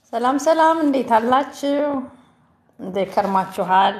ሰላም ሰላም፣ እንዴት አላችሁ? እንዴት ከርማችኋል?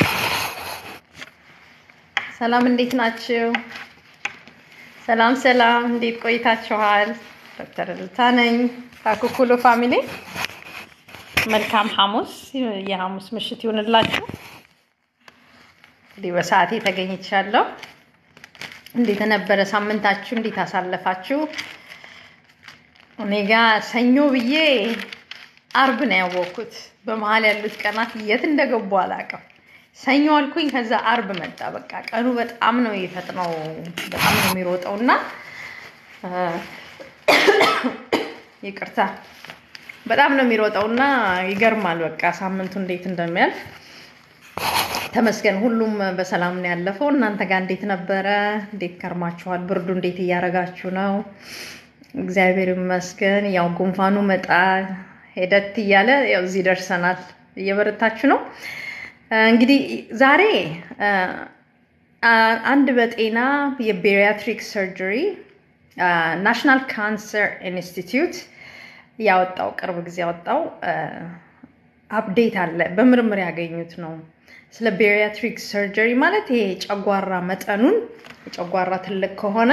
ሰላም፣ እንዴት ናችሁ? ሰላም ሰላም፣ እንዴት ቆይታችኋል? ዶክተር እልታ ነኝ ከኩኩሉ ፋሚሊ። መልካም ሐሙስ፣ የሐሙስ ምሽት ይሁንላችሁ። እንግዲህ በሰዓቴ ተገኝቻለሁ። እንዴት ነበረ ሳምንታችሁ? እንዴት አሳለፋችሁ? እኔ ጋ ሰኞ ብዬ አርብ ነው ያወቅኩት። በመሀል ያሉት ቀናት የት እንደገቡ አላውቅም። ሰኞ አልኩኝ፣ ከዛ አርብ መጣ። በቃ ቀኑ በጣም ነው የፈጥነው፣ በጣም ነው የሚሮጠው እና ይቅርታ፣ በጣም ነው የሚሮጠው እና ይገርማል። በቃ ሳምንቱ እንዴት እንደሚያልፍ ተመስገን። ሁሉም በሰላም ነው ያለፈው። እናንተ ጋር እንዴት ነበረ? እንዴት ከርማችኋል? ብርዱ እንዴት እያደረጋችሁ ነው? እግዚአብሔር ይመስገን። ያው ጉንፋኑ መጣ ሄደት እያለ ያው እዚህ ደርሰናል። እየበረታችሁ ነው። እንግዲህ ዛሬ አንድ በጤና የቤሪያትሪክ ሰርጀሪ ናሽናል ካንሰር ኢንስቲትዩት ያወጣው ቅርብ ጊዜ ያወጣው አፕዴት አለ። በምርምር ያገኙት ነው ስለ ቤሪያትሪክ ሰርጀሪ ማለት ይሄ ጨጓራ መጠኑን የጨጓራ ትልቅ ከሆነ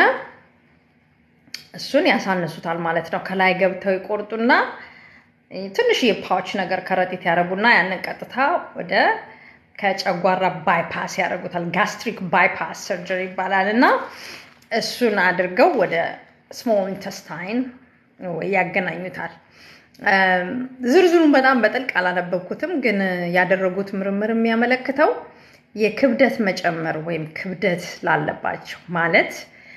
እሱን ያሳንሱታል ማለት ነው። ከላይ ገብተው ይቆርጡና ትንሽ የፓውች ነገር ከረጢት ያደረጉና ያንን ቀጥታ ወደ ከጨጓራ ባይፓስ ያደርጉታል። ጋስትሪክ ባይፓስ ሰርጀሪ ይባላል እና እሱን አድርገው ወደ ስሞል ኢንተስታይን ወይ ያገናኙታል። ዝርዝሩን በጣም በጥልቅ አላነበብኩትም፣ ግን ያደረጉት ምርምር የሚያመለክተው የክብደት መጨመር ወይም ክብደት ላለባቸው ማለት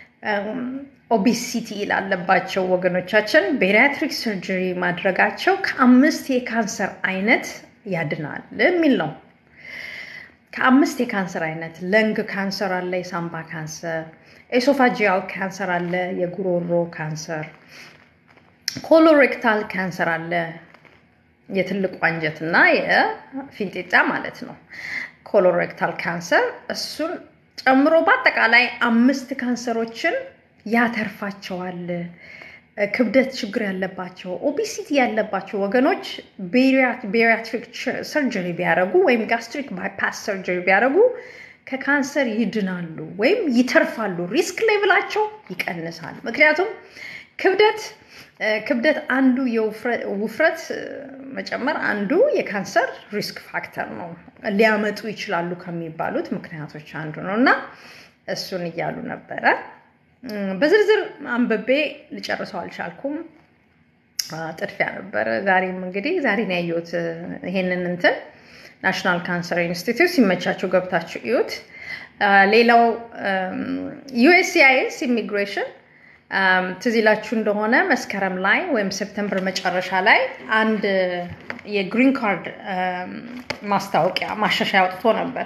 ኦቢሲቲ ላለባቸው ወገኖቻችን ቤሪያትሪክ ሰርጀሪ ማድረጋቸው ከአምስት የካንሰር አይነት ያድናል የሚል ነው። ከአምስት የካንሰር አይነት ለንግ ካንሰር አለ፣ የሳምባ ካንሰር፣ ኤሶፋጂያል ካንሰር አለ፣ የጉሮሮ ካንሰር፣ ኮሎሬክታል ካንሰር አለ፣ የትልቁ አንጀት እና የፊንጢጣ ማለት ነው። ኮሎሬክታል ካንሰር እሱን ጨምሮ በአጠቃላይ አምስት ካንሰሮችን ያተርፋቸዋል። ክብደት ችግር ያለባቸው ኦቢሲቲ ያለባቸው ወገኖች ቤሪያትሪክ ሰርጀሪ ቢያደርጉ ወይም ጋስትሪክ ባይፓስ ሰርጀሪ ቢያደርጉ ከካንሰር ይድናሉ ወይም ይተርፋሉ። ሪስክ ሌቭላቸው ይቀንሳል። ምክንያቱም ክብደት ክብደት አንዱ የውፍረት መጨመር አንዱ የካንሰር ሪስክ ፋክተር ነው፣ ሊያመጡ ይችላሉ ከሚባሉት ምክንያቶች አንዱ ነው እና እሱን እያሉ ነበረ። በዝርዝር አንብቤ ልጨርሰው አልቻልኩም። ጥድፊያ ነበረ። ዛሬም እንግዲህ ዛሬ ነው ያየሁት ይሄንን እንትን ናሽናል ካንሰር ኢንስቲትዩት ሲመቻቸው ገብታችሁ እዩት። ሌላው ዩኤስሲአይኤስ ኢሚግሬሽን ትዝ ይላችሁ እንደሆነ መስከረም ላይ ወይም ሴፕተምበር መጨረሻ ላይ አንድ የግሪን ካርድ ማስታወቂያ ማሻሻያ አውጥቶ ነበር።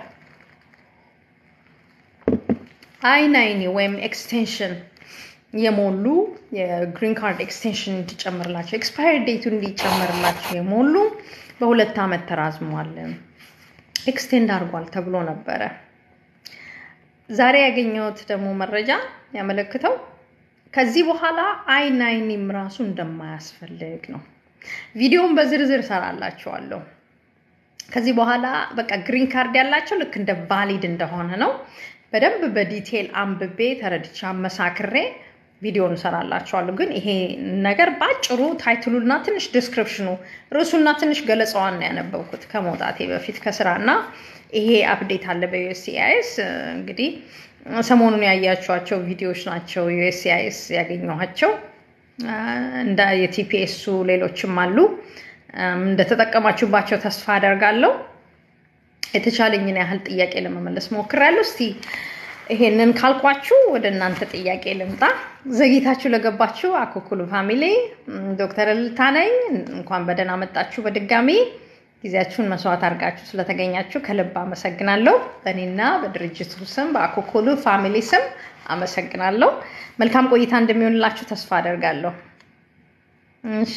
አይ ናይኒ ወይም ኤክስቴንሽን የሞሉ የግሪን ካርድ ኤክስቴንሽን እንዲጨምርላቸው ኤክስፓየር ዴቱ እንዲጨምርላቸው የሞሉ በሁለት ዓመት ተራዝሟል፣ ኤክስቴንድ አድርጓል ተብሎ ነበረ። ዛሬ ያገኘሁት ደግሞ መረጃ ያመለክተው ከዚህ በኋላ አይ ናይኒም ራሱ እንደማያስፈልግ ነው። ቪዲዮውን በዝርዝር እሰራላችኋለሁ። ከዚህ በኋላ በቃ ግሪን ካርድ ያላቸው ልክ እንደ ቫሊድ እንደሆነ ነው። በደንብ በዲቴል አንብቤ ተረድቼ አመሳክሬ ቪዲዮን እሰራላችኋለሁ። ግን ይሄ ነገር በአጭሩ ታይትሉና ትንሽ ዲስክሪፕሽኑ ርዕሱና ትንሽ ገለጻዋን ነው ያነበብኩት ከመውጣቴ በፊት ከስራ እና ይሄ አፕዴት አለ በዩኤስሲአይኤስ እንግዲህ ሰሞኑን ያያችኋቸው ቪዲዮዎች ናቸው። ዩኤስሲአይኤስ ያገኘኋቸው እንደ የቲፒኤሱ ሌሎችም አሉ። እንደተጠቀማችሁባቸው ተስፋ አደርጋለሁ። የተቻለኝን ያህል ጥያቄ ለመመለስ ሞክሬያለሁ። እስቲ ይሄንን ካልኳችሁ ወደ እናንተ ጥያቄ ልምጣ። ዘግይታችሁ ለገባችሁ አኩኩሉ ፋሚሊ ዶክተር እልልታ ነኝ። እንኳን በደህና መጣችሁ በድጋሚ ጊዜያችሁን መስዋዕት አድርጋችሁ ስለተገኛችሁ ከልብ አመሰግናለሁ። በእኔና በድርጅቱ ስም በአኮኮሉ ፋሚሊ ስም አመሰግናለሁ። መልካም ቆይታ እንደሚሆንላችሁ ተስፋ አደርጋለሁ። እሺ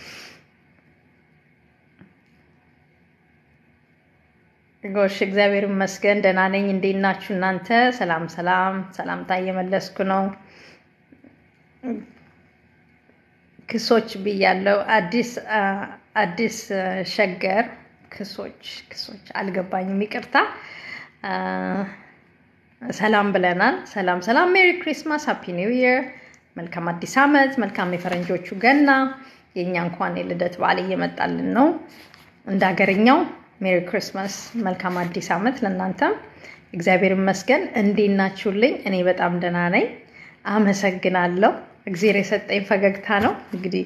ጎሽ፣ እግዚአብሔር ይመስገን ደህና ነኝ። እንዴት ናችሁ እናንተ? ሰላም ሰላም፣ ሰላምታ እየመለስኩ ነው። ክሶች ብያለው። አዲስ አዲስ ሸገር ክሶች ክሶች አልገባኝም፣ ይቅርታ። ሰላም ብለናል። ሰላም ሰላም። ሜሪ ክሪስማስ፣ ሃፒ ኒው ይር፣ መልካም አዲስ ዓመት፣ መልካም የፈረንጆቹ ገና። የእኛ እንኳን የልደት በዓል እየመጣልን ነው። እንደ ሀገርኛው ሜሪ ክሪስማስ፣ መልካም አዲስ ዓመት ለእናንተም። እግዚአብሔር ይመስገን። እንዴት ናችሁልኝ? እኔ በጣም ደህና ነኝ። አመሰግናለሁ። እግዜር የሰጠኝ ፈገግታ ነው። እንግዲህ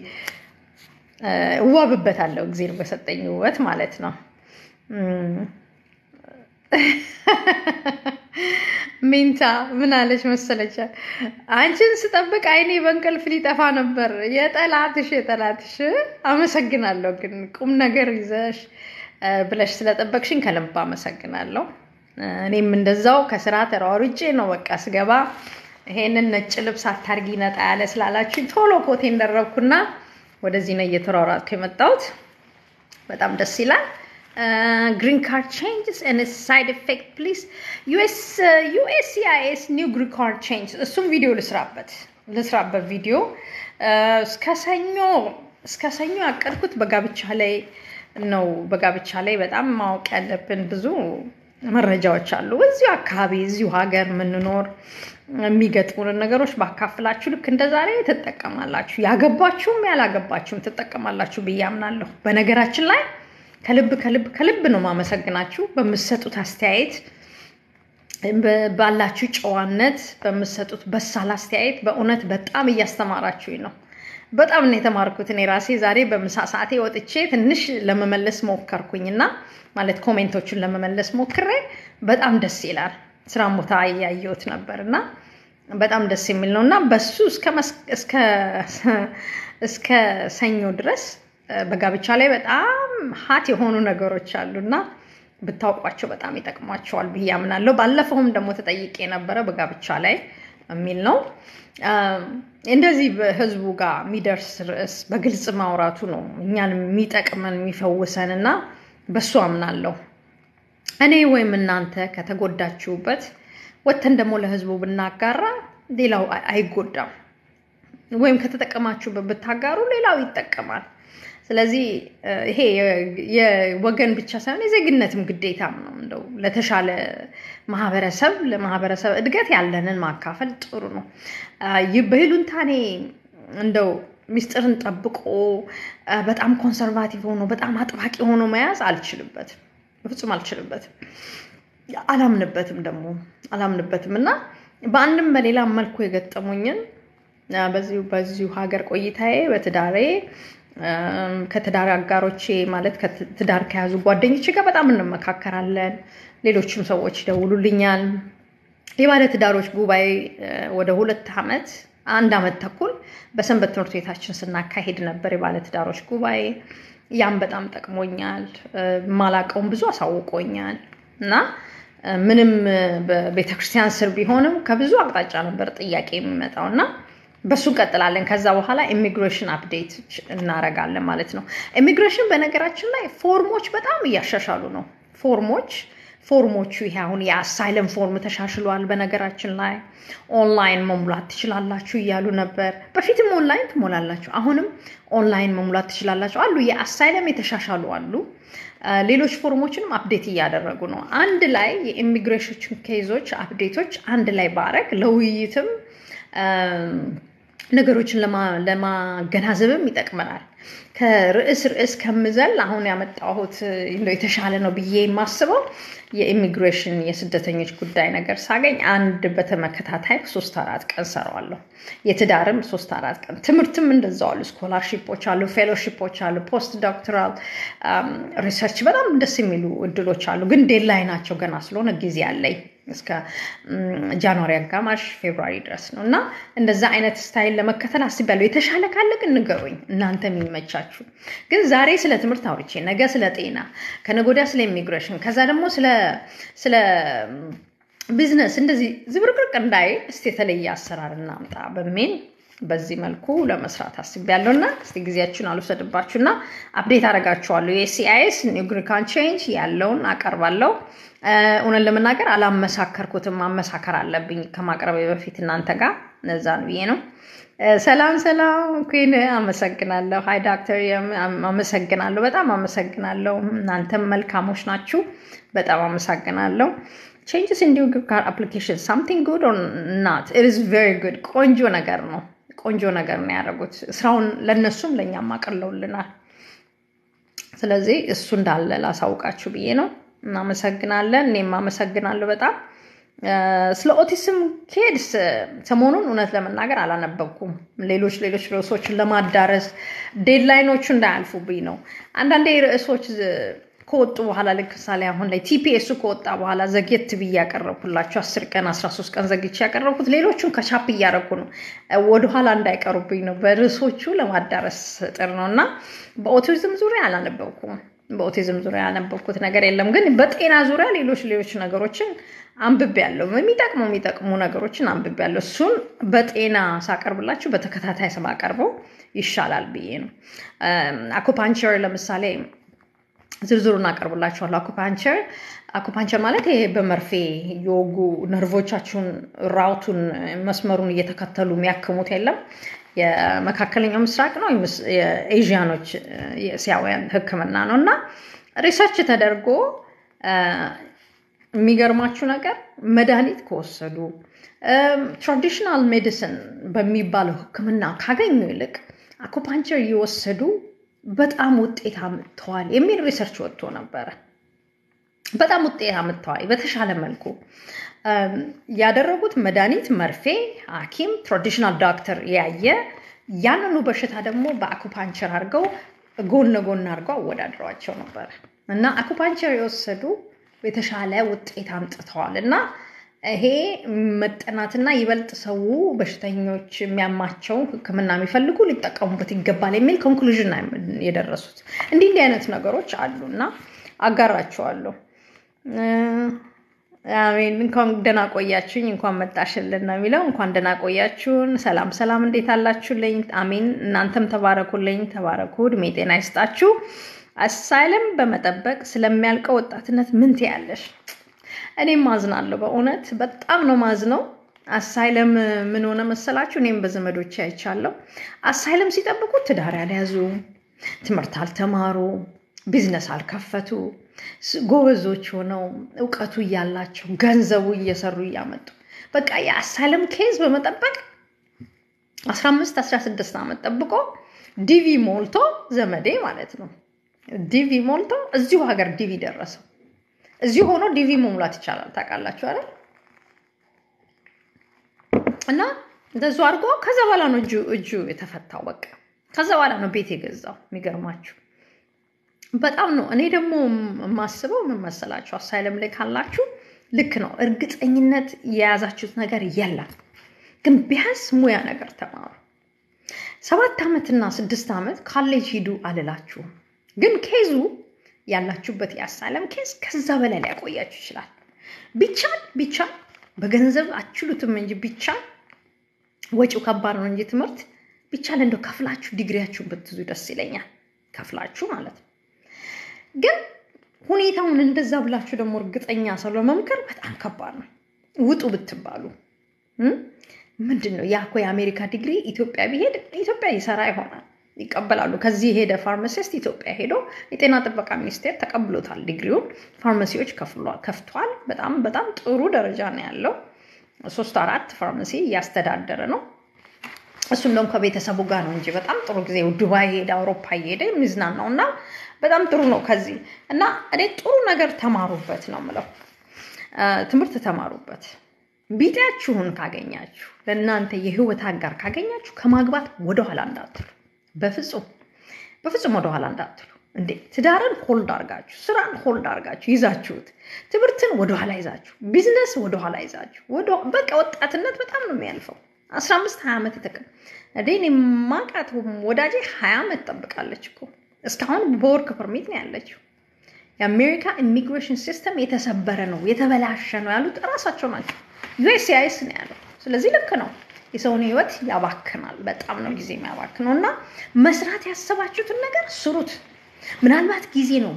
እዋብበታለሁ፣ እግዜር በሰጠኝ ውበት ማለት ነው። ሚንታ ምን አለች መሰለች? አንቺን ስጠብቅ አይኔ በእንቅልፍ ሊጠፋ ነበር። የጠላትሽ የጠላትሽ። አመሰግናለሁ ግን ቁም ነገር ይዘሽ ብለሽ ስለጠበቅሽኝ ከልብ አመሰግናለሁ። እኔም እንደዛው ከስራ ተሯሩጬ ነው በቃ ስገባ ይሄንን ነጭ ልብስ አታርጊ ነጣ ያለ ስላላችሁ ቶሎ ኮቴን ደረብኩና ወደዚህ ነው እየተሯሯጥኩ የመጣሁት። በጣም ደስ ይላል። ግሪን ካርድ ቼንጅስ ኤንድ ሳይድ ኢፌክት ፕሊዝ ዩኤስሲአይኤስ ኒው ግሪን ካርድ ቼንጅ እሱም ቪዲዮ ልስራበት ልስራበት ቪዲዮ እስከ ሰኞ እስከ ሰኞ ያቀድኩት በጋብቻ ላይ ነው። በጋብቻ ላይ በጣም ማወቅ ያለብን ብዙ መረጃዎች አሉ። እዚሁ አካባቢ እዚሁ ሀገር የምንኖር የሚገጥሙንን ነገሮች ባካፍላችሁ ልክ እንደ ዛሬ ትጠቀማላችሁ። ያገባችሁም ያላገባችሁም ትጠቀማላችሁ ብዬ አምናለሁ። በነገራችን ላይ ከልብ ከልብ ከልብ ነው ማመሰግናችሁ በምትሰጡት አስተያየት፣ ባላችሁ ጨዋነት፣ በምትሰጡት በሳል አስተያየት በእውነት በጣም እያስተማራችሁኝ ነው። በጣም ነው የተማርኩት። እኔ ራሴ ዛሬ በምሳ ሰዓቴ ወጥቼ ትንሽ ለመመለስ ሞከርኩኝና ማለት ኮሜንቶቹን ለመመለስ ሞክሬ በጣም ደስ ይላል። ስራ ቦታ እያየሁት ነበር እና በጣም ደስ የሚል ነው እና በሱ እስከ ሰኞ ድረስ በጋብቻ ላይ በጣም ሀት የሆኑ ነገሮች አሉ እና ብታውቋቸው በጣም ይጠቅሟቸዋል ብዬ አምናለሁ። ባለፈውም ደግሞ ተጠይቄ የነበረ በጋብቻ ላይ የሚል ነው። እንደዚህ በህዝቡ ጋር የሚደርስ ርዕስ በግልጽ ማውራቱ ነው እኛን የሚጠቅመን የሚፈውሰን እና በሱ አምናለሁ። እኔ ወይም እናንተ ከተጎዳችሁበት ወጥተን ደግሞ ለህዝቡ ብናጋራ ሌላው አይጎዳም። ወይም ከተጠቀማችሁበት ብታጋሩ ሌላው ይጠቀማል። ስለዚህ ይሄ የወገን ብቻ ሳይሆን የዜግነትም ግዴታም ነው። እንደው ለተሻለ ማህበረሰብ ለማህበረሰብ እድገት ያለንን ማካፈል ጥሩ ነው። በይሉንታኔ እንደው ሚስጥርን ጠብቆ በጣም ኮንሰርቫቲቭ ሆኖ በጣም አጥባቂ ሆኖ መያዝ አልችልበትም፣ በፍጹም አልችልበትም። አላምንበትም ደግሞ አላምንበትም እና በአንድም በሌላም መልኩ የገጠሙኝን በዚሁ በዚሁ ሀገር ቆይታዬ በትዳሬ ከትዳር አጋሮቼ ማለት ትዳር ከያዙ ጓደኞቼ ጋር በጣም እንመካከራለን። ሌሎችም ሰዎች ይደውሉልኛል። የባለ ትዳሮች ጉባኤ ወደ ሁለት ዓመት አንድ ዓመት ተኩል በሰንበት ትምህርት ቤታችን ስናካሄድ ነበር የባለ ትዳሮች ጉባኤ። ያም በጣም ጠቅሞኛል። ማላቀውን ብዙ አሳውቆኛል እና ምንም በቤተክርስቲያን ስር ቢሆንም ከብዙ አቅጣጫ ነበር ጥያቄ የሚመጣው እና በሱ እንቀጥላለን። ከዛ በኋላ ኢሚግሬሽን አፕዴት እናረጋለን ማለት ነው። ኢሚግሬሽን በነገራችን ላይ ፎርሞች በጣም እያሻሻሉ ነው። ፎርሞች ፎርሞቹ ይሄ አሁን የአሳይለም ፎርም ተሻሽሏል። በነገራችን ላይ ኦንላይን መሙላት ትችላላችሁ እያሉ ነበር። በፊትም ኦንላይን ትሞላላችሁ፣ አሁንም ኦንላይን መሙላት ትችላላችሁ አሉ። የአሳይለም የተሻሻሉ አሉ። ሌሎች ፎርሞችንም አፕዴት እያደረጉ ነው። አንድ ላይ የኢሚግሬሽን ኬዞች አፕዴቶች አንድ ላይ ባረግ ለውይይትም ነገሮችን ለማገናዘብም ይጠቅመናል። ከርዕስ ርዕስ ከምዘል አሁን ያመጣሁት የተሻለ ነው ብዬ የማስበው የኢሚግሬሽን የስደተኞች ጉዳይ ነገር ሳገኝ አንድ በተመከታታይ ሶስት አራት ቀን ሰራዋለሁ። የትዳርም ሶስት አራት ቀን፣ ትምህርትም እንደዛው አሉ። ስኮላርሺፖች አሉ፣ ፌሎሺፖች አሉ፣ ፖስት ዶክተራል ሪሰርች በጣም ደስ የሚሉ እድሎች አሉ። ግን ዴድላይን ናቸው ገና ስለሆነ ጊዜ አለኝ እስከ ጃንዋሪ አጋማሽ ፌብሩዋሪ ድረስ ነው እና እንደዛ አይነት ስታይል ለመከተል አስቤያለሁ። የተሻለ ካለ ግን ንገሩኝ፣ እናንተ የሚመቻችሁ። ግን ዛሬ ስለ ትምህርት አውርቼ ነገ ስለ ጤና፣ ከነገ ወዲያ ስለ ኢሚግሬሽን፣ ከዛ ደግሞ ስለ ቢዝነስ እንደዚህ ዝብርቅርቅ እንዳይ እስቲ የተለየ አሰራር እናምጣ በሚል በዚህ መልኩ ለመስራት አስቤያለሁ እና እስቲ ጊዜያችሁን አልወሰድባችሁ እና አፕዴት አደርጋችኋለሁ። የሲአይኤስ ኒው ግሪን ካርድ ቼንጅ ያለውን አቀርባለሁ። እውነት ለመናገር አላመሳከርኩትም። ማመሳከር አለብኝ ከማቅረብ በፊት እናንተ ጋር እነዛ ነው ብዬ ነው። ሰላም ሰላም ኩን አመሰግናለሁ። ሀይ ዳክተር አመሰግናለሁ። በጣም አመሰግናለሁ። እናንተም መልካሞች ናችሁ። በጣም አመሰግናለሁ። ቼንጅስ ኢን ዩር ካር አፕሊኬሽን ሳምቲንግ ጉድ ኦር ናት ኢት ኢዝ ቬሪ ጉድ። ቆንጆ ነገር ነው። ቆንጆ ነገር ነው ያደረጉት። ስራውን ለእነሱም ለእኛም አቅለውልናል። ስለዚህ እሱ እንዳለ ላሳውቃችሁ ብዬ ነው። እናመሰግናለን። እኔም አመሰግናለሁ በጣም ስለ ኦቲስም ኬድስ ሰሞኑን እውነት ለመናገር አላነበብኩም። ሌሎች ሌሎች ርዕሶችን ለማዳረስ ዴድላይኖቹ እንዳያልፉብኝ ነው። አንዳንዴ ርዕሶች ከወጡ በኋላ ልክ ምሳሌ አሁን ላይ ቲፒኤሱ ከወጣ በኋላ ዘግየት ብዬ ያቀረብኩላችሁ አስር ቀን አስራ ሶስት ቀን ዘግቼ ያቀረብኩት ሌሎቹን ከቻፕ እያደረኩ ነው፣ ወደኋላ እንዳይቀሩብኝ ነው። በርዕሶቹ ለማዳረስ ጥር ነው እና በኦቲዝም ዙሪያ አላነበብኩም። በኦቲዝም ዙሪያ ያነበብኩት ነገር የለም። ግን በጤና ዙሪያ ሌሎች ሌሎች ነገሮችን አንብቤያለሁ። የሚጠቅሙ የሚጠቅሙ ነገሮችን አንብቤያለሁ። እሱን በጤና ሳቀርብላችሁ በተከታታይ ስማቀርበው ይሻላል ብዬ ነው። አኩፓንቸር ለምሳሌ ዝርዝሩን አቀርብላችኋለሁ። አኩፓንቸር አኩፓንቸር ማለት ይሄ በመርፌ የወጉ ነርቮቻችሁን ራውቱን መስመሩን እየተከተሉ የሚያክሙት የለም የመካከለኛው ምስራቅ ነው የኤዥያኖች የእስያውያን ሕክምና ነው እና ሪሰርች ተደርጎ የሚገርማችሁ ነገር መድኃኒት ከወሰዱ ትራዲሽናል ሜዲሲን በሚባለው ሕክምና ካገኙ ይልቅ አኩፓንቸር እየወሰዱ በጣም ውጤት አምጥተዋል የሚል ሪሰርች ወጥቶ ነበረ። በጣም ውጤት አምጥተዋል። በተሻለ መልኩ ያደረጉት መድኃኒት፣ መርፌ፣ ሐኪም ትራዲሽናል ዶክተር ያየ ያንኑ በሽታ ደግሞ በአኩፓንቸር አድርገው ጎን ለጎን አድርገው አወዳድረዋቸው ነበረ እና አኩፓንቸር የወሰዱ የተሻለ ውጤት አምጥተዋል እና ይሄ መጠናትና ይበልጥ ሰው በሽተኞች የሚያማቸው ሕክምና የሚፈልጉ ሊጠቀሙበት ይገባል የሚል ኮንክሉዥን የደረሱት እንዲህ እንዲህ አይነት ነገሮች አሉ እና አጋራቸዋለሁ። አሜን። እንኳን ደህና ቆያችሁኝ፣ እንኳን መጣሽልን ነው የሚለው። እንኳን ደህና ቆያችሁን። ሰላም ሰላም፣ እንዴት አላችሁልኝ? አሜን። እናንተም ተባረኩልኝ፣ ተባረኩ። እድሜ ጤና ይስጣችሁ። አሳይለም በመጠበቅ ስለሚያልቀው ወጣትነት ምን ትያለሽ? እኔም ማዝናለሁ፣ በእውነት በጣም ነው ማዝነው። አሳይለም ምን ሆነ መሰላችሁ? እኔም በዘመዶች አይቻለሁ። አሳይለም ሲጠብቁ ትዳር ያልያዙ፣ ትምህርት አልተማሩ፣ ቢዝነስ አልከፈቱ፣ ጎበዞች ሆነው እውቀቱ እያላቸው ገንዘቡ እየሰሩ እያመጡ በቃ የአሳይለም ኬዝ በመጠበቅ 15 16 ዓመት ጠብቆ ዲቪ ሞልቶ ዘመዴ ማለት ነው ዲቪ ሞልቶ እዚሁ ሀገር ዲቪ ደረሰው። እዚሁ ሆኖ ዲቪ መሙላት ይቻላል። ታውቃላችሁ አይደል? እና እንደዙ አድርጎ ከዛ በኋላ ነው እጁ እጁ የተፈታው። በቃ ከዛ በኋላ ነው ቤት የገዛው። የሚገርማችሁ በጣም ነው። እኔ ደግሞ የማስበው ምን መሰላችሁ? አሳይለም ላይ ካላችሁ ልክ ነው፣ እርግጠኝነት የያዛችሁት ነገር የለም፣ ግን ቢያንስ ሙያ ነገር ተማሩ። ሰባት ዓመትና ስድስት ዓመት ካሌጅ ሂዱ አልላችሁም ግን ኬዙ ያላችሁበት የአሳይለም ኬዝ ከዛ በላይ ሊያቆያችሁ ይችላል። ቢቻል ቢቻል በገንዘብ አችሉትም እንጂ ቢቻል ወጪው ከባድ ነው እንጂ ትምህርት ቢቻል እንደው ከፍላችሁ ዲግሪያችሁን ብትዙ ደስ ይለኛል። ከፍላችሁ ማለት ነው። ግን ሁኔታውን እንደዛ ብላችሁ ደግሞ እርግጠኛ ሰው ለመምከር በጣም ከባድ ነው። ውጡ ብትባሉ ምንድን ነው ያ እኮ የአሜሪካ ዲግሪ ኢትዮጵያ ቢሄድ ኢትዮጵያ ይሰራ ይሆናል ይቀበላሉ። ከዚህ የሄደ ፋርማሲስት ኢትዮጵያ ሄዶ የጤና ጥበቃ ሚኒስቴር ተቀብሎታል ዲግሪውን። ፋርማሲዎች ከፍቷል። በጣም በጣም ጥሩ ደረጃ ነው ያለው። ሶስት አራት ፋርማሲ እያስተዳደረ ነው። እሱም ደግሞ ከቤተሰቡ ጋር ነው እንጂ በጣም ጥሩ ጊዜ ዱባይ ሄደ፣ አውሮፓ እየሄደ የሚዝናናው እና በጣም ጥሩ ነው። ከዚህ እና እኔ ጥሩ ነገር ተማሩበት ነው የምለው። ትምህርት ተማሩበት። ቢጤያችሁን ካገኛችሁ ለእናንተ የህይወት አጋር ካገኛችሁ ከማግባት ወደኋላ እንዳትሉ በፍጹም በፍጹም ወደኋላ እንዳትሉ። እንዴ ትዳርን ሆልድ አርጋችሁ ስራን ሆልድ አርጋችሁ ይዛችሁት ትምህርትን ወደኋላ ይዛችሁ ቢዝነስ ወደኋላ ይዛችሁ በቃ ወጣትነት በጣም ነው የሚያልፈው። አስራ አምስት ሀያ ዓመት የተቀ እኔ ማቃት ወዳጄ ሀያ ዓመት ጠብቃለች እኮ እስካሁን በወርክ ፐርሚት ነው ያለችው። የአሜሪካ ኢሚግሬሽን ሲስተም የተሰበረ ነው የተበላሸ ነው ያሉት እራሳቸው ናቸው። ዩኤስሲአይኤስ ነው ያለው። ስለዚህ ልክ ነው። የሰውን ህይወት ያባክናል። በጣም ነው ጊዜ የሚያባክነው እና መስራት ያሰባችሁትን ነገር ስሩት። ምናልባት ጊዜ ነው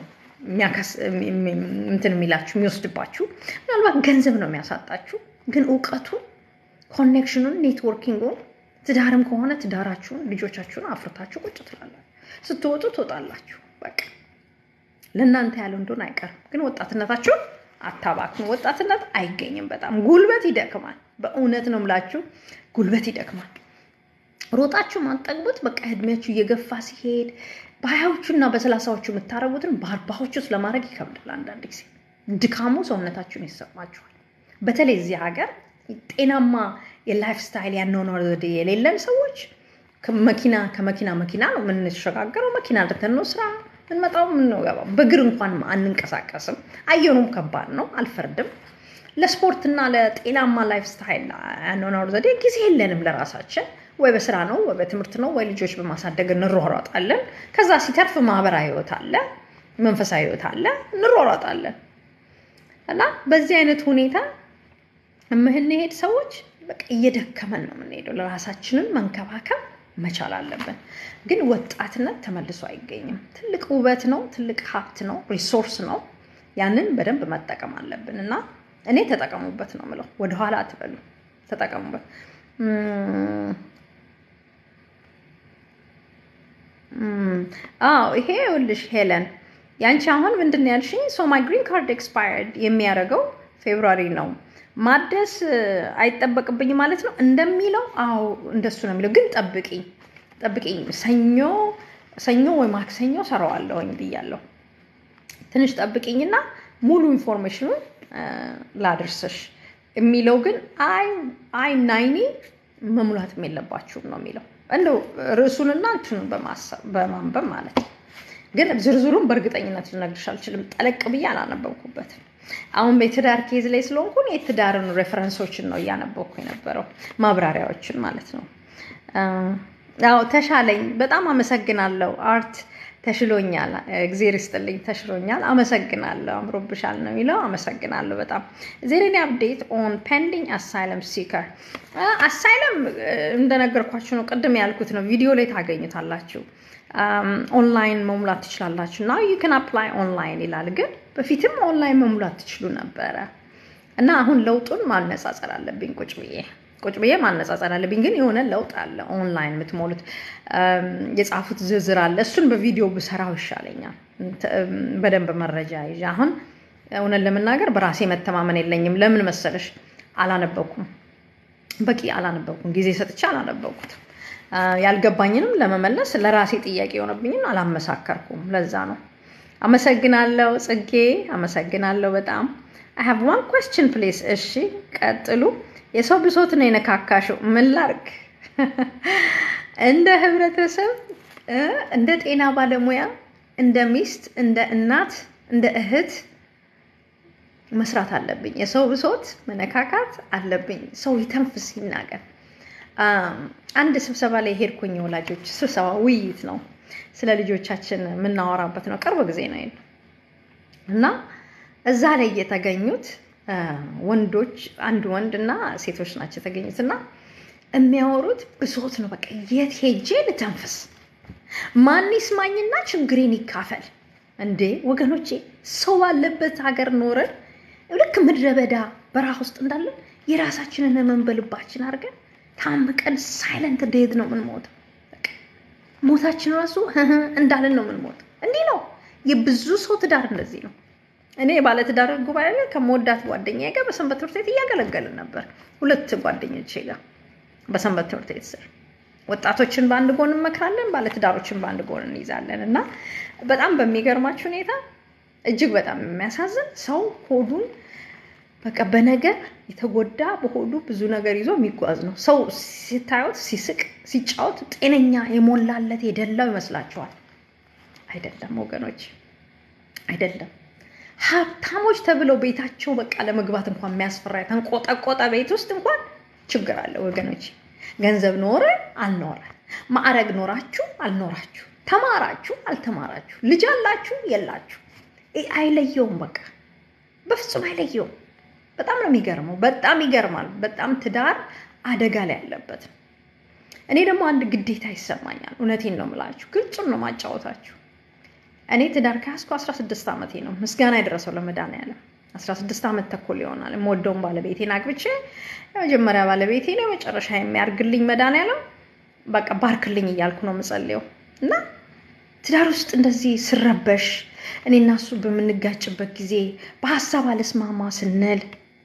እንትን የሚላችሁ የሚወስድባችሁ፣ ምናልባት ገንዘብ ነው የሚያሳጣችሁ። ግን እውቀቱን ኮኔክሽኑን፣ ኔትወርኪንጉን ትዳርም ከሆነ ትዳራችሁን ልጆቻችሁን አፍርታችሁ ቁጭ ትላላችሁ። ስትወጡ ትወጣላችሁ። በቃ ለእናንተ ያለው እንደሆነ አይቀርም። ግን ወጣትነታችሁን አታባክኑ። ወጣትነት አይገኝም። በጣም ጉልበት ይደክማል። በእውነት ነው የምላችሁ፣ ጉልበት ይደክማል። ሮጣችሁ ማጠግቡት በቃ እድሜያችሁ እየገፋ ሲሄድ በሀያዎቹ እና በሰላሳዎቹ የምታረጉትን በአርባዎቹ ውስጥ ለማድረግ ይከብዳል። አንዳንድ ጊዜ ድካሙ ሰውነታችሁን ይሰማችኋል። በተለይ እዚህ ሀገር ጤናማ የላይፍ ስታይል ያኗኗር ዘዴ የሌለን ሰዎች መኪና ከመኪና መኪና ነው የምንሸጋገረው። መኪና ልተን ነው ስራ ምንመጣው የምንገባው። በእግር እንኳን አንንቀሳቀስም። አየሩም ከባድ ነው። አልፈርድም። ለስፖርትና ለጤናማ ላይፍ ስታይል ያኗኗር ዘዴ ጊዜ የለንም ለራሳችን። ወይ በስራ ነው ወይ በትምህርት ነው ወይ ልጆች በማሳደግ እንሯሯጣለን። ከዛ ሲተርፍ ማህበራዊ ህይወት አለ፣ መንፈሳዊ ህይወት አለ፣ እንሯሯጣለን እና በዚህ አይነት ሁኔታ የምንሄድ ሰዎች በቃ እየደከመን ነው የምንሄደው። ለራሳችንን መንከባከብ መቻል አለብን። ግን ወጣትነት ተመልሶ አይገኝም። ትልቅ ውበት ነው፣ ትልቅ ሀብት ነው፣ ሪሶርስ ነው። ያንን በደንብ መጠቀም አለብን እና እኔ ተጠቀሙበት ነው የምለው። ወደኋላ አትበሉ፣ ተጠቀሙበት። አዎ ይሄ ይኸውልሽ ሄለን ያንቺ አሁን ምንድን ነው ያልሽኝ? ሶ ማይ ግሪን ካርድ ኤክስፓየርድ የሚያደርገው ፌብሩዋሪ ነው ማደስ አይጠበቅብኝ ማለት ነው እንደሚለው። አዎ እንደሱ ነው የሚለው። ግን ጠብቂኝ ጠብቂኝ፣ ሰኞ ሰኞ ወይ ማክሰኞ ሰራዋለሁኝ ብያለሁ። ትንሽ ጠብቂኝና ሙሉ ኢንፎርሜሽኑን ላድርስሽ። የሚለው ግን አይ አይ ናይኒ መሙላትም የለባችሁም ነው የሚለው። እንደው ርዕሱንና እንትኑን በማንበብ ማለት ነው። ግን ዝርዝሩን በእርግጠኝነት ልነግርሽ አልችልም። ጠለቅ ብዬ አላነበብኩበትም። አሁን በትዳር ኬዝ ላይ ስለሆንኩን የትዳርን ሬፈረንሶችን ነው እያነበብኩ የነበረው ማብራሪያዎችን ማለት ነው። አዎ ተሻለኝ። በጣም አመሰግናለሁ አርት ተሽሎኛል። እግዜር ይስጥልኝ። ተሽሎኛል። አመሰግናለሁ። አምሮብሻል ነው የሚለው። አመሰግናለሁ በጣም ዜሬኒ አፕዴት ኦን ፔንዲንግ አሳይለም ሲከር አሳይለም እንደነገርኳችሁ ነው። ቅድም ያልኩት ነው። ቪዲዮ ላይ ታገኙታላችሁ። ኦንላይን መሙላት ትችላላችሁ። እና ዩ ከን አፕላይ ኦንላይን ይላል። ግን በፊትም ኦንላይን መሙላት ትችሉ ነበረ እና አሁን ለውጡን ማነጻጸር አለብኝ ቁጭ ብዬ ቁጭ ብዬ ማነጻጸር አለብኝ። ግን የሆነ ለውጥ አለ። ኦንላይን የምትሞሉት የጻፉት ዝርዝር አለ። እሱን በቪዲዮ ብሰራው ይሻለኛል። በደንብ መረጃ ይዤ አሁን እውነት ለመናገር በራሴ መተማመን የለኝም። ለምን መሰለሽ? አላነበብኩም፣ በቂ አላነበብኩም። ጊዜ ሰጥቼ አላነበብኩትም። ያልገባኝንም ለመመለስ ለራሴ ጥያቄ የሆነብኝን አላመሳከርኩም። ለዛ ነው። አመሰግናለሁ ጽጌ፣ አመሰግናለሁ በጣም አይ ሃቭ ዋን ኩዌስችን ፕሌስ። እሺ ቀጥሉ። የሰው ብሶት ነው የነካካሽው። ምን ላርግ? እንደ ህብረተሰብ፣ እንደ ጤና ባለሙያ፣ እንደ ሚስት፣ እንደ እናት፣ እንደ እህት መስራት አለብኝ። የሰው ብሶት መነካካት አለብኝ። ሰው ይተንፍስ ይናገር። አንድ ስብሰባ ላይ ሄድኩኝ። ወላጆች ስብሰባ ውይይት ነው፣ ስለ ልጆቻችን የምናወራበት ነው። ቅርብ ጊዜ ነው እና እዛ ላይ የተገኙት ወንዶች አንድ ወንድ እና ሴቶች ናቸው የተገኙት እና የሚያወሩት ብሶት ነው። በቃ የት ሄጄ ልተንፍስ? ማን ይስማኝና ችግሬን ይካፈል? እንዴ ወገኖቼ፣ ሰው ባለበት ሀገር ኖረን ልክ ምድረ በዳ በረሃ ውስጥ እንዳለን የራሳችንን ህመም በልባችን አድርገን ታምቀን ሳይለንት ዴት ነው የምንሞተው። ሞታችን ራሱ እንዳለን ነው የምንሞተው። እንዲህ ነው የብዙ ሰው ትዳር እንደዚህ ነው። እኔ ባለትዳር ጉባኤ ላይ ከመወዳት ጓደኛዬ ጋር በሰንበት ትምህርት ቤት እያገለገልን ነበር። ሁለት ጓደኞቼ ጋር በሰንበት ትምህርት ቤት ስር ወጣቶችን በአንድ ጎን እንመክራለን፣ ባለትዳሮችን በአንድ ጎን እንይዛለን። እና በጣም በሚገርማችሁ ሁኔታ እጅግ በጣም የሚያሳዝን ሰው ሆዱን በቃ በነገር የተጎዳ በሆዱ ብዙ ነገር ይዞ የሚጓዝ ነው። ሰው ሲታዩት ሲስቅ ሲጫወት ጤነኛ የሞላለት የደላው ይመስላችኋል? አይደለም ወገኖች፣ አይደለም። ሀብታሞች ተብለው ቤታቸው በቃ ለመግባት እንኳን የሚያስፈራ የተንቆጠቆጠ ቤት ውስጥ እንኳን ችግር አለ ወገኖች። ገንዘብ ኖረ አልኖረ፣ ማዕረግ ኖራችሁ አልኖራችሁ፣ ተማራችሁ አልተማራችሁ፣ ልጅ አላችሁ የላችሁ፣ አይለየውም። በቃ በፍጹም አይለየውም። በጣም ነው የሚገርመው። በጣም ይገርማል። በጣም ትዳር አደጋ ላይ ያለበት ነው። እኔ ደግሞ አንድ ግዴታ ይሰማኛል። እውነቴን ነው የምላችሁ፣ ግልጹን ነው ማጫወታችሁ። እኔ ትዳር ከያዝኩ 16 ዓመቴ ነው። ምስጋና የደረሰው ለመድኃኒዓለም 16 ዓመት ተኩል ይሆናል የምወደውን ባለቤቴን አግብቼ የመጀመሪያ ባለቤቴ ነው የመጨረሻ የሚያርግልኝ መድኃኒዓለም በቃ ባርክልኝ እያልኩ ነው የምጸልየው እና ትዳር ውስጥ እንደዚህ ስረበሽ እኔና እሱ በምንጋጭበት ጊዜ በሀሳብ አለስማማ ስንል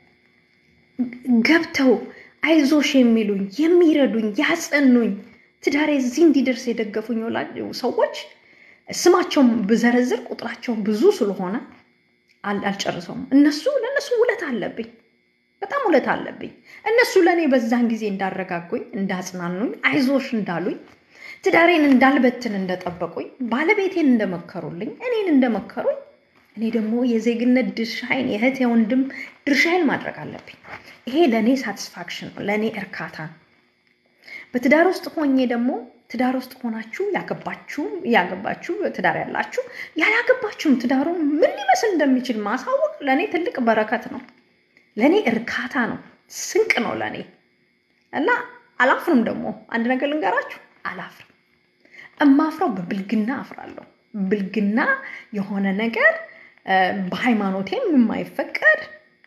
ገብተው አይዞሽ የሚሉኝ የሚረዱኝ ያጸኑኝ ትዳሬ እዚህ እንዲደርስ የደገፉኝ ሰዎች ስማቸውን ብዘረዝር ቁጥራቸው ብዙ ስለሆነ አልጨርሰውም። እነሱ ለእነሱ ውለት አለብኝ፣ በጣም ውለት አለብኝ። እነሱ ለእኔ በዛን ጊዜ እንዳረጋጉኝ፣ እንዳጽናኑኝ፣ አይዞሽ እንዳሉኝ፣ ትዳሬን እንዳልበትን እንደጠበቁኝ፣ ባለቤቴን እንደመከሩልኝ፣ እኔን እንደመከሩኝ፣ እኔ ደግሞ የዜግነት ድርሻዬን የእህት የወንድም ድርሻዬን ማድረግ አለብኝ። ይሄ ለእኔ ሳቲስፋክሽን ነው፣ ለእኔ እርካታ ነው። በትዳር ውስጥ ሆኜ ደግሞ ትዳር ውስጥ ሆናችሁ ያገባችሁ ያገባችሁ ትዳር ያላችሁ ያላገባችሁም ትዳሩ ምን ሊመስል እንደሚችል ማሳወቅ ለእኔ ትልቅ በረከት ነው። ለእኔ እርካታ ነው፣ ስንቅ ነው ለእኔ እና አላፍርም። ደግሞ አንድ ነገር ልንገራችሁ፣ አላፍርም። እማፍረው በብልግና አፍራለሁ። ብልግና የሆነ ነገር በሃይማኖቴም የማይፈቀድ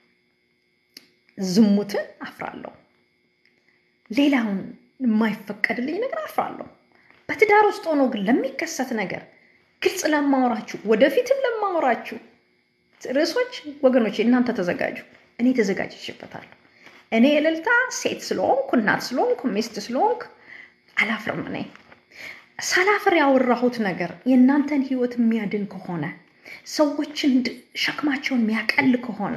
ዝሙትን አፍራለሁ። ሌላውን የማይፈቀድልኝ ነገር አፍራለሁ። በትዳር ውስጥ ሆኖ ግን ለሚከሰት ነገር ግልጽ ለማወራችሁ ወደፊትም ለማወራችሁ ርዕሶች ወገኖች እናንተ ተዘጋጁ። እኔ ተዘጋጅቼበታለሁ። እኔ እልልታ ሴት ስለሆንኩ እናት ስለሆንኩ ሚስት ስለሆንኩ አላፍርም። እኔ ሳላፍር ያወራሁት ነገር የእናንተን ሕይወት የሚያድን ከሆነ ሰዎችን ሸክማቸውን የሚያቀል ከሆነ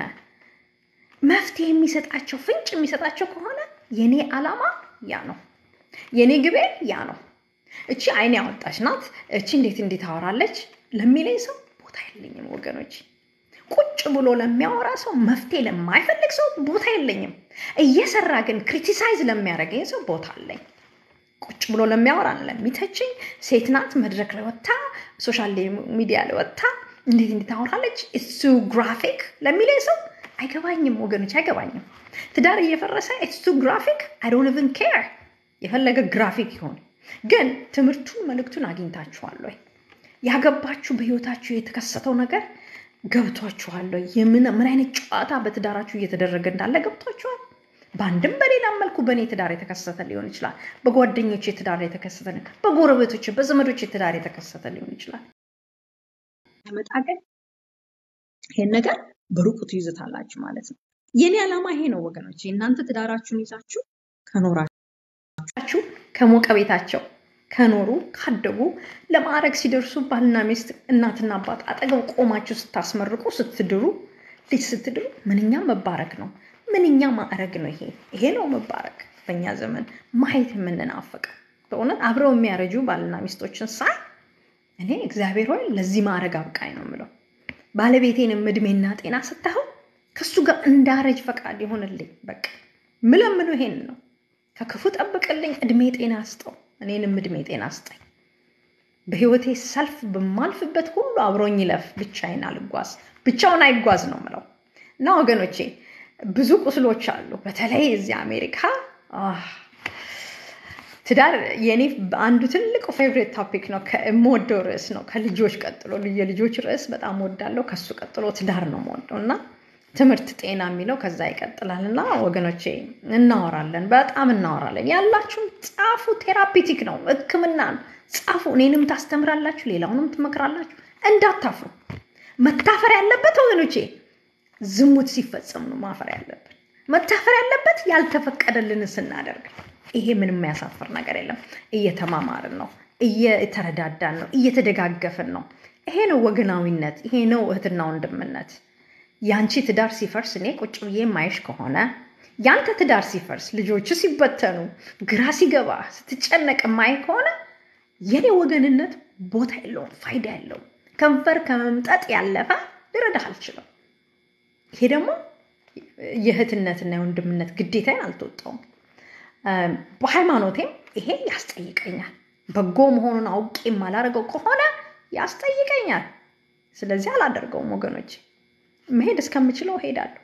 መፍትሄ የሚሰጣቸው ፍንጭ የሚሰጣቸው ከሆነ የኔ ዓላማ ያ ነው። የኔ ግቤ ያ ነው። እቺ አይኔ ያወጣች ናት፣ እቺ እንዴት እንዴት አወራለች ለሚለኝ ሰው ቦታ የለኝም ወገኖች። ቁጭ ብሎ ለሚያወራ ሰው መፍትሄ ለማይፈልግ ሰው ቦታ የለኝም። እየሰራ ግን ክሪቲሳይዝ ለሚያደርገኝ ሰው ቦታ አለኝ። ቁጭ ብሎ ለሚያወራ ለሚተችኝ፣ ሴት ናት መድረክ ላይ ወጥታ ሶሻል ሚዲያ ላይ ወጥታ እንዴት እንዴት አወራለች እሱ ግራፊክ ለሚለኝ ሰው አይገባኝም ወገኖች፣ አይገባኝም። ትዳር እየፈረሰ ኢትስ ቱ ግራፊክ አይ ዶንት ኢቭን ኬር። የፈለገ ግራፊክ ይሆን ግን ትምህርቱን መልእክቱን አግኝታችኋል ወይ? ያገባችሁ በህይወታችሁ የተከሰተው ነገር ገብቷችኋል ወይ? የምን ምን አይነት ጨዋታ በትዳራችሁ እየተደረገ እንዳለ ገብቷችኋል? በአንድም በሌላም መልኩ በእኔ ትዳር የተከሰተ ሊሆን ይችላል። በጓደኞች ትዳር የተከሰተ በጎረቤቶች በዘመዶች ትዳር የተከሰተ ሊሆን ይችላል። መጣ ግን ይህን ነገር በሩቁ ትይዙታላችሁ ማለት ነው። የኔ ዓላማ ይሄ ነው ወገኖች። እናንተ ትዳራችሁን ይዛችሁ ከኖራችሁ ከሞቀ ቤታቸው ከኖሩ ካደጉ ለማዕረግ ሲደርሱ ባልና ሚስት እናትና አባት አጠገብ ቆማችሁ ስታስመርቁ ስትድሩ ልጅ ስትድሩ ምንኛ መባረክ ነው፣ ምንኛ ማዕረግ ነው። ይሄ ይሄ ነው መባረክ። በእኛ ዘመን ማየት የምንናፍቀው በእውነት አብረው የሚያረጁ ባልና ሚስቶችን ሳይ እኔ እግዚአብሔር ሆይ ለዚህ ማዕረግ አብቃኝ ነው የምለው። ባለቤቴንም እድሜና ጤና ስታየው ከሱ ጋር እንዳረጅ ፈቃድ ይሆንልኝ። በቃ ምለምነው ይሄን ነው። ከክፉ ጠብቅልኝ፣ እድሜ ጤና ስጠው፣ እኔንም እድሜ ጤና ስጠኝ። በህይወቴ ሰልፍ በማልፍበት ሁሉ አብሮኝ ይለፍ፣ ብቻዬን አልጓዝ፣ ብቻውን አይጓዝ ነው ምለው እና ወገኖቼ ብዙ ቁስሎች አሉ። በተለይ እዚህ አሜሪካ ትዳር የኔ አንዱ ትልቁ ፌቨሬት ቶፒክ ነው። የምወደው ርዕስ ነው። ከልጆች ቀጥሎ የልጆች ርዕስ በጣም ወዳለው። ከሱ ቀጥሎ ትዳር ነው የምወደው እና ትምህርት፣ ጤና የሚለው ከዛ ይቀጥላል እና ወገኖቼ እናወራለን፣ በጣም እናወራለን። ያላችሁም ጻፉ። ቴራፒቲክ ነው፣ ሕክምና ነው። ጻፉ። እኔንም ታስተምራላችሁ፣ ሌላውንም ትመክራላችሁ። እንዳታፍሩ። መታፈር ያለበት ወገኖቼ ዝሙት ሲፈጸም ነው ማፈር ያለብን። መታፈር ያለበት ያልተፈቀደልን ስናደርግ ይሄ ምንም የሚያሳፍር ነገር የለም። እየተማማርን ነው፣ እየተረዳዳን ነው፣ እየተደጋገፍን ነው። ይሄ ነው ወገናዊነት፣ ይሄ ነው እህትና ወንድምነት። ያንቺ ትዳር ሲፈርስ እኔ ቁጭ ብዬ ማየሽ ከሆነ ያንተ ትዳር ሲፈርስ ልጆቹ ሲበተኑ ግራ ሲገባ ስትጨነቅ ማይ ከሆነ የኔ ወገንነት ቦታ የለውም፣ ፋይዳ የለውም። ከንፈር ከመምጠጥ ያለፈ ልረዳህ አልችልም። ይሄ ደግሞ የእህትነትና የወንድምነት ግዴታዬን አልተወጣውም። በሃይማኖቴም ይሄ ያስጠይቀኛል። በጎ መሆኑን አውቄ የማላደርገው ከሆነ ያስጠይቀኛል። ስለዚህ አላደርገውም ወገኖች። መሄድ እስከምችለው እሄዳለሁ።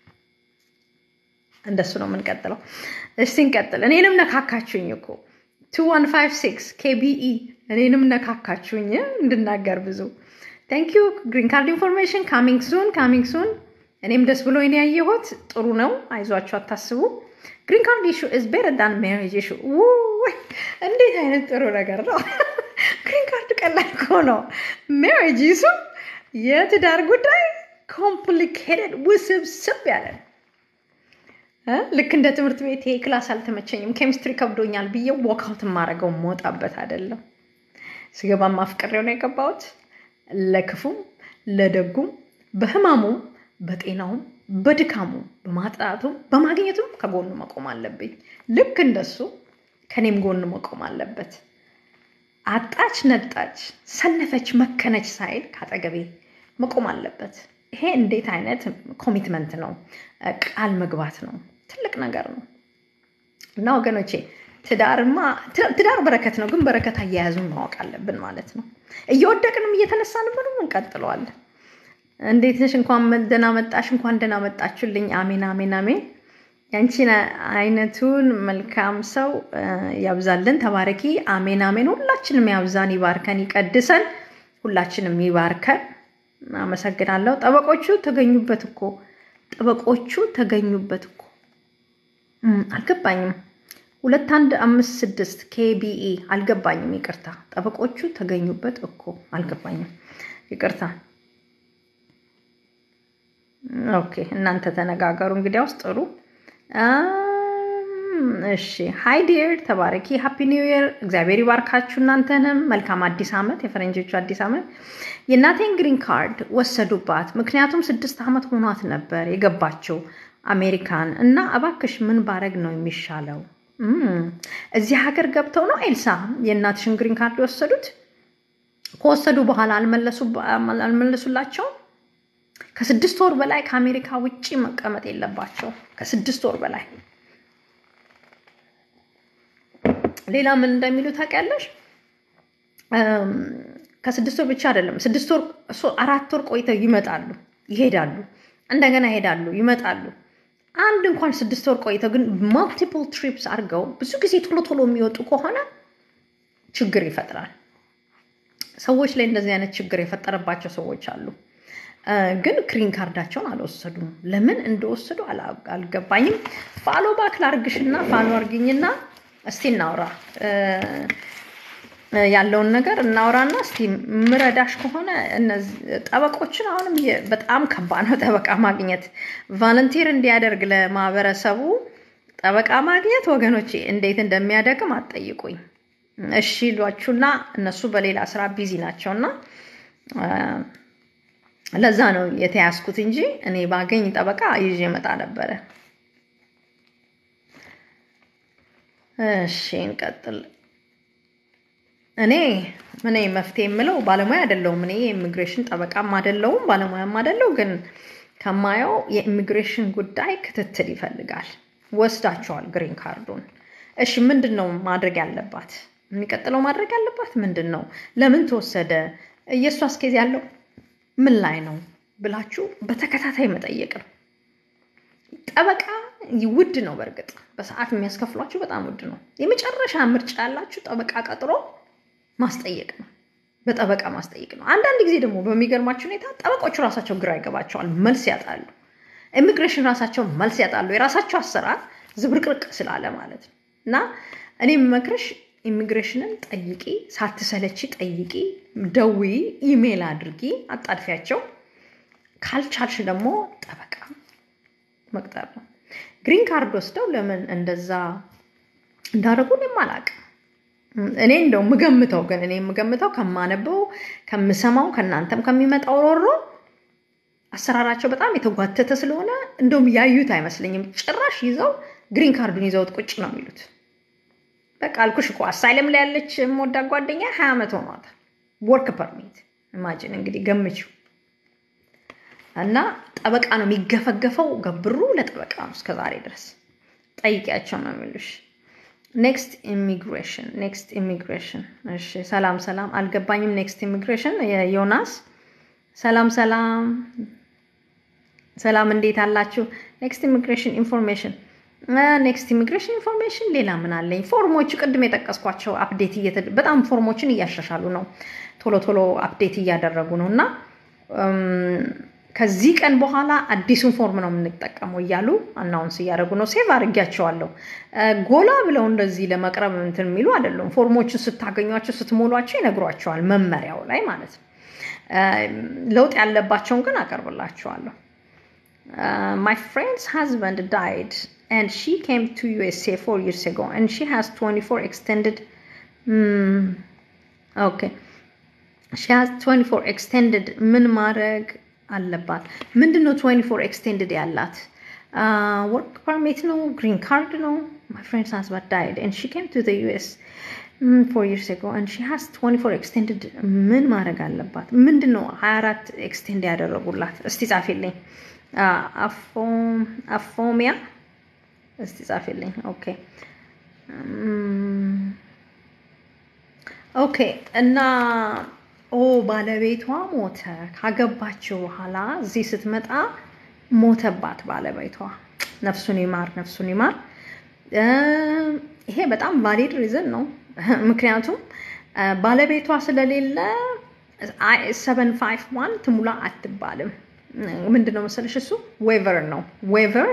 እንደሱ ነው የምንቀጥለው። እስቲ እንቀጥል። እኔንም ነካካችሁኝ እኮ ቱ ዋን ፋይቭ ሲክስ ኬቢኢ እኔንም ነካካችሁኝ እንድናገር ብዙ ቴንክ ዩ ግሪን ካርድ ኢንፎርሜሽን ካሚንግ ሱን ካሚንግ ሱን እኔም ደስ ብሎ እኔ ያየሁት ጥሩ ነው። አይዟችሁ፣ አታስቡ። ግሪን ካርድ ኢሹ ኢዝ ቤተር ዳን ሜሪጅ ኢሹ። እንዴት አይነት ጥሩ ነገር ነው! ግሪን ካርድ ቀላል እኮ ነው። ሜሪጅ ኢሹ የትዳር ጉዳይ ኮምፕሊኬትድ ውስብስብ ያለ ነው። ልክ እንደ ትምህርት ቤት ይሄ ክላስ አልተመቸኝም፣ ኬሚስትሪ ከብዶኛል ብዬ ወክአውት የማደርገው መውጣበት አይደለም። ስገባ ማፍቀሬው ነው የገባሁት። ለክፉም ለደጉም በህማሙም በጤናውም በድካሙም በማጥራቱም በማግኘቱም ከጎኑ መቆም አለብኝ። ልክ እንደሱ ከኔም ጎን መቆም አለበት። አጣች፣ ነጣች፣ ሰነፈች፣ መከነች ሳይል ከአጠገቤ መቆም አለበት። ይሄ እንዴት አይነት ኮሚትመንት ነው! ቃል መግባት ነው። ትልቅ ነገር ነው እና ወገኖቼ ትዳርማ ትዳር በረከት ነው፣ ግን በረከት አያያዙን ማወቅ አለብን ማለት ነው። እየወደቅንም እየተነሳንብንም እንቀጥለዋለን። እንዴት ነሽ? እንኳን ደህና መጣሽ፣ እንኳን ደህና መጣችሁልኝ። አሜን አሜን አሜን። ያንቺን አይነቱን መልካም ሰው ያብዛልን። ተባረኪ። አሜን አሜን። ሁላችንም ያብዛን፣ ይባርከን፣ ይቀድሰን፣ ሁላችንም ይባርከን። አመሰግናለሁ። ጠበቆቹ ተገኙበት እኮ ጠበቆቹ ተገኙበት እኮ አልገባኝም። ሁለት አንድ አምስት ስድስት ኬቢኢ አልገባኝም። ይቅርታ። ጠበቆቹ ተገኙበት እኮ አልገባኝም። ይቅርታ። ኦኬ፣ እናንተ ተነጋገሩ። እንግዲያውስ ጥሩ። እሺ፣ ሃይ ዲር ተባረኪ። ሃፒ ኒው ይር። እግዚአብሔር ይባርካችሁ እናንተንም። መልካም አዲስ ዓመት፣ የፈረንጆቹ አዲስ ዓመት። የእናቴን ግሪን ካርድ ወሰዱባት። ምክንያቱም ስድስት ዓመት ሆኗት ነበር የገባችው አሜሪካን እና እባክሽ ምን ባረግ ነው የሚሻለው? እዚህ ሀገር ገብተው ነው ኤልሳ የእናትሽን ግሪን ካርድ የወሰዱት? ከወሰዱ በኋላ አልመለሱላቸውም? ከስድስት ወር በላይ ከአሜሪካ ውጭ መቀመጥ የለባቸው። ከስድስት ወር በላይ ሌላ ምን እንደሚሉ ታውቂያለሽ? ከስድስት ወር ብቻ አይደለም፣ ስድስት ወር አራት ወር ቆይተው ይመጣሉ፣ ይሄዳሉ፣ እንደገና ይሄዳሉ፣ ይመጣሉ። አንድ እንኳን ስድስት ወር ቆይተው ግን ማልቲፕል ትሪፕስ አድርገው ብዙ ጊዜ ቶሎ ቶሎ የሚወጡ ከሆነ ችግር ይፈጥራል። ሰዎች ላይ እንደዚህ አይነት ችግር የፈጠረባቸው ሰዎች አሉ። ግን ግሪን ካርዳቸውን አልወሰዱም። ለምን እንደወሰዱ አልገባኝም። ፋሎ ባክ ላርግሽና ፋሎ አርግኝና እስቲ እናውራ ያለውን ነገር እናውራና እስቲ ምረዳሽ ከሆነ እነዚህ ጠበቆችን አሁንም በጣም ከባድ ነው ጠበቃ ማግኘት። ቫለንቲር እንዲያደርግ ለማህበረሰቡ ጠበቃ ማግኘት ወገኖቼ እንዴት እንደሚያደግም አትጠይቁኝ። እሺ ሏችሁና እነሱ በሌላ ስራ ቢዚ ናቸውና ለዛ ነው የተያዝኩት እንጂ እኔ ባገኝ ጠበቃ ይዤ መጣ ነበረ። እሺ እንቀጥል። እኔ እኔ መፍትሄ የምለው ባለሙያ አይደለሁም። እኔ የኢሚግሬሽን ጠበቃም አይደለሁም ባለሙያም አይደለሁ። ግን ከማየው የኢሚግሬሽን ጉዳይ ክትትል ይፈልጋል። ወስዳቸዋል ግሪን ካርዱን። እሺ ምንድን ነው ማድረግ ያለባት? የሚቀጥለው ማድረግ ያለባት ምንድን ነው? ለምን ተወሰደ? የእሷ አስኬዝ ያለው ምን ላይ ነው ብላችሁ በተከታታይ መጠየቅ ነው። ጠበቃ ውድ ነው። በእርግጥ በሰዓት የሚያስከፍሏችሁ በጣም ውድ ነው። የመጨረሻ ምርጫ ያላችሁ ጠበቃ ቀጥሮ ማስጠየቅ ነው። በጠበቃ ማስጠየቅ ነው። አንዳንድ ጊዜ ደግሞ በሚገርማችሁ ሁኔታ ጠበቆቹ ራሳቸው ግራ ይገባቸዋል፣ መልስ ያጣሉ። ኢሚግሬሽን ራሳቸው መልስ ያጣሉ። የራሳቸው አሰራር ዝብርቅርቅ ስላለ ማለት ነው። እና እኔ የምመክርሽ ኢሚግሬሽንን ጠይቂ፣ ሳትሰለቺ ጠይቂ፣ ደውዪ፣ ኢሜይል አድርጊ፣ አጣድፊያቸው። ካልቻልሽ ደግሞ ጠበቃ መቅጠር ነው። ግሪን ካርድ ወስደው ለምን እንደዛ እንዳደረጉ እኔም አላውቅም። እኔ እንደው የምገምተው ግን እኔ የምገምተው ከማነበው ከምሰማው ከእናንተም ከሚመጣው ሮሮ አሰራራቸው በጣም የተጓተተ ስለሆነ እንደውም ያዩት አይመስለኝም። ጭራሽ ይዘው ግሪን ካርዱን ይዘውት ቁጭ ነው የሚሉት። በቃ አልኩሽ እኮ አሳይለም ላይ ያለች የምወዳ ጓደኛ ሀያ ዓመት ሆኗታል። ወርክ ፐርሚት ኢማጂን እንግዲህ ገምችው። እና ጠበቃ ነው የሚገፈገፈው። ገብሩ ለጠበቃ ነው እስከዛሬ ድረስ ጠይቂያቸው ነው የሚሉሽ። ኔክስት ኢሚግሬሽን ኔክስት ኢሚግሬሽን። እሺ ሰላም ሰላም፣ አልገባኝም። ኔክስት ኢሚግሬሽን ዮናስ፣ ሰላም ሰላም ሰላም፣ እንዴት አላችሁ? ኔክስት ኢሚግሬሽን ኢንፎርሜሽን ኔክስት ኢሚግሬሽን ኢንፎርሜሽን ሌላ ምን አለኝ? ፎርሞቹ ቅድም የጠቀስኳቸው አፕዴት በጣም ፎርሞችን እያሻሻሉ ነው፣ ቶሎ ቶሎ አፕዴት እያደረጉ ነው እና ከዚህ ቀን በኋላ አዲሱን ፎርም ነው የምንጠቀመው እያሉ አናውንስ እያደረጉ ነው። ሴቭ አድርጊያቸዋለሁ። ጎላ ብለው እንደዚህ ለመቅረብ እንትን የሚሉ አይደሉም። ፎርሞችን ስታገኟቸው ስትሞሏቸው ይነግሯቸዋል፣ መመሪያው ላይ ማለት ነው። ለውጥ ያለባቸውን ግን አቀርብላቸዋለሁ። ማይ ፍሬንድስ ሃዝበንድ ዳይድ and she came to USA four years ago and she has 24 extended mm, okay she has 24 extended ምን ማድረግ አለባት ምንድን ነው 24 extended ያላት ወርክ ፐርሚት ነው ግሪን ካርድ ነው my friend's husband died and she came to the US mm, four years ago and she has 24 extended ምን ማድረግ አለባት ምንድን ነው 24 ኤክስቴንድ ያደረጉላት እስቲ ጻፊልኝ አፎሚያ እስቲ ጻፊልኝ። ኦኬ ኦኬ። እና ኦ ባለቤቷ ሞተ። ካገባችው በኋላ እዚህ ስትመጣ ሞተባት ባለቤቷ። ነፍሱን ይማር፣ ነፍሱን ይማር። ይሄ በጣም ቫሊድ ሪዝን ነው። ምክንያቱም ባለቤቷ ስለሌለ ሰቨን ፋይቭ ዋን ትሙላ አትባልም። ምንድን ነው መሰለሽ እሱ ዌቨር ነው ዌቨር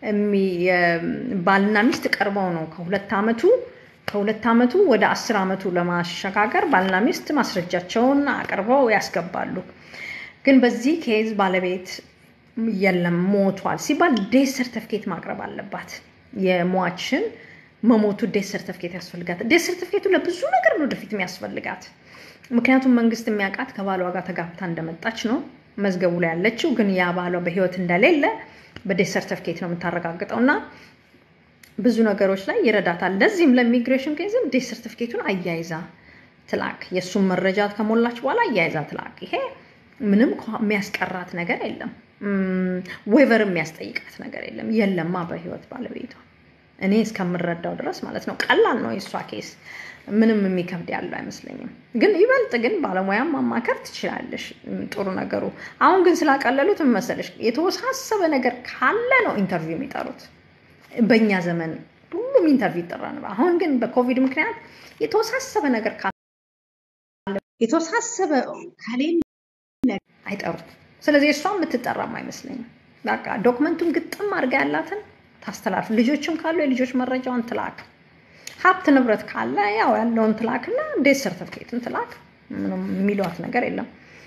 ባልና ሚስት ቀርበው ነው ከሁለት ዓመቱ ከሁለት ዓመቱ ወደ አስር ዓመቱ ለማሸጋገር ባልና ሚስት ማስረጃቸውን አቅርበው ያስገባሉ። ግን በዚህ ኬዝ ባለቤት የለም ሞቷል ሲባል ዴት ሰርተፍኬት ማቅረብ አለባት። የሟችን መሞቱ ዴት ሰርተፍኬት ያስፈልጋት። ዴት ሰርተፍኬቱ ለብዙ ነገር ነው ወደፊት የሚያስፈልጋት። ምክንያቱም መንግስት የሚያውቃት ከባሏ ጋር ተጋብታ እንደመጣች ነው መዝገቡ ላይ ያለችው። ግን ያ ባሏ በህይወት እንደሌለ በዴት ሰርተፍኬት ነው የምታረጋግጠው እና ብዙ ነገሮች ላይ ይረዳታል። ለዚህም ለኢሚግሬሽን ኬዝም ዴት ሰርተፍኬቱን አያይዛ ትላክ። የእሱን መረጃ ከሞላች በኋላ አያይዛ ትላክ። ይሄ ምንም የሚያስቀራት ነገር የለም። ዌቨር የሚያስጠይቃት ነገር የለም። የለማ በህይወት ባለቤቷ እኔ እስከምረዳው ድረስ ማለት ነው። ቀላል ነው የእሷ ኬስ፣ ምንም የሚከብድ ያለው አይመስለኝም። ግን ይበልጥ ግን ባለሙያም ማማከር ትችላለሽ። ጥሩ ነገሩ አሁን ግን ስላቀለሉት ምን መሰለሽ፣ የተወሳሰበ ነገር ካለ ነው ኢንተርቪው የሚጠሩት። በእኛ ዘመን ሁሉም ኢንተርቪው ይጠራ ነበር። አሁን ግን በኮቪድ ምክንያት የተወሳሰበ ነገር ካለ የተወሳሰበ ከሌለ አይጠሩም። ስለዚህ እሷ የምትጠራም አይመስለኝም። በቃ ዶክመንቱን ግጥም አድርጋ ያላትን ታስተላልፍ። ልጆችም ካሉ የልጆች መረጃውን ትላክ። ሀብት ንብረት ካለ ያው ያለውን ትላክና ዴት ሰርተፍኬትን ትላክ። ምንም የሚሏት ነገር የለም።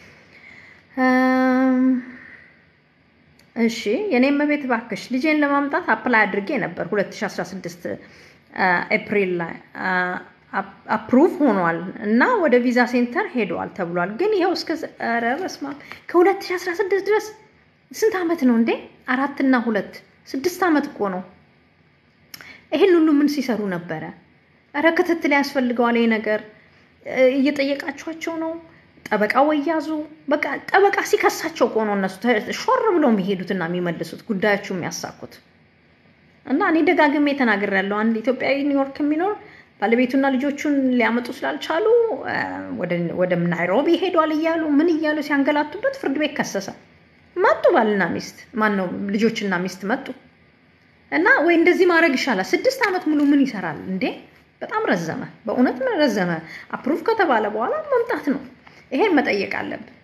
እሺ የኔም መቤት ባክሽ ልጄን ለማምጣት አፕላይ አድርጌ ነበር 2016 ኤፕሪል ላይ አፕሩቭ ሆኗል እና ወደ ቪዛ ሴንተር ሄደዋል ተብሏል። ግን ይኸው እስከ ኧረ በስመ አብ ከ2016 ድረስ ስንት ዓመት ነው እንዴ? አራትና ሁለት ስድስት ዓመት እኮ ነው። ይሄን ሁሉ ምን ሲሰሩ ነበረ? ኧረ ክትትል ያስፈልገዋል ይሄ ነገር። እየጠየቃችኋቸው ነው? ጠበቃ ወያዙ። በቃ ጠበቃ ሲከሳቸው እኮ ነው እነሱ ሾር ብለው የሚሄዱትና የሚመልሱት ጉዳያቸው የሚያሳኩት። እና እኔ ደጋግሜ ተናግሬያለሁ። አንድ ኢትዮጵያዊ ኒውዮርክ የሚኖር ባለቤቱና ልጆቹን ሊያመጡ ስላልቻሉ ወደ ናይሮቢ ሄዷል እያሉ ምን እያሉ ሲያንገላቱበት ፍርድ ቤት ከሰሰ። መጡ ባልና ሚስት ማን ነው ልጆችና ሚስት መጡ። እና ወይ እንደዚህ ማድረግ ይሻላል። ስድስት ዓመት ሙሉ ምን ይሰራል እንዴ? በጣም ረዘመ፣ በእውነት ረዘመ። አፕሩቭ ከተባለ በኋላ መምጣት ነው። ይሄን መጠየቅ አለብን።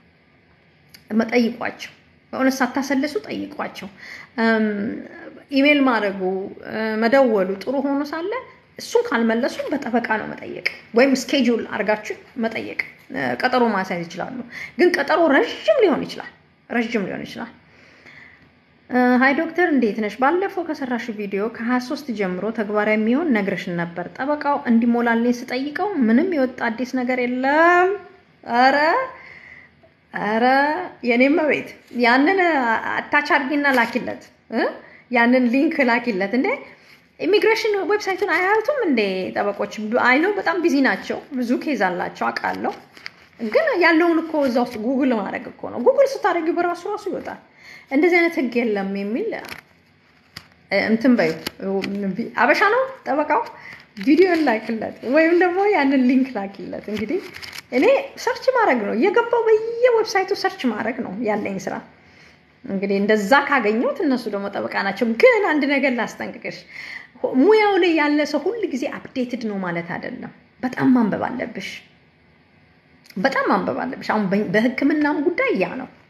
መጠይቋቸው በእውነት ሳታሰልሱ ጠይቋቸው። ኢሜል ማድረጉ መደወሉ ጥሩ ሆኖ ሳለ እሱን ካልመለሱ በጠበቃ ነው መጠየቅ፣ ወይም ስኬጁል አድርጋችሁ መጠየቅ። ቀጠሮ ማስያዝ ይችላሉ። ግን ቀጠሮ ረዥም ሊሆን ይችላል ረዥም ሊሆን ይችላል። ሀይ ዶክተር እንዴት ነሽ? ባለፈው ከሰራሽ ቪዲዮ ከ23 ጀምሮ ተግባራዊ የሚሆን ነግረሽን ነበር። ጠበቃው እንዲሞላልኝ ስጠይቀው ምንም የወጣ አዲስ ነገር የለም። ኧረ ኧረ የኔም ቤት ያንን አታች አድርጊና ላኪለት፣ ያንን ሊንክ ላኪለት። እንዴ ኢሚግሬሽን ዌብሳይቱን አያዩትም እንዴ ጠበቆች? አይኖ በጣም ቢዚ ናቸው፣ ብዙ ኬዝ አላቸው አውቃለሁ። ግን ያለውን እኮ እዛ ውስጥ ጉግል ማድረግ እኮ ነው። ጉግል ስታደርጊ በራሱ ራሱ ይወጣል። እንደዚህ አይነት ህግ የለም የሚል እንትን በዩ አበሻ ነው ጠበቃው። ቪዲዮን ላኪለት ወይም ደግሞ ያንን ሊንክ ላኪለት። እንግዲህ እኔ ሰርች ማድረግ ነው እየገባው በየዌብሳይቱ ሰርች ማድረግ ነው ያለኝ ስራ። እንግዲህ እንደዛ ካገኘሁት እነሱ ደግሞ ጠበቃ ናቸው። ግን አንድ ነገር ላስጠንቅቅሽ፣ ሙያው ላይ ያለ ሰው ሁል ጊዜ አፕዴትድ ነው ማለት አይደለም። በጣም ማንበብ አለብሽ። በጣም ማንበብ አለብሽ። አሁን በህክምናም ጉዳይ ያ ነው።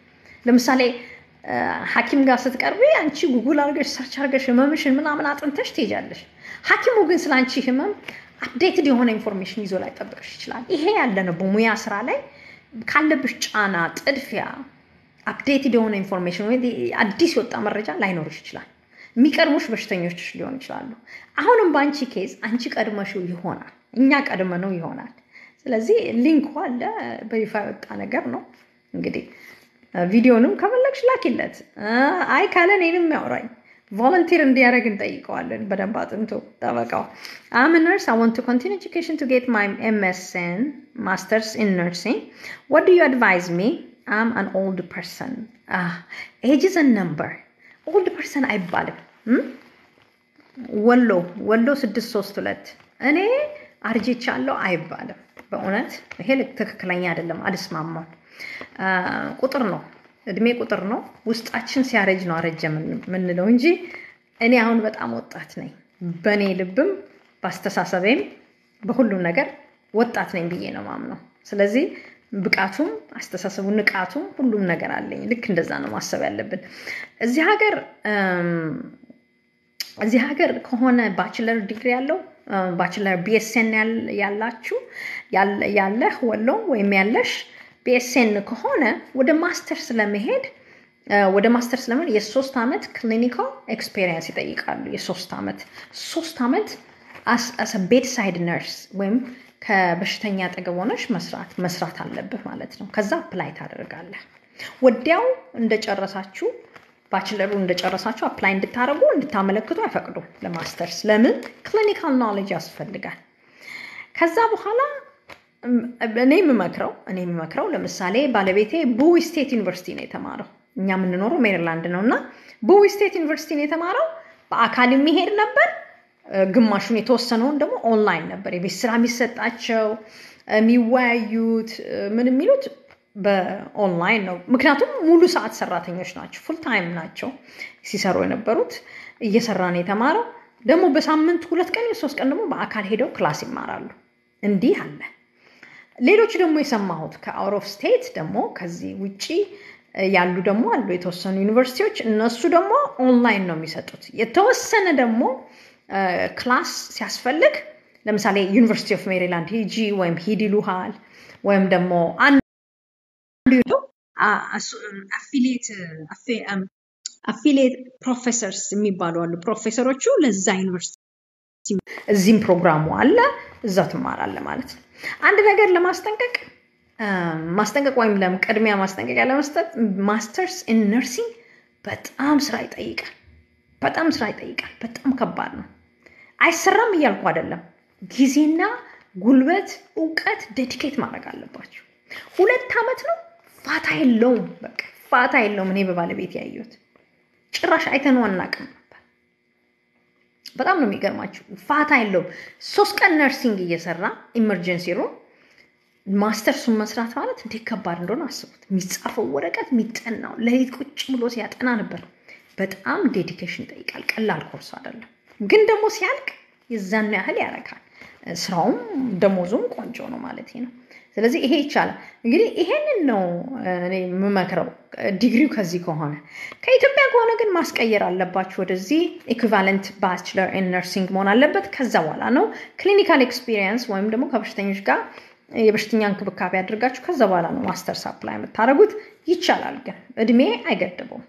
ለምሳሌ ሐኪም ጋር ስትቀርቢ አንቺ ጉጉል አድርገሽ ሰርች አድርገሽ ህመምሽን ምናምን አጥንተሽ ትሄጃለሽ። ሐኪሙ ግን ስለ አንቺ ህመም አፕዴትድ የሆነ ኢንፎርሜሽን ይዞ ላይ ጠብቅሽ ይችላል። ይሄ ያለ ነው በሙያ ስራ ላይ ካለብሽ ጫና፣ ጥድፊያ አፕዴትድ የሆነ ኢንፎርሜሽን ወይ አዲስ የወጣ መረጃ ላይኖርሽ ይችላል። የሚቀድሙሽ በሽተኞች ሊሆን ይችላሉ። አሁንም በአንቺ ኬዝ አንቺ ቀድመሽው ይሆናል፣ እኛ ቀድመነው ይሆናል። ስለዚህ ሊንኩ አለ፣ በይፋ የወጣ ነገር ነው። እንግዲህ ቪዲዮንም ከፈለግሽ ላኪለት። አይ ካለ እኔንም ያውራኝ ቮለንቲር እንዲያደርግ እንጠይቀዋለን። በደንብ አጥንቶ ጠበቃው አም ነርስ አይ ዋንት ቱ ኮንቲኒ ኤጁኬሽን ቱ ጌት ማይ ኤምኤስኤን ማስተርስ ኢን ነርሲንግ ዋት ዱ ዩ አድቫይዝ ሚ አም አን ኦልድ ፐርሰን ኤጅ ኢዝ አ ነምበር ኦልድ ፐርሰን አይባልም። ወሎ ወሎ ስድስት ሶስት ሁለት እኔ አርጅቻለሁ አይባልም። በእውነት ይሄ ትክክለኛ አይደለም። አልስማማም። ቁጥር ነው እድሜ ቁጥር ነው። ውስጣችን ሲያረጅ ነው አረጀ የምንለው እንጂ እኔ አሁን በጣም ወጣት ነኝ። በእኔ ልብም በአስተሳሰቤም በሁሉም ነገር ወጣት ነኝ ብዬ ነው ማምነው። ስለዚህ ብቃቱም አስተሳሰቡ፣ ንቃቱም ሁሉም ነገር አለኝ። ልክ እንደዛ ነው ማሰብ ያለብን። እዚህ ሀገር እዚህ ሀገር ከሆነ ባችለር ዲግሪ ያለው ባችለር ቢኤስኤን ያላችሁ ያለህ ወሎ ወይም ያለሽ ቢኤስኤን ከሆነ ወደ ማስተርስ ለመሄድ ወደ ማስተርስ ለመሄድ የሶስት ዓመት ክሊኒካል ኤክስፔሪየንስ ይጠይቃሉ። የሶስት ዓመት ሶስት ዓመት አስ ቤድሳይድ ነርስ ወይም ከበሽተኛ አጠገብ ሆነሽ መስራት መስራት አለብህ ማለት ነው። ከዛ አፕላይ ታደርጋለህ። ወዲያው እንደጨረሳችሁ ባችለሩ እንደጨረሳችሁ አፕላይ እንድታደርጉ እንድታመለክቱ አይፈቅዱም ለማስተርስ። ለምን? ክሊኒካል ኖሌጅ ያስፈልጋል። ከዛ በኋላ እኔ የምመክረው እኔ የምመክረው ለምሳሌ ባለቤቴ ቡዊ ስቴት ዩኒቨርሲቲ ነው የተማረው። እኛ የምንኖረው ሜሪላንድ ነው እና ቡዊ ስቴት ዩኒቨርሲቲ ነው የተማረው። በአካል የሚሄድ ነበር፣ ግማሹን የተወሰነውን ደግሞ ኦንላይን ነበር የቤት ስራ የሚሰጣቸው የሚወያዩት ምን የሚሉት በኦንላይን ነው። ምክንያቱም ሙሉ ሰዓት ሰራተኞች ናቸው፣ ፉል ታይም ናቸው ሲሰሩ የነበሩት። እየሰራ ነው የተማረው። ደግሞ በሳምንት ሁለት ቀን ሶስት ቀን ደግሞ በአካል ሄደው ክላስ ይማራሉ። እንዲህ አለ። ሌሎች ደግሞ የሰማሁት ከአውት ኦፍ ስቴት ደግሞ ከዚህ ውጪ ያሉ ደግሞ አሉ የተወሰኑ ዩኒቨርሲቲዎች። እነሱ ደግሞ ኦንላይን ነው የሚሰጡት። የተወሰነ ደግሞ ክላስ ሲያስፈልግ ለምሳሌ ዩኒቨርሲቲ ኦፍ ሜሪላንድ ሂጂ ወይም ሂድ ይሉሃል ወይም ደግሞ አንዱ አፊሊየት ፕሮፌሰርስ የሚባሉ አሉ። ፕሮፌሰሮቹ ለዛ ዩኒቨርሲቲ እዚህም ፕሮግራሙ አለ፣ እዛ ትማራለ ማለት ነው። አንድ ነገር ለማስጠንቀቅ ማስጠንቀቅ ወይም ቅድሚያ ማስጠንቀቂያ ለመስጠት ማስተርስ ኢን ነርሲንግ በጣም ስራ ይጠይቃል። በጣም ስራ ይጠይቃል። በጣም ከባድ ነው። አይሰራም እያልኩ አይደለም። ጊዜና ጉልበት፣ እውቀት ዴዲኬት ማድረግ አለባቸው። ሁለት ዓመት ነው፣ ፋታ የለውም። በቃ ፋታ የለውም። እኔ በባለቤት ያየሁት ጭራሽ አይተነው አናውቅም ነበር። በጣም ነው የሚገርማችሁ። ፋታ የለውም። ሶስት ቀን ነርሲንግ እየሰራ ኢመርጀንሲ ሩም ማስተርሱን መስራት ማለት እንዴት ከባድ እንደሆነ አስቡት። የሚጻፈው ወረቀት የሚጠናው ሌሊት ቁጭ ብሎ ሲያጠና ነበር። በጣም ዴዲኬሽን ይጠይቃል። ቀላል ኮርስ አይደለም። ግን ደግሞ ሲያልቅ የዛኑ ያህል ያረካል። ስራውም ደሞዙም ቆንጆ ነው ማለት ነው። ስለዚህ ይሄ ይቻላል። እንግዲህ ይሄንን ነው እኔ የምመክረው ዲግሪው ከዚህ ከሆነ። ከኢትዮጵያ ከሆነ ግን ማስቀየር አለባችሁ። ወደዚህ ኢኩቫለንት ባችለር ኢን ነርሲንግ መሆን አለበት። ከዛ በኋላ ነው ክሊኒካል ኤክስፒሪየንስ ወይም ደግሞ ከበሽተኞች ጋር የበሽተኛ እንክብካቤ አድርጋችሁ ከዛ በኋላ ነው ማስተርስ አፕላይ የምታደርጉት። ይቻላል፣ ግን እድሜ አይገድበውም።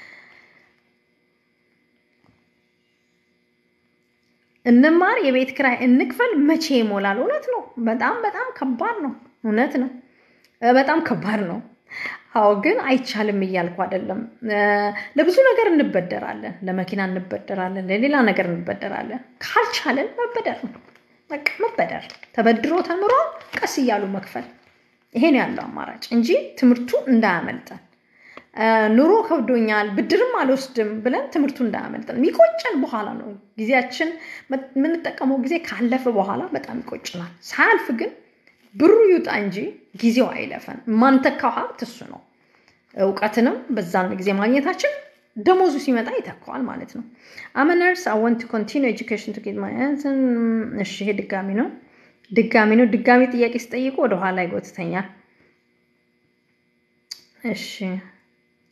እንማር፣ የቤት ክራይ እንክፈል፣ መቼ ይሞላል? እውነት ነው። በጣም በጣም ከባድ ነው። እውነት ነው። በጣም ከባድ ነው። አዎ፣ ግን አይቻልም እያልኩ አይደለም። ለብዙ ነገር እንበደራለን፣ ለመኪና እንበደራለን፣ ለሌላ ነገር እንበደራለን። ካልቻለን መበደር ነው በቃ መበደር፣ ተበድሮ ተምሮ ቀስ እያሉ መክፈል። ይሄን ያለው አማራጭ እንጂ ትምህርቱ እንዳያመልጠን። ኑሮ ከብዶኛል ብድርም አልወስድም ብለን ትምህርቱ እንዳያመልጠን። የሚቆጨን በኋላ ነው። ጊዜያችን የምንጠቀመው ጊዜ ካለፈ በኋላ በጣም ይቆጭናል። ሳያልፍ ግን ብሩ ይውጣ እንጂ ጊዜው አይለፈን። የማንተካው ሀብት እሱ ነው። እውቀትንም በዛን ጊዜ ማግኘታችን ደሞዙ ሲመጣ ይተካዋል ማለት ነው። አመነርስ አይ ዋንት ቱ ኮንቲኒው ኤጁኬሽን ቱ ጌት ማይ እሺ፣ ይሄ ድጋሚ ነው ድጋሚ ነው ድጋሚ ጥያቄ ስጠይቁ ወደኋላ ይጎትተኛል። እሺ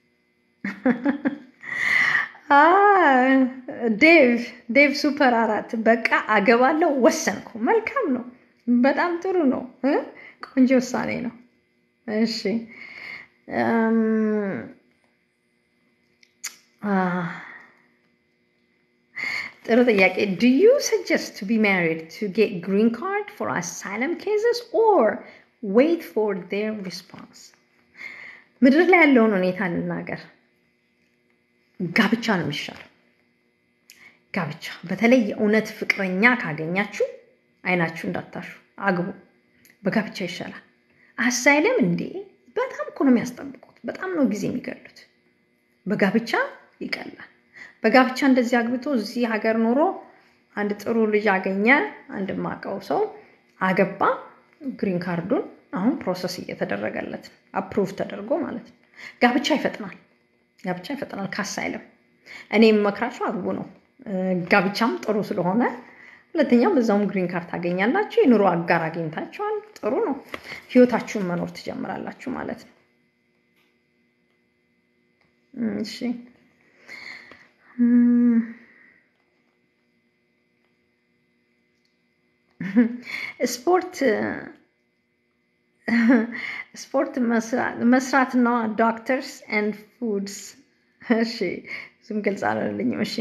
ዴቭ ዴቭ ሱፐር አራት በቃ አገባለሁ ወሰንኩ። መልካም ነው። በጣም ጥሩ ነው። ቆንጆ ውሳኔ ነው። እሺ ጥሩ ጥያቄ። ዱ ዩ ሰጀስት ቱ ቢ ማሪድ ቱ ጌት ግሪን ካርድ ፎር አሳይለም ኬዝስ ኦር ዌይት ፎር ዴር ሪስፖንስ? ምድር ላይ ያለውን ሁኔታ ልናገር። ጋብቻ ነው የሚሻለው። ጋብቻ በተለይ የእውነት ፍቅረኛ ካገኛችሁ አይናችሁ እንዳታሹ አግቡ። በጋብቻ ይሻላል። አሳይለም እንዴ በጣም እኮ ነው የሚያስጠብቁት። በጣም ነው ጊዜ የሚገሉት። በጋብቻ ይቀላል። በጋብቻ እንደዚህ አግብቶ እዚህ ሀገር ኖሮ አንድ ጥሩ ልጅ አገኘ። አንድ ማቀው ሰው አገባ። ግሪን ካርዱን አሁን ፕሮሰስ እየተደረገለት ነው። አፕሩቭ ተደርጎ ማለት ነው። ጋብቻ ይፈጥናል። ጋብቻ ይፈጥናል ከአሳይለም። እኔ የምመክራችሁ አግቡ ነው። ጋብቻም ጥሩ ስለሆነ ሁለተኛው በዛውም ግሪን ካርድ ታገኛላችሁ። የኑሮ አጋር አግኝታችኋል። ጥሩ ነው። ህይወታችሁን መኖር ትጀምራላችሁ ማለት ነው። እሺ ስፖርት ስፖርት መስራት ነው። ዶክተርስ ኤንድ ፉድስ። እሺ እሱም ግልጽ አላለልኝም። እሺ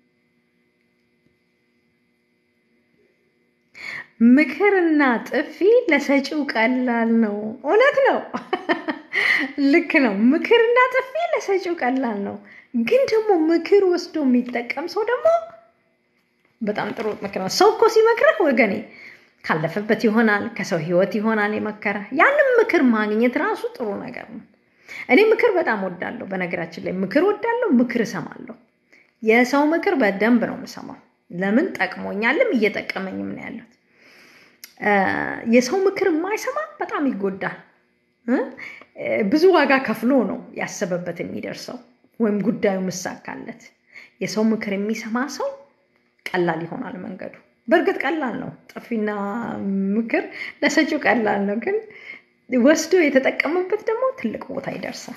ምክርና ጥፊ ለሰጪው ቀላል ነው። እውነት ነው። ልክ ነው። ምክርና ጥፊ ለሰጪው ቀላል ነው። ግን ደግሞ ምክር ወስዶ የሚጠቀም ሰው ደግሞ በጣም ጥሩ ምክር ነው። ሰው እኮ ሲመክረህ ወገኔ ካለፈበት ይሆናል፣ ከሰው ህይወት ይሆናል የመከረ ያንም ምክር ማግኘት ራሱ ጥሩ ነገር ነው። እኔ ምክር በጣም ወዳለሁ። በነገራችን ላይ ምክር ወዳለሁ፣ ምክር እሰማለሁ። የሰው ምክር በደንብ ነው የምሰማው። ለምን ጠቅሞኛልም እየጠቀመኝም ነው ያሉት። የሰው ምክር የማይሰማ በጣም ይጎዳል። ብዙ ዋጋ ከፍሎ ነው ያሰበበት የሚደርሰው ወይም ጉዳዩ ምሳካለት። የሰው ምክር የሚሰማ ሰው ቀላል ይሆናል መንገዱ። በእርግጥ ቀላል ነው፣ ጥፊና ምክር ለሰጪው ቀላል ነው፣ ግን ወስዶ የተጠቀመበት ደግሞ ትልቅ ቦታ ይደርሳል።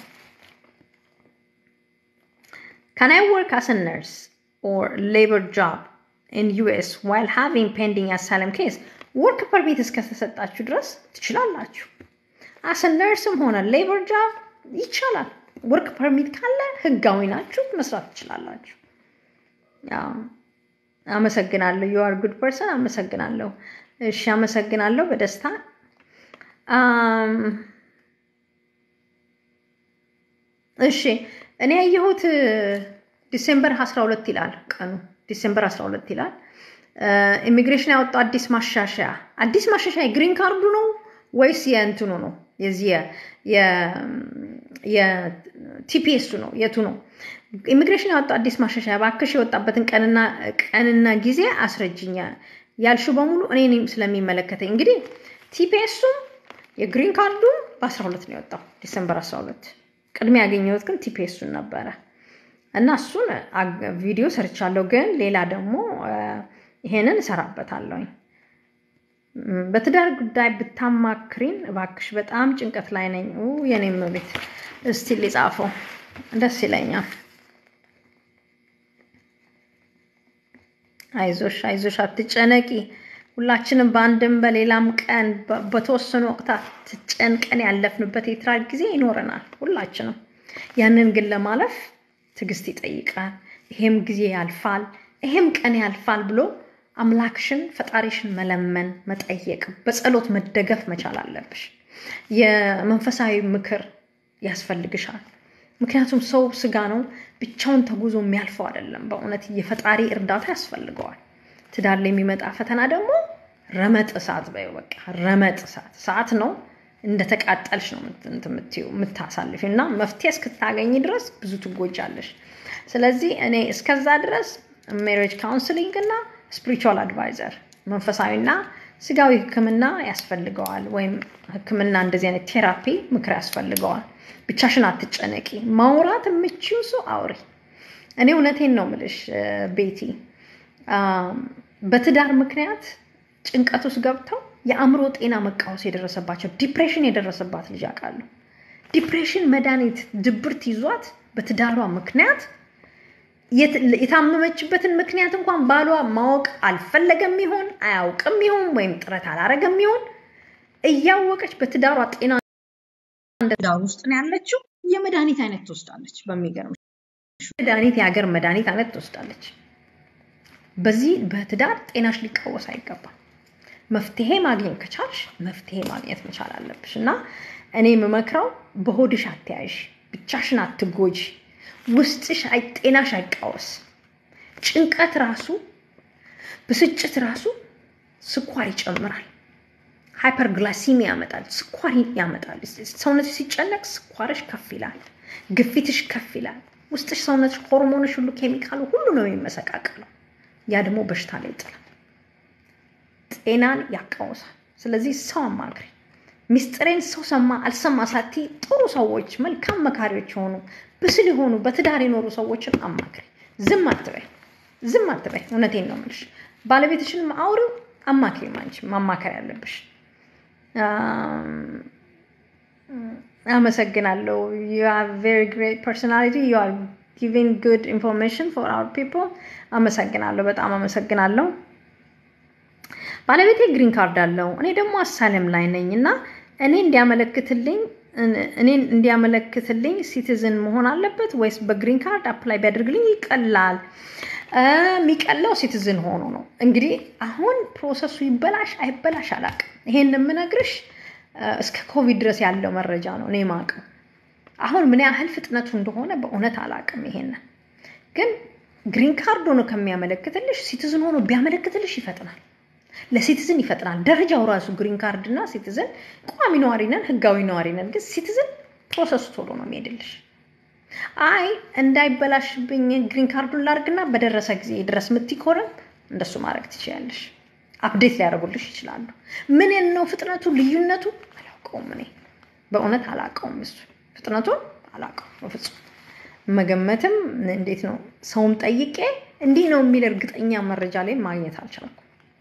ካን አይ ወርክ አስ ነርስ ኦር ሌበር ጆብ ኢን ዩኤስ ዋይል ሃቪንግ ፔንዲንግ አሳይለም ኬስ ወርክ ፐርሚት እስከተሰጣችሁ ድረስ ትችላላችሁ። አስ ነርስም ሆነ ሌበር ጆብ ይቻላል። ወርክ ፐርሚት ካለ ህጋዊ ናችሁ፣ መስራት ትችላላችሁ። አመሰግናለሁ። ዩ አር ጉድ ፐርሰን። አመሰግናለሁ። እሺ፣ አመሰግናለሁ በደስታ እሺ። እኔ ያየሁት ዲሴምበር 12 ይላል ቀኑ፣ ዲሴምበር 12 ይላል። ኢሚግሬሽን ያወጣው አዲስ ማሻሻያ አዲስ ማሻሻያ የግሪን ካርዱ ነው ወይስ የእንትኑ ነው? የዚህ የቲፒኤሱ ነው? የቱ ነው? ኢሚግሬሽን ያወጣው አዲስ ማሻሻያ እባክሽ የወጣበትን ቀንና ቀንና ጊዜ አስረጅኛ ያልሹ በሙሉ እኔ ስለሚመለከተኝ እንግዲህ ቲፒኤሱም የግሪን ካርዱ በ12 ነው የወጣው ዲሰምበር 12 ቅድሚያ ያገኘሁት ግን ቲፒኤሱን ነበረ እና እሱን ቪዲዮ ሰርቻለሁ ግን ሌላ ደግሞ ይሄንን እሰራበታለሁኝ በትዳር ጉዳይ ብታማክሪን እባክሽ በጣም ጭንቀት ላይ ነኝ የኔም ቤት እስቲ ሊጻፈው ደስ ይለኛል አይዞሽ አይዞሽ አትጨነቂ ሁላችንም በአንድም በሌላም ቀን በተወሰኑ ወቅታት ትጨንቀን ያለፍንበት የትዳር ጊዜ ይኖረናል ሁላችንም ያንን ግን ለማለፍ ትዕግስት ይጠይቃል ይሄም ጊዜ ያልፋል ይሄም ቀን ያልፋል ብሎ አምላክሽን ፈጣሪሽን መለመን መጠየቅ በጸሎት መደገፍ መቻል አለብሽ የመንፈሳዊ ምክር ያስፈልግሻል ምክንያቱም ሰው ስጋ ነው ብቻውን ተጉዞ የሚያልፈው አይደለም በእውነት የፈጣሪ እርዳታ ያስፈልገዋል ትዳር ላይ የሚመጣ ፈተና ደግሞ ረመጥ እሳት በይው በቃ ረመጥ እሳት እሳት ነው እንደተቃጠልሽ ነው የምትዩ የምታሳልፊ እና መፍትሄ እስክታገኝ ድረስ ብዙ ትጎጃለሽ ስለዚህ እኔ እስከዛ ድረስ ሜሬጅ ካውንስሊንግ እና ስፒሪቹዋል አድቫይዘር መንፈሳዊና ስጋዊ ህክምና ያስፈልገዋል ወይም ህክምና እንደዚህ አይነት ቴራፒ ምክር ያስፈልገዋል ብቻሽን አትጨነቂ ማውራት የምችው ሰው አውሪ እኔ እውነቴን ነው ምልሽ ቤቲ በትዳር ምክንያት ጭንቀት ውስጥ ገብተው የአእምሮ ጤና መቃወስ የደረሰባቸው ዲፕሬሽን የደረሰባት ልጅ አውቃለሁ ዲፕሬሽን መድኃኒት ድብርት ይዟት በትዳሯ ምክንያት የታመመችበትን ምክንያት እንኳን ባሏ ማወቅ አልፈለገም ይሆን አያውቅም ይሆን ወይም ጥረት አላረገም ይሆን እያወቀች በትዳሯ ጤና ትዳር ውስጥ ነው ያለችው የመድኃኒት አይነት ትወስዳለች። በሚገርም መድኃኒት የሀገር መድኃኒት አይነት ትወስዳለች። በዚህ በትዳር ጤናሽ ሊቃወስ አይገባም። መፍትሄ ማግኘት ከቻልሽ መፍትሄ ማግኘት መቻል አለብሽ እና እኔ የምመክረው በሆድሽ አትያዥ፣ ብቻሽን አትጎጂ፣ ውስጥሽ ጤናሽ አይቃወስ። ጭንቀት ራሱ ብስጭት ራሱ ስኳር ይጨምራል። ሃይፐርግላሲሚያ ያመጣል፣ ስኳር ያመጣል። ሰውነትሽ ሲጨነቅ ስኳርሽ ከፍ ይላል፣ ግፊትሽ ከፍ ይላል። ውስጥሽ ሰውነትሽ፣ ሆርሞንሽ ሁሉ ኬሚካሉ ሁሉ ነው የሚመሰቃቀለው። ያ ደግሞ በሽታ ላይ ይጥላል፣ ጤናን ያቃውሳል። ስለዚህ ሰው አማክሪ። ሚስጥሬን ሰው ሰማ አልሰማ ሳቲ ጥሩ ሰዎች፣ መልካም መካሪዎች የሆኑ ብስል የሆኑ በትዳር የኖሩ ሰዎችን አማክሪ። ዝም አትበይ፣ ዝም አትበይ። እውነቴን ነው የምልሽ። ባለቤትሽን አውሪው፣ አማክሪ። አንቺ ማማከር ያለብሽ አመሰግናለሁ። ዩ ሃቭ ቬሪ ግሬት ፐርሶናሊቲ ዩ አር ጊቪንግ ጉድ ኢንፎርሜሽን ፎር አወር ፒፕል። አመሰግናለሁ፣ በጣም አመሰግናለሁ። ባለቤቴ ግሪን ካርድ አለው፣ እኔ ደግሞ አሳለም ላይ ነኝ እና እኔ እንዲያመለክትልኝ እኔን እንዲያመለክትልኝ ሲቲዝን መሆን አለበት ወይስ በግሪን ካርድ አፕላይ ቢያደርግልኝ ይቀላል? የሚቀለው ሲቲዝን ሆኖ ነው። እንግዲህ አሁን ፕሮሰሱ ይበላሽ አይበላሽ አላውቅም። ይሄን የምነግርሽ እስከ ኮቪድ ድረስ ያለው መረጃ ነው እኔ የማውቀው። አሁን ምን ያህል ፍጥነቱ እንደሆነ በእውነት አላውቅም። ይሄንን ግን ግሪን ካርድ ሆኖ ከሚያመለክትልሽ ሲቲዝን ሆኖ ቢያመለክትልሽ ይፈጥናል። ለሲቲዝን ይፈጥናል። ደረጃው ራሱ ግሪን ካርድ እና ሲቲዝን ቋሚ ነዋሪ ነን፣ ህጋዊ ነዋሪ ነን። ግን ሲቲዝን ፕሮሰሱ ቶሎ ነው የሚሄድልሽ። አይ እንዳይበላሽብኝ ግሪን ካርዱን ላርግና በደረሰ ጊዜ ድረስ ምትኮረም እንደሱ ማድረግ ትችያለሽ። አፕዴት ሊያደርጉልሽ ይችላሉ። ምን ነው ፍጥነቱ ልዩነቱ አላውቀውም። እኔ በእውነት አላውቀውም። እሱ ፍጥነቱን አላውቀውም በፍጹም መገመትም እንዴት ነው ሰውም ጠይቄ እንዲህ ነው የሚል እርግጠኛ መረጃ ላይ ማግኘት አልቻልኩም።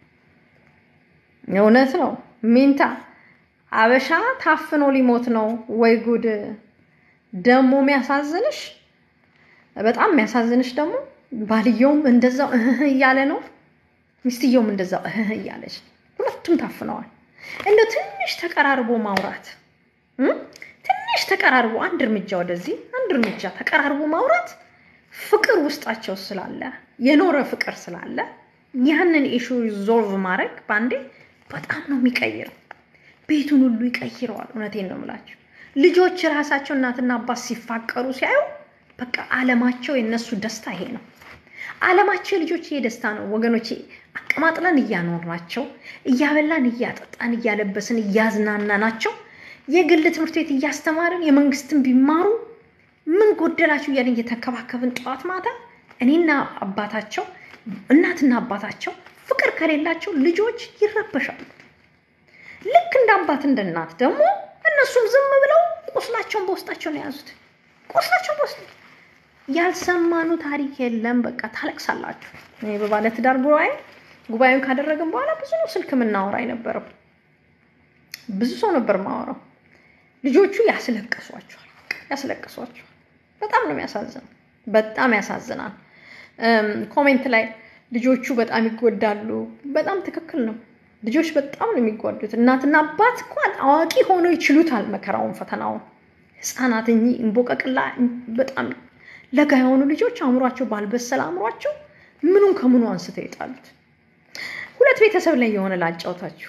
እውነት ነው ሚንታ አበሻ ታፍኖ ሊሞት ነው ወይ ጉድ! ደግሞ የሚያሳዝንሽ በጣም የሚያሳዝንሽ ደግሞ ባልየውም እንደዛው እህ እያለ ነው፣ ሚስትየውም እንደዛው እህ እያለች ሁለቱም ታፍነዋል። እንደው ትንሽ ተቀራርቦ ማውራት ትንሽ ተቀራርቦ አንድ እርምጃ ወደዚህ አንድ እርምጃ ተቀራርቦ ማውራት ፍቅር ውስጣቸው ስላለ የኖረ ፍቅር ስላለ ያንን ኢሹ ዞልቭ ማድረግ በአንዴ በጣም ነው የሚቀይረው። ቤቱን ሁሉ ይቀይረዋል። እውነቴን ነው የምላቸው። ልጆች ራሳቸው እናትና አባት ሲፋቀሩ ሲያዩ በቃ አለማቸው የነሱ ደስታ ይሄ ነው። አለማቸው የልጆች ይሄ ደስታ ነው ወገኖቼ። አቀማጥለን እያኖርናቸው፣ እያበላን፣ እያጠጣን፣ እያለበስን፣ እያዝናናናቸው የግል ትምህርት ቤት እያስተማርን የመንግስትን ቢማሩ ምን ጎደላቸው እያለን እየተንከባከብን ጠዋት ማታ እኔና አባታቸው እናትና አባታቸው ፍቅር ከሌላቸው ልጆች ይረበሻሉ። ልክ እንደ አባት እንደ እናት ደግሞ እነሱም ዝም ብለው ቁስላቸውን በውስጣቸው ነው የያዙት። ቁስላቸውን በውስጥ ያልሰማኑ ታሪክ የለም። በቃ ታለቅሳላችሁ። እኔ በባለትዳር ጉባኤ ጉባኤውን ካደረግን በኋላ ብዙ ነው ስልክ የምናወራ አይነበረም። ብዙ ሰው ነበር ማወራው። ልጆቹ ያስለቅሷቸዋል፣ ያስለቅሷቸዋል። በጣም ነው የሚያሳዝነው። በጣም ያሳዝናል። ኮሜንት ላይ ልጆቹ በጣም ይጎዳሉ። በጣም ትክክል ነው። ልጆች በጣም ነው የሚጎዱት። እናትና አባት እንኳን አዋቂ ሆነው ይችሉታል መከራውን፣ ፈተናውን። ህፃናት እኚህ እንቦቀቅላ በጣም ለጋ የሆኑ ልጆች አእምሯቸው ባልበሰለ አእምሯቸው ምኑን ከምኑ አንስተው ይጣሉት። ሁለት ቤተሰብ ላይ የሆነ ላጫውታችሁ።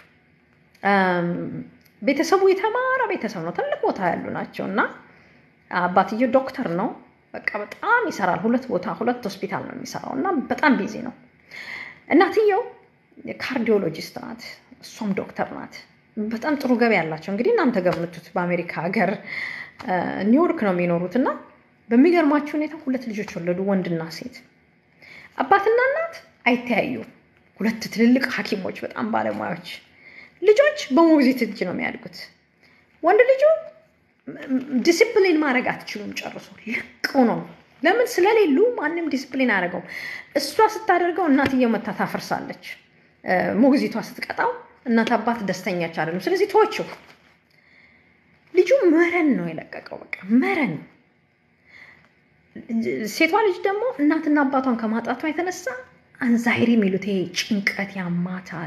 ቤተሰቡ የተማረ ቤተሰብ ነው፣ ትልቅ ቦታ ያሉ ናቸው እና አባትየው ዶክተር ነው። በቃ በጣም ይሰራል። ሁለት ቦታ ሁለት ሆስፒታል ነው የሚሰራው እና በጣም ቢዚ ነው። እናትየው ካርዲዮሎጂስት ናት፣ እሷም ዶክተር ናት። በጣም ጥሩ ገቢ ያላቸው እንግዲህ እናንተ ገምቱት። በአሜሪካ ሀገር ኒውዮርክ ነው የሚኖሩት እና በሚገርማቸው ሁኔታ ሁለት ልጆች ወለዱ፣ ወንድና ሴት። አባትና እናት አይተያዩ፣ ሁለት ትልልቅ ሐኪሞች በጣም ባለሙያዎች። ልጆች በሞግዚት እጅ ነው የሚያድጉት። ወንድ ልጁ ዲሲፕሊን ማድረግ አትችሉም ጨርሶ ልቅ ነው። ለምን ስለሌሉ ማንም ዲሲፕሊን አያደርገውም። እሷ ስታደርገው እናትየው መታ ታፈርሳለች። ሞግዚቷ ስትቀጣው እናት አባት ደስተኛች አይደሉም። ስለዚህ ተወችው። ልጁ መረን ነው የለቀቀው። በቃ መረን ሴቷ ልጅ ደግሞ እናትና አባቷን ከማጣቷ የተነሳ አንዛይሪ የሚሉት ይሄ ጭንቀት ያማታል።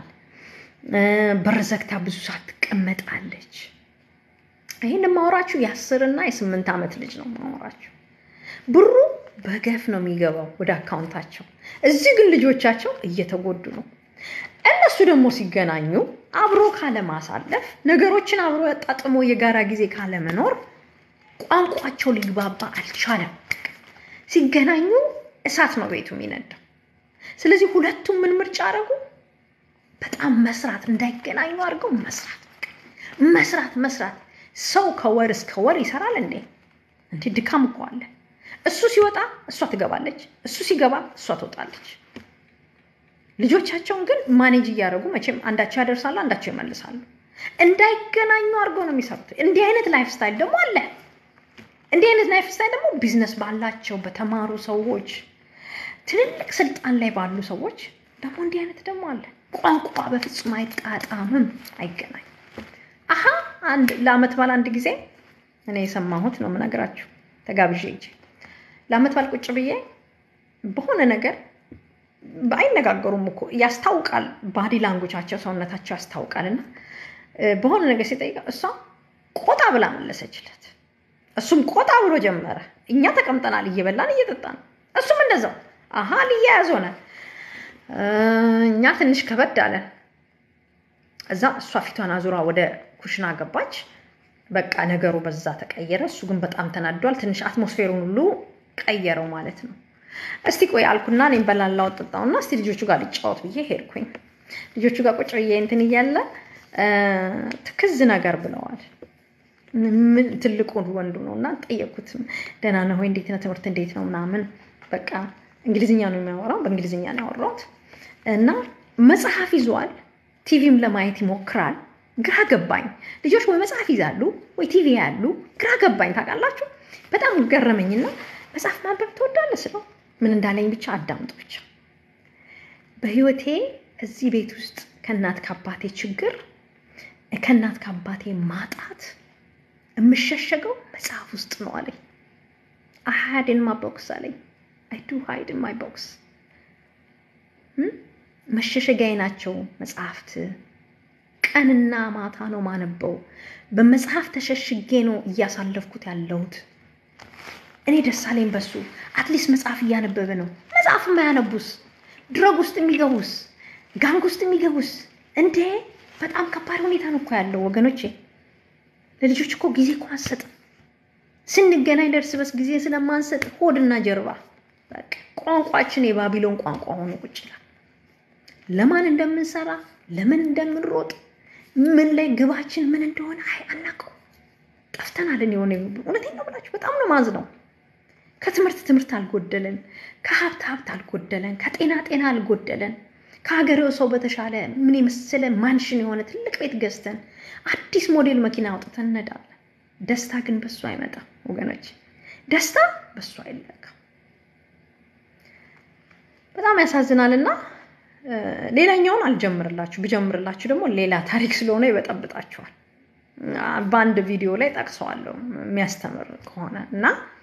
በር ዘግታ ብዙ ሰዓት ትቀመጣለች። ይህን ማወራችሁ የአስርና የስምንት ዓመት ልጅ ነው ማወራችሁ። ብሩ በገፍ ነው የሚገባው ወደ አካውንታቸው። እዚህ ግን ልጆቻቸው እየተጎዱ ነው። እነሱ ደግሞ ሲገናኙ አብሮ ካለማሳለፍ ነገሮችን አብሮ ያጣጥሞ የጋራ ጊዜ ካለመኖር ቋንቋቸው ሊግባባ አልቻለም። ሲገናኙ እሳት ነው ቤቱ የሚነዳው። ስለዚህ ሁለቱም ምን ምርጫ አደረጉ? በጣም መስራት፣ እንዳይገናኙ አድርገው መስራት፣ መስራት፣ መስራት። ሰው ከወር እስከ ወር ይሰራል እንዴ? እንዴ ድካም እኮ አለ። እሱ ሲወጣ እሷ ትገባለች፣ እሱ ሲገባ እሷ ትወጣለች። ልጆቻቸውን ግን ማኔጅ እያደረጉ መቼም አንዳቸው ያደርሳሉ፣ አንዳቸው ይመልሳሉ። እንዳይገናኙ አድርገው ነው የሚሰሩት። እንዲህ አይነት ላይፍ ስታይል ደግሞ አለ። እንዲህ አይነት ላይፍ ስታይል ደግሞ ቢዝነስ ባላቸው በተማሩ ሰዎች፣ ትልልቅ ስልጣን ላይ ባሉ ሰዎች ደግሞ እንዲህ አይነት ደግሞ አለ። ቋንቋ በፍጹም አይጣጣምም፣ አይገናኝም። አሀ አንድ ለአመት በዓል አንድ ጊዜ እኔ የሰማሁት ነው የምነግራችሁ። ተጋብዤ እንጂ ለአመት በዓል ቁጭ ብዬ በሆነ ነገር አይነጋገሩም እኮ ያስታውቃል፣ ባዲ ላንጉቻቸው ሰውነታቸው ያስታውቃል። እና በሆነ ነገር ሲጠይቀ እሷ ቆጣ ብላ መለሰችለት። እሱም ቆጣ ብሎ ጀመረ። እኛ ተቀምጠናል እየበላን እየጠጣን፣ እሱም እንደዛው አሀ ሊያያዝ ሆነ። እኛ ትንሽ ከበድ አለን። እዛ እሷ ፊቷን አዙራ ወደ ኩሽና ገባች። በቃ ነገሩ በዛ ተቀየረ። እሱ ግን በጣም ተናዷል። ትንሽ አትሞስፌሩን ሁሉ ቀየረው ማለት ነው። እስቲ ቆይ አልኩና እኔም በላላው ጠጣውና እስቲ ልጆቹ ጋር ልጫወት ብዬ ሄድኩኝ። ልጆቹ ጋር ቁጭ ብዬ እንትን እያለ ትክዝ ነገር ብለዋል። ምን ትልቁ ወንዱ ነው እና ጠየቁት። ደህና ነህ ወይ? እንዴት ነው ትምህርት እንዴት ነው ምናምን። በቃ እንግሊዝኛ ነው የሚያወራው። በእንግሊዝኛ ነው ያወራሁት እና መጽሐፍ ይዟል። ቲቪም ለማየት ይሞክራል። ግራ ገባኝ። ልጆች ወይ መጽሐፍ ይዛሉ ወይ ቲቪ ያሉ። ግራ ገባኝ። ታውቃላችሁ፣ በጣም ገረመኝና መጽሐፍ ማንበብ ትወዳለህ ስለው ምን እንዳለኝ ብቻ አዳምጡ ብቻ። በህይወቴ እዚህ ቤት ውስጥ ከእናት ከአባቴ ችግር ከእናት ከአባቴ ማጣት የምሸሸገው መጽሐፍ ውስጥ ነው አለኝ። አይ ሃድ ኢን ማይ ቦክስ አለኝ። አይ ዱ ሃይድ ኢን ማይ ቦክስ። መሸሸጊያዬ ናቸው መጽሐፍት። ቀንና ማታ ነው ማነበው። በመጽሐፍ ተሸሽጌ ነው እያሳለፍኩት ያለሁት። እኔ ደስ አለኝ በሱ። አትሊስት መጽሐፍ እያነበበ ነው። መጽሐፍ የማያነቡስ ድረግ ውስጥ የሚገቡስ ጋንግ ውስጥ የሚገቡስ እንዴ! በጣም ከባድ ሁኔታ ነው እኮ ያለው ወገኖቼ። ለልጆች እኮ ጊዜ እኮ አንሰጥም። ስንገናኝ ደርስ በስ ጊዜ ስለማንሰጥ ሆድና ጀርባ በቃ ቋንቋችን የባቢሎን ቋንቋ ሆኖ ቁጭ ይላል። ለማን እንደምንሰራ ለምን እንደምንሮጥ ምን ላይ ግባችን ምን እንደሆነ አይ አናውቀው። ጠፍተናልን። የሆነ እውነቴን ነው ብላችሁ በጣም ነው ማዝ ነው። ከትምህርት ትምህርት አልጎደለን፣ ከሀብት ሀብት አልጎደለን፣ ከጤና ጤና አልጎደለን። ከሀገሬው ሰው በተሻለ ምን የመሰለ ማንሽን የሆነ ትልቅ ቤት ገዝተን አዲስ ሞዴል መኪና አውጥተን እንነዳለን። ደስታ ግን በሱ አይመጣም ወገኖች፣ ደስታ በሱ አይለካም። በጣም ያሳዝናል። እና ሌላኛውን አልጀምርላችሁ፣ ብጀምርላችሁ ደግሞ ሌላ ታሪክ ስለሆነ ይበጠብጣችኋል። በአንድ ቪዲዮ ላይ ጠቅሰዋለሁ የሚያስተምር ከሆነ እና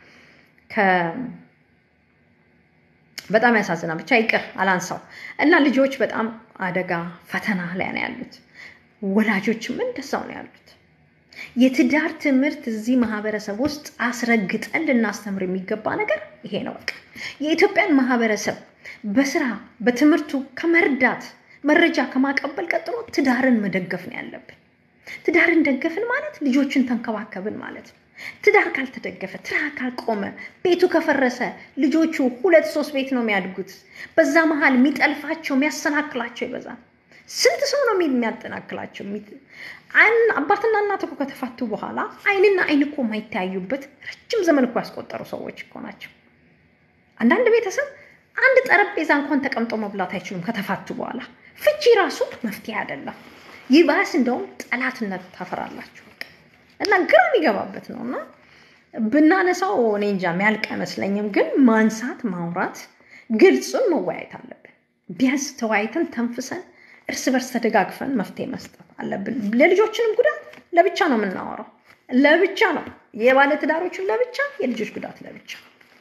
በጣም ያሳዝናል። ብቻ ይቅር አላንሳው እና ልጆች በጣም አደጋ ፈተና ላይ ነው ያሉት። ወላጆችም እንደዛው ነው ያሉት። የትዳር ትምህርት እዚህ ማህበረሰብ ውስጥ አስረግጠን ልናስተምር የሚገባ ነገር ይሄ ነው። በቃ የኢትዮጵያን ማህበረሰብ በስራ በትምህርቱ ከመርዳት መረጃ ከማቀበል ቀጥሎ ትዳርን መደገፍ ነው ያለብን። ትዳርን ደገፍን ማለት ልጆችን ተንከባከብን ማለት ነው። ትዳር ካልተደገፈ፣ ትዳር ካልቆመ፣ ቤቱ ከፈረሰ ልጆቹ ሁለት ሶስት ቤት ነው የሚያድጉት። በዛ መሀል የሚጠልፋቸው የሚያሰናክላቸው ይበዛል። ስንት ሰው ነው የሚያጠናክላቸው? አባትና እናት እኮ ከተፋቱ በኋላ አይንና አይን እኮ የማይተያዩበት ረጅም ዘመን እኮ ያስቆጠሩ ሰዎች እኮ ናቸው። አንዳንድ ቤተሰብ አንድ ጠረጴዛ እንኳን ተቀምጦ መብላት አይችሉም ከተፋቱ በኋላ። ፍቺ ራሱ መፍትሄ አይደለም። ይባስ እንደውም ጠላትነት ታፈራላችሁ እና ግራ የሚገባበት ነው እና ብናነሳው እኔ እንጃ የሚያልቅ አይመስለኝም። ግን ማንሳት፣ ማውራት፣ ግልጹን መወያየት አለብን። ቢያንስ ተወያይተን ተንፍሰን እርስ በርስ ተደጋግፈን መፍትሄ መስጠት አለብን። ለልጆችንም ጉዳት ለብቻ ነው የምናወራው፣ ለብቻ ነው የባለ ትዳሮችን ለብቻ፣ የልጆች ጉዳት ለብቻ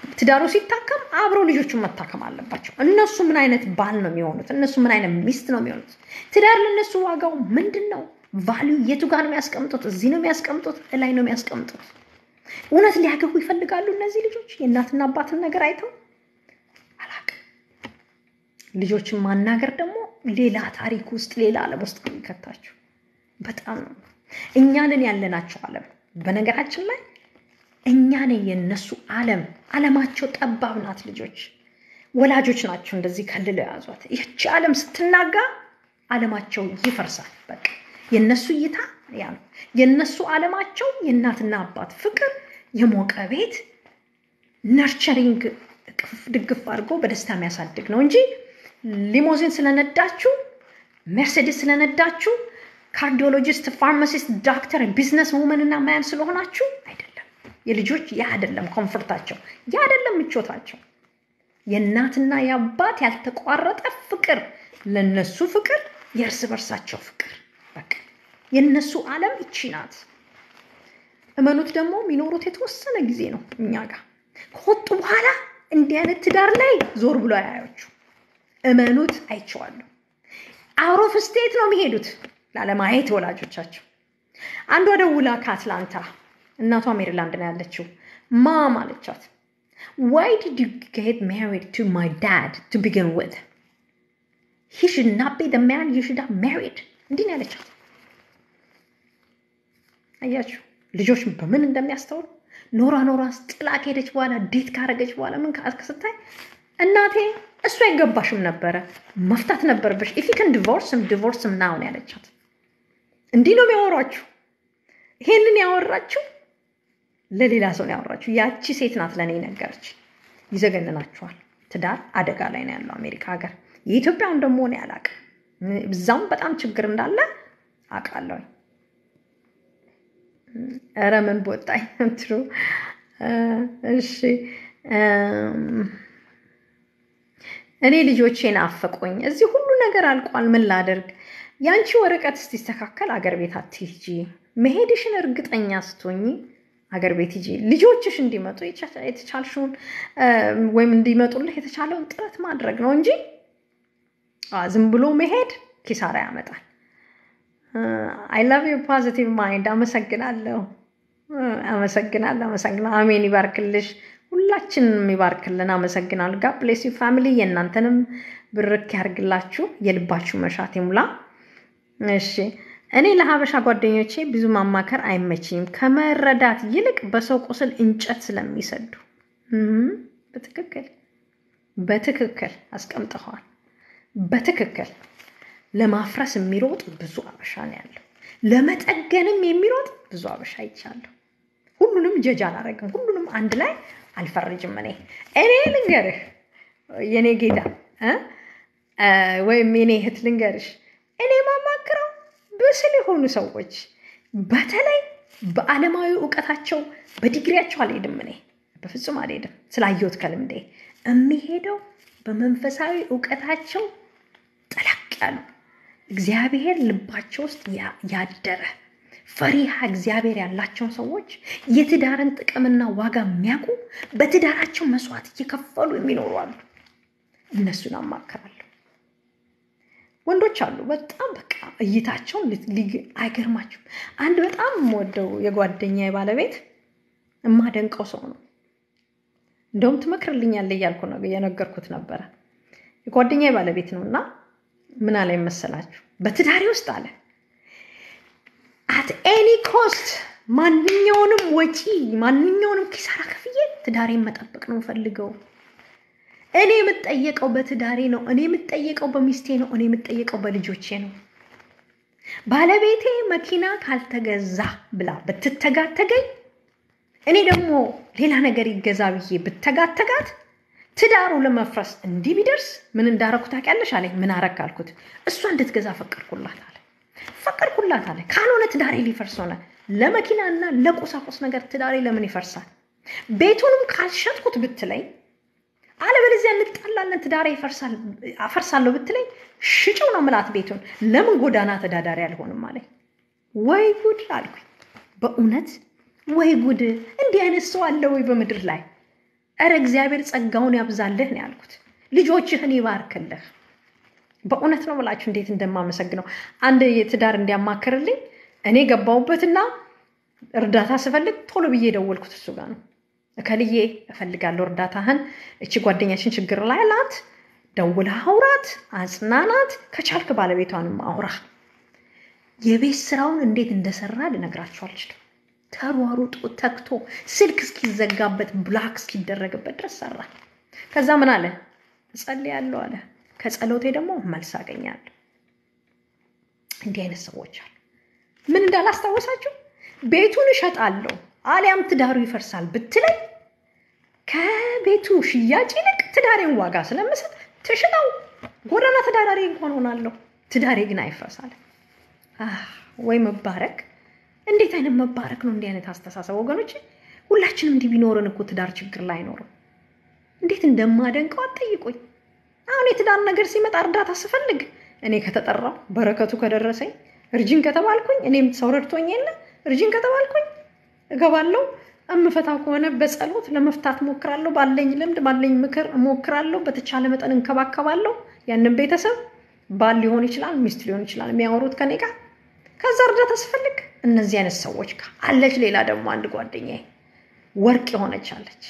ትዳሩ ሲታከም አብረው ልጆቹን መታከም አለባቸው። እነሱ ምን አይነት ባል ነው የሚሆኑት? እነሱ ምን አይነት ሚስት ነው የሚሆኑት? ትዳር ለእነሱ ዋጋው ምንድን ነው? ቫሊዩ የቱ ጋር ነው የሚያስቀምጡት? እዚህ ነው የሚያስቀምጡት? እላይ ነው የሚያስቀምጡት? እውነት ሊያገቡ ይፈልጋሉ እነዚህ ልጆች የእናትና አባትን ነገር አይተው? አላቅም። ልጆችን ማናገር ደግሞ ሌላ ታሪክ ውስጥ ሌላ ዓለም ውስጥ ነው የሚከታቸው። በጣም ነው እኛንን ያለናቸው ዓለም በነገራችን ላይ እኛን የነሱ ዓለም ዓለማቸው ጠባብ ናት። ልጆች ወላጆች ናቸው እንደዚህ ከልለው የያዟት። ይህቺ ዓለም ስትናጋ ዓለማቸው ይፈርሳል። በቃ የነሱ እይታ ያ ነው። የነሱ ዓለማቸው የእናትና አባት ፍቅር፣ የሞቀ ቤት፣ ነርቸሪንግ ቅፍ ድግፍ አድርጎ በደስታ የሚያሳድግ ነው እንጂ ሊሞዚን ስለነዳችሁ፣ ሜርሴዲስ ስለነዳችሁ፣ ካርዲዮሎጂስት፣ ፋርማሲስት፣ ዶክተር፣ ቢዝነስ ውመን እና ማያን ስለሆናችሁ አይደለም። የልጆች ያ አይደለም ኮንፈርታቸው፣ ያ አይደለም ምቾታቸው። የእናትና የአባት ያልተቋረጠ ፍቅር፣ ለነሱ ፍቅር፣ የእርስ በርሳቸው ፍቅር። በቃ የነሱ ዓለም ይቺ ናት። እመኑት ደግሞ የሚኖሩት የተወሰነ ጊዜ ነው እኛ ጋር ከወጡ በኋላ እንዲህ አይነት ትዳር ላይ ዞር ብሎ አያዮቹ። እመኑት፣ አይቼዋለሁ። አውሮፍ ስቴት ነው የሚሄዱት ላለማየት ወላጆቻቸው። አንዷ ደውላ ከአትላንታ እናቷ ሜሪላንድ ነው ያለችው። ማም አለቻት፣ ዋይ ዲድ ዩ ጌት ማሪድ ቱ ማይ ዳድ ቱ ቢግን ዊዝ ሂ ሽድ ናት ቢ ዘ ማን ዩ ሽድ ሃቭ ማሪድ። እንዲህ ነው ያለቻት። አያችሁ ልጆች በምን እንደሚያስተውሉ ኖራ ኖራ ጥላ ከሄደች በኋላ ዴት ካረገች በኋላ ምን ስታይ እናቴ እሱ አይገባሽም ነበረ መፍታት ነበረብሽ። ኢፍ ዩ ከን ዲቮርስም ዲቮርስም ናው ነው ያለቻት። እንዲህ ነው የሚያወሯችሁ። ይሄንን ያወራችሁ ለሌላ ሰው ነው ያወራችሁ። ያቺ ሴት ናት ለእኔ ነገረች። ይዘገንናችኋል። ትዳር አደጋ ላይ ነው ያለው አሜሪካ ሀገር። የኢትዮጵያውን ደግሞ እኔ አላቅም። እዛም በጣም ችግር እንዳለ አውቃለሁ። ኧረ ምን ቦጣኝ ትሩ። እሺ እኔ ልጆቼን አፈቆኝ። እዚህ ሁሉ ነገር አልቋል። ምን ላደርግ? ያንቺ ወረቀት እስቲስተካከል አገር ቤት አትሂጂ። መሄድሽን እርግጠኛ ስትሆኚ አገር ቤት ሂጂ። ልጆችሽ እንዲመጡ የተቻልሽውን ወይም እንዲመጡልህ የተቻለውን ጥረት ማድረግ ነው እንጂ ዝም ብሎ መሄድ ኪሳራ ያመጣል። አይ ላቭ ዩ ፖዚቲቭ ማይንድ። አመሰግናለሁ፣ አመሰግናለሁ፣ አመሰግናለሁ። አሜን ይባርክልሽ፣ ሁላችንም ይባርክልን። አመሰግናለሁ። ጋድ ብሌስ ዩ ፋሚሊ። የእናንተንም ብርክ ያርግላችሁ፣ የልባችሁ መሻት ይሙላ። እሺ እኔ ለሀበሻ ጓደኞቼ ብዙ ማማከር አይመችኝም፣ ከመረዳት ይልቅ በሰው ቁስል እንጨት ስለሚሰዱ። በትክክል በትክክል አስቀምጠኸዋል። በትክክል ለማፍረስ የሚሮጥ ብዙ አበሻ ነው ያለው። ለመጠገንም የሚሮጥ ብዙ አበሻ ይቻለሁ። ሁሉንም ጀጅ አላረግም፣ ሁሉንም አንድ ላይ አልፈርጅም። እኔ እኔ ልንገርህ የኔ ጌታ ወይም የኔ እህት ልንገርሽ፣ እኔ ማማክረው ብስል የሆኑ ሰዎች በተለይ በዓለማዊ እውቀታቸው በዲግሪያቸው አልሄድም። እኔ በፍጹም አልሄድም፣ ስላየሁት ከልምዴ የሚሄደው በመንፈሳዊ እውቀታቸው ጠለቅ ያሉ እግዚአብሔር ልባቸው ውስጥ ያደረ ፈሪሃ እግዚአብሔር ያላቸውን ሰዎች የትዳርን ጥቅምና ዋጋ የሚያውቁ በትዳራቸው መስዋዕት እየከፈሉ የሚኖሩ አሉ። እነሱን አማክራለሁ። ወንዶች አሉ በጣም በቃ እይታቸውን አይገርማችሁም። አንድ በጣም የምወደው የጓደኛ ባለቤት የማደንቀው ሰው ነው። እንደውም ትመክርልኛለህ እያልኩ ነው የነገርኩት ነበረ። የጓደኛ ባለቤት ነው እና ምን አለ መሰላችሁ? በትዳሬ ውስጥ አለ አት ኤኒ ኮስት ማንኛውንም ወጪ ማንኛውንም ኪሳራ ከፍዬ ትዳሬን መጠበቅ ነው ፈልገው። እኔ የምጠየቀው በትዳሬ ነው። እኔ የምጠየቀው በሚስቴ ነው። እኔ የምጠየቀው በልጆቼ ነው። ባለቤቴ መኪና ካልተገዛ ብላ ብትተጋተገኝ፣ እኔ ደግሞ ሌላ ነገር ይገዛ ብዬ ብተጋተጋት ትዳሩ ለመፍረስ እንዲህ ቢደርስ ምን እንዳረኩ ታውቂያለሽ አለኝ። ምን አረክ አልኩት። እሷ እንድትገዛ ፈቀድኩላት አለ። ፈቀድኩላት አለ። ካልሆነ ትዳሬ ሊፈርስ ሆነ። ለመኪናና ለቁሳቁስ ነገር ትዳሬ ለምን ይፈርሳል? ቤቱንም ካልሸጥኩት ብትለኝ፣ አለበለዚያ እንጣላለን፣ ትዳሬ አፈርሳለሁ ብትለኝ፣ ሽጭው ነው ምላት ቤቱን። ለምን ጎዳና ተዳዳሪ አልሆንም አለኝ። ወይ ጉድ አልኩኝ። በእውነት ወይ ጉድ! እንዲህ አይነት ሰው አለ ወይ በምድር ላይ? ኧረ እግዚአብሔር ጸጋውን ያብዛልህ ነው ያልኩት። ልጆችህን ይባርክልህ። በእውነት ነው ብላችሁ እንዴት እንደማመሰግነው አንድ የትዳር እንዲያማክርልኝ እኔ ገባሁበትና እርዳታ ስፈልግ ቶሎ ብዬ የደወልኩት እሱ ጋር ነው። እከልዬ እፈልጋለሁ እርዳታህን፣ እቺ ጓደኛችን ችግር ላይ ናት፣ ደውለህ አውራት፣ አጽናናት፣ ከቻልክ ባለቤቷንም አውራ። የቤት ስራውን እንዴት እንደሰራ ልነግራችሁ አልችልም። ተሯሩጦ ተክቶ ስልክ እስኪዘጋበት ብላክ እስኪደረግበት ድረስ ሰራ። ከዛ ምን አለ? እጸልያለሁ አለ። ከጸሎቴ ደግሞ መልስ አገኛለሁ። እንዲህ አይነት ሰዎች አሉ። ምን እንዳላስታወሳችሁ ቤቱን እሸጣለሁ አሊያም ትዳሩ ይፈርሳል ብትለኝ ከቤቱ ሽያጭ ይልቅ ትዳሬን ዋጋ ስለምሰጥ ትሽጠው ጎዳና ተዳዳሪ እንኳን ሆናለሁ፣ ትዳሬ ግን አይፈርሳል። ወይ መባረክ! እንዴት አይነት መባረክ ነው! እንዲህ አይነት አስተሳሰብ ወገኖች፣ ሁላችንም እንዲህ ቢኖርን እኮ ትዳር ችግር ላይ አይኖርም። እንዴት እንደማደንቀው አትጠይቁኝ። አሁን የትዳር ነገር ሲመጣ እርዳታ ስፈልግ እኔ ከተጠራው በረከቱ ከደረሰኝ እርጅን ከተባልኩኝ እኔም ሰው ረድቶኝ የለ እርጅን ከተባልኩኝ እገባለሁ። እምፈታው ከሆነ በጸሎት ለመፍታት እሞክራለሁ። ባለኝ ልምድ ባለኝ ምክር እሞክራለሁ። በተቻለ መጠን እንከባከባለሁ። ያንን ቤተሰብ ባል ሊሆን ይችላል፣ ሚስት ሊሆን ይችላል፣ የሚያወሩት ከኔ ጋር። ከዛ እርዳታ ስፈልግ እነዚህ አይነት ሰዎች ጋር አለች። ሌላ ደግሞ አንድ ጓደኛዬ ወርቅ የሆነች አለች።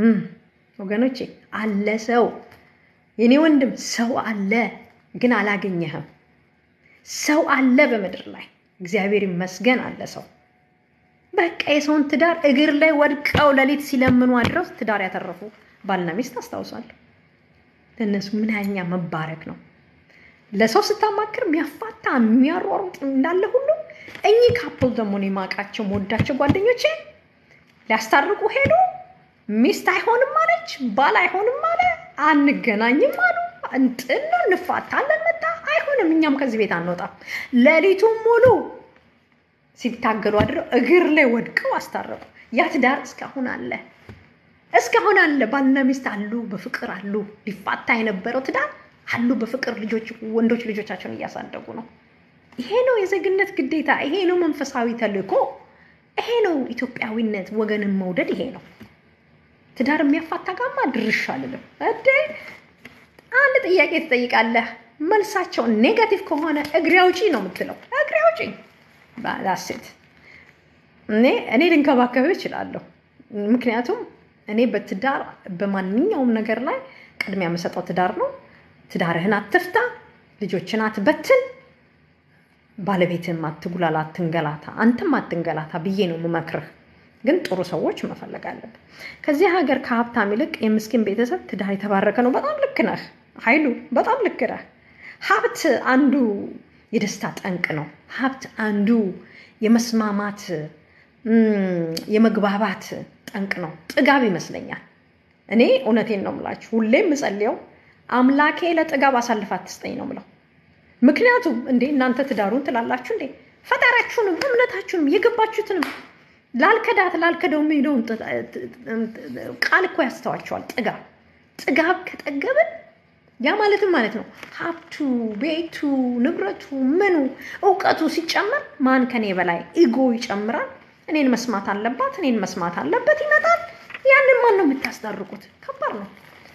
ወገኖቼ አለ ሰው የኔ ወንድም ሰው አለ፣ ግን አላገኘህም። ሰው አለ በምድር ላይ እግዚአብሔር ይመስገን አለ ሰው። በቃ የሰውን ትዳር እግር ላይ ወድቀው ሌሊት ሲለምኑ አድረው ትዳር ያተረፉ ባልና ሚስት አስታውሳለሁ። ለእነሱ ምን ያኛ መባረክ ነው። ለሰው ስታማክር የሚያፋታ የሚያሯሩጥ እንዳለ ሁሉ እኚህ ካፕል ደግሞ እኔ የማውቃቸው የምወዳቸው ጓደኞቼ ሊያስታርቁ ሄዱ። ሚስት አይሆንም አለች፣ ባል አይሆንም አለ፣ አንገናኝም አሉ። እንጥል ነው እንፋታለን፣ መጣ አይሆንም፣ እኛም ከዚህ ቤት አንወጣም። ሌሊቱን ሙሉ ሲታገሉ አድረው እግር ላይ ወድቀው አስታረቁ። ያ ትዳር እስካሁን አለ፣ እስካሁን አለ። ባልና ሚስት አሉ፣ በፍቅር አሉ። ሊፋታ የነበረው ትዳር አሉ፣ በፍቅር ልጆች ወንዶች ልጆቻቸውን እያሳደጉ ነው። ይሄ ነው የዜግነት ግዴታ። ይሄ ነው መንፈሳዊ ተልእኮ። ይሄ ነው ኢትዮጵያዊነት፣ ወገንን መውደድ። ይሄ ነው ትዳር የሚያፋታ ጋማ ድርሽ አልልም። እዴ አንድ ጥያቄ ትጠይቃለህ፣ መልሳቸው ኔጋቲቭ ከሆነ እግሬ አውጪ ነው የምትለው። እግሬ አውጪ ባላሴት እኔ እኔ ልንከባከብ እችላለሁ። ምክንያቱም እኔ በትዳር በማንኛውም ነገር ላይ ቅድሚያ የምሰጠው ትዳር ነው። ትዳርህን አትፍታ፣ ልጆችን አትበትን፣ ባለቤትህም አትጉላላ፣ አትንገላታ፣ አንተም አትንገላታ ብዬ ነው የምመክርህ። ግን ጥሩ ሰዎች መፈለግ አለብን። ከዚህ ሀገር ከሀብታም ይልቅ የምስኪን ቤተሰብ ትዳር የተባረከ ነው። በጣም ልክ ነህ ኃይሉ፣ በጣም ልክ ነህ። ሀብት አንዱ የደስታ ጠንቅ ነው። ሀብት አንዱ የመስማማት የመግባባት ጠንቅ ነው። ጥጋብ ይመስለኛል። እኔ እውነቴን ነው የምላችሁ፣ ሁሌም የምጸልየው አምላኬ ለጥጋብ አሳልፍ አትስጠኝ ነው የምለው። ምክንያቱም እንዴ እናንተ ትዳሩን ትላላችሁ እንዴ ፈጣሪያችሁንም እምነታችሁንም የገባችሁትንም ላልከዳት ላልከደው የሚለውን ቃል እኮ ያስተዋቸዋል። ጥጋብ ጥጋብ ከጠገብን ያ ማለትም ማለት ነው ሀብቱ፣ ቤቱ፣ ንብረቱ፣ ምኑ እውቀቱ ሲጨመር ማን ከኔ በላይ ኢጎ ይጨምራል። እኔን መስማት አለባት፣ እኔን መስማት አለበት ይመጣል። ያንን ማን ነው የምታስታርቁት? ከባድ ነው።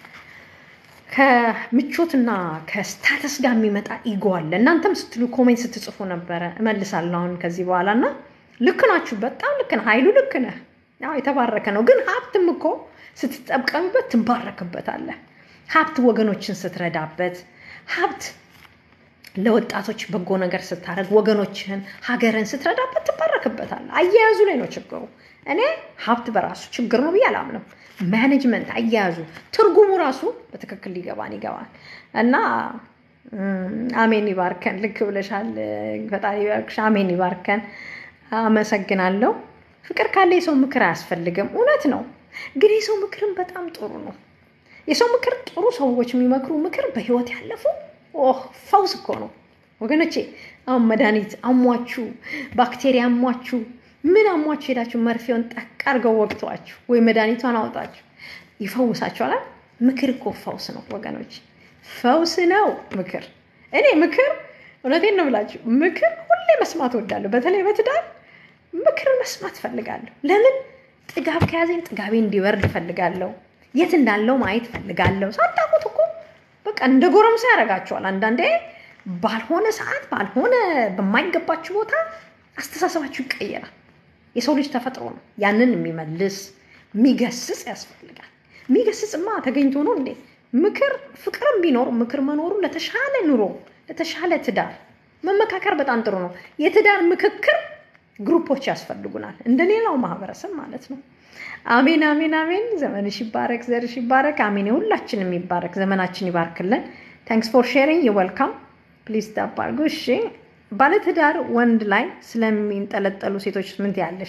ከምቾትና ከስታተስ ጋር የሚመጣ ኢጎ አለ። እናንተም ስትሉ ኮሜንት ስትጽፉ ነበረ፣ እመልሳለሁ አሁን ከዚህ በኋላ እና ልክ ናችሁ። በጣም ልክ ነህ ኃይሉ፣ ልክ ነህ። ያው የተባረከ ነው። ግን ሀብትም እኮ ስትጠቀምበት ትባረክበታለህ። ሀብት ወገኖችን ስትረዳበት፣ ሀብት ለወጣቶች በጎ ነገር ስታደርግ፣ ወገኖችህን ሀገርን ስትረዳበት ትባረክበታለህ። አያያዙ ላይ ነው ችግሩ። እኔ ሀብት በራሱ ችግር ነው ብዬ አላምንም። ማኔጅመንት፣ አያያዙ፣ ትርጉሙ ራሱ በትክክል ሊገባን ይገባል እና አሜን ይባርከን። ልክ ብለሻል። ፈጣሪ ይባርክሽ። አሜን ይባርከን። አመሰግናለሁ። ፍቅር ካለ የሰው ምክር አያስፈልግም። እውነት ነው፣ ግን የሰው ምክርም በጣም ጥሩ ነው። የሰው ምክር ጥሩ ሰዎች የሚመክሩ ምክር በህይወት ያለፉ ፈውስ እኮ ነው ወገኖቼ። አሁን መድኃኒት አሟችሁ፣ ባክቴሪያ አሟችሁ፣ ምን አሟችሁ ሄዳችሁ መርፌውን ጠቅ አድርገው ወቅቷችሁ ወይ መድኃኒቷን አውጣችሁ ይፈውሳችኋል። ምክር እኮ ፈውስ ነው ወገኖች፣ ፈውስ ነው ምክር። እኔ ምክር እውነቴን ነው ብላችሁ ምክር ሁሌ መስማት እወዳለሁ። በተለይ በትዳር ምክር መስማት እፈልጋለሁ። ለምን ጥጋብ ከያዘኝ ጥጋቤ እንዲወርድ እፈልጋለሁ። የት እንዳለው ማየት ፈልጋለሁ። ሳታውቁት እኮ በቃ እንደ ጎረምሳ ያደርጋቸዋል። አንዳንዴ ባልሆነ ሰዓት ባልሆነ በማይገባችሁ ቦታ አስተሳሰባችሁ ይቀየራል። የሰው ልጅ ተፈጥሮ ነው። ያንን የሚመልስ የሚገስጽ ያስፈልጋል። የሚገስጽማ ተገኝቶ ነው እንዴ? ምክር ፍቅርም ቢኖር ምክር መኖሩ ለተሻለ ኑሮ ለተሻለ ትዳር መመካከር በጣም ጥሩ ነው። የትዳር ምክክር ግሩፖች ያስፈልጉናል፣ እንደሌላው ማህበረሰብ ማለት ነው። አሜን አሜን አሜን። ዘመንሽ ይባረክ፣ ዘርሽ ይባረክ። አሜን። የሁላችንም ይባረክ፣ ዘመናችን ይባርክልን። ታንክስ ፎር ሼሪንግ ወልካም። ፕሊዝ ታፕ አድርጉ። እሺ፣ ባለትዳር ወንድ ላይ ስለሚንጠለጠሉ ሴቶች ምን ትያለሽ?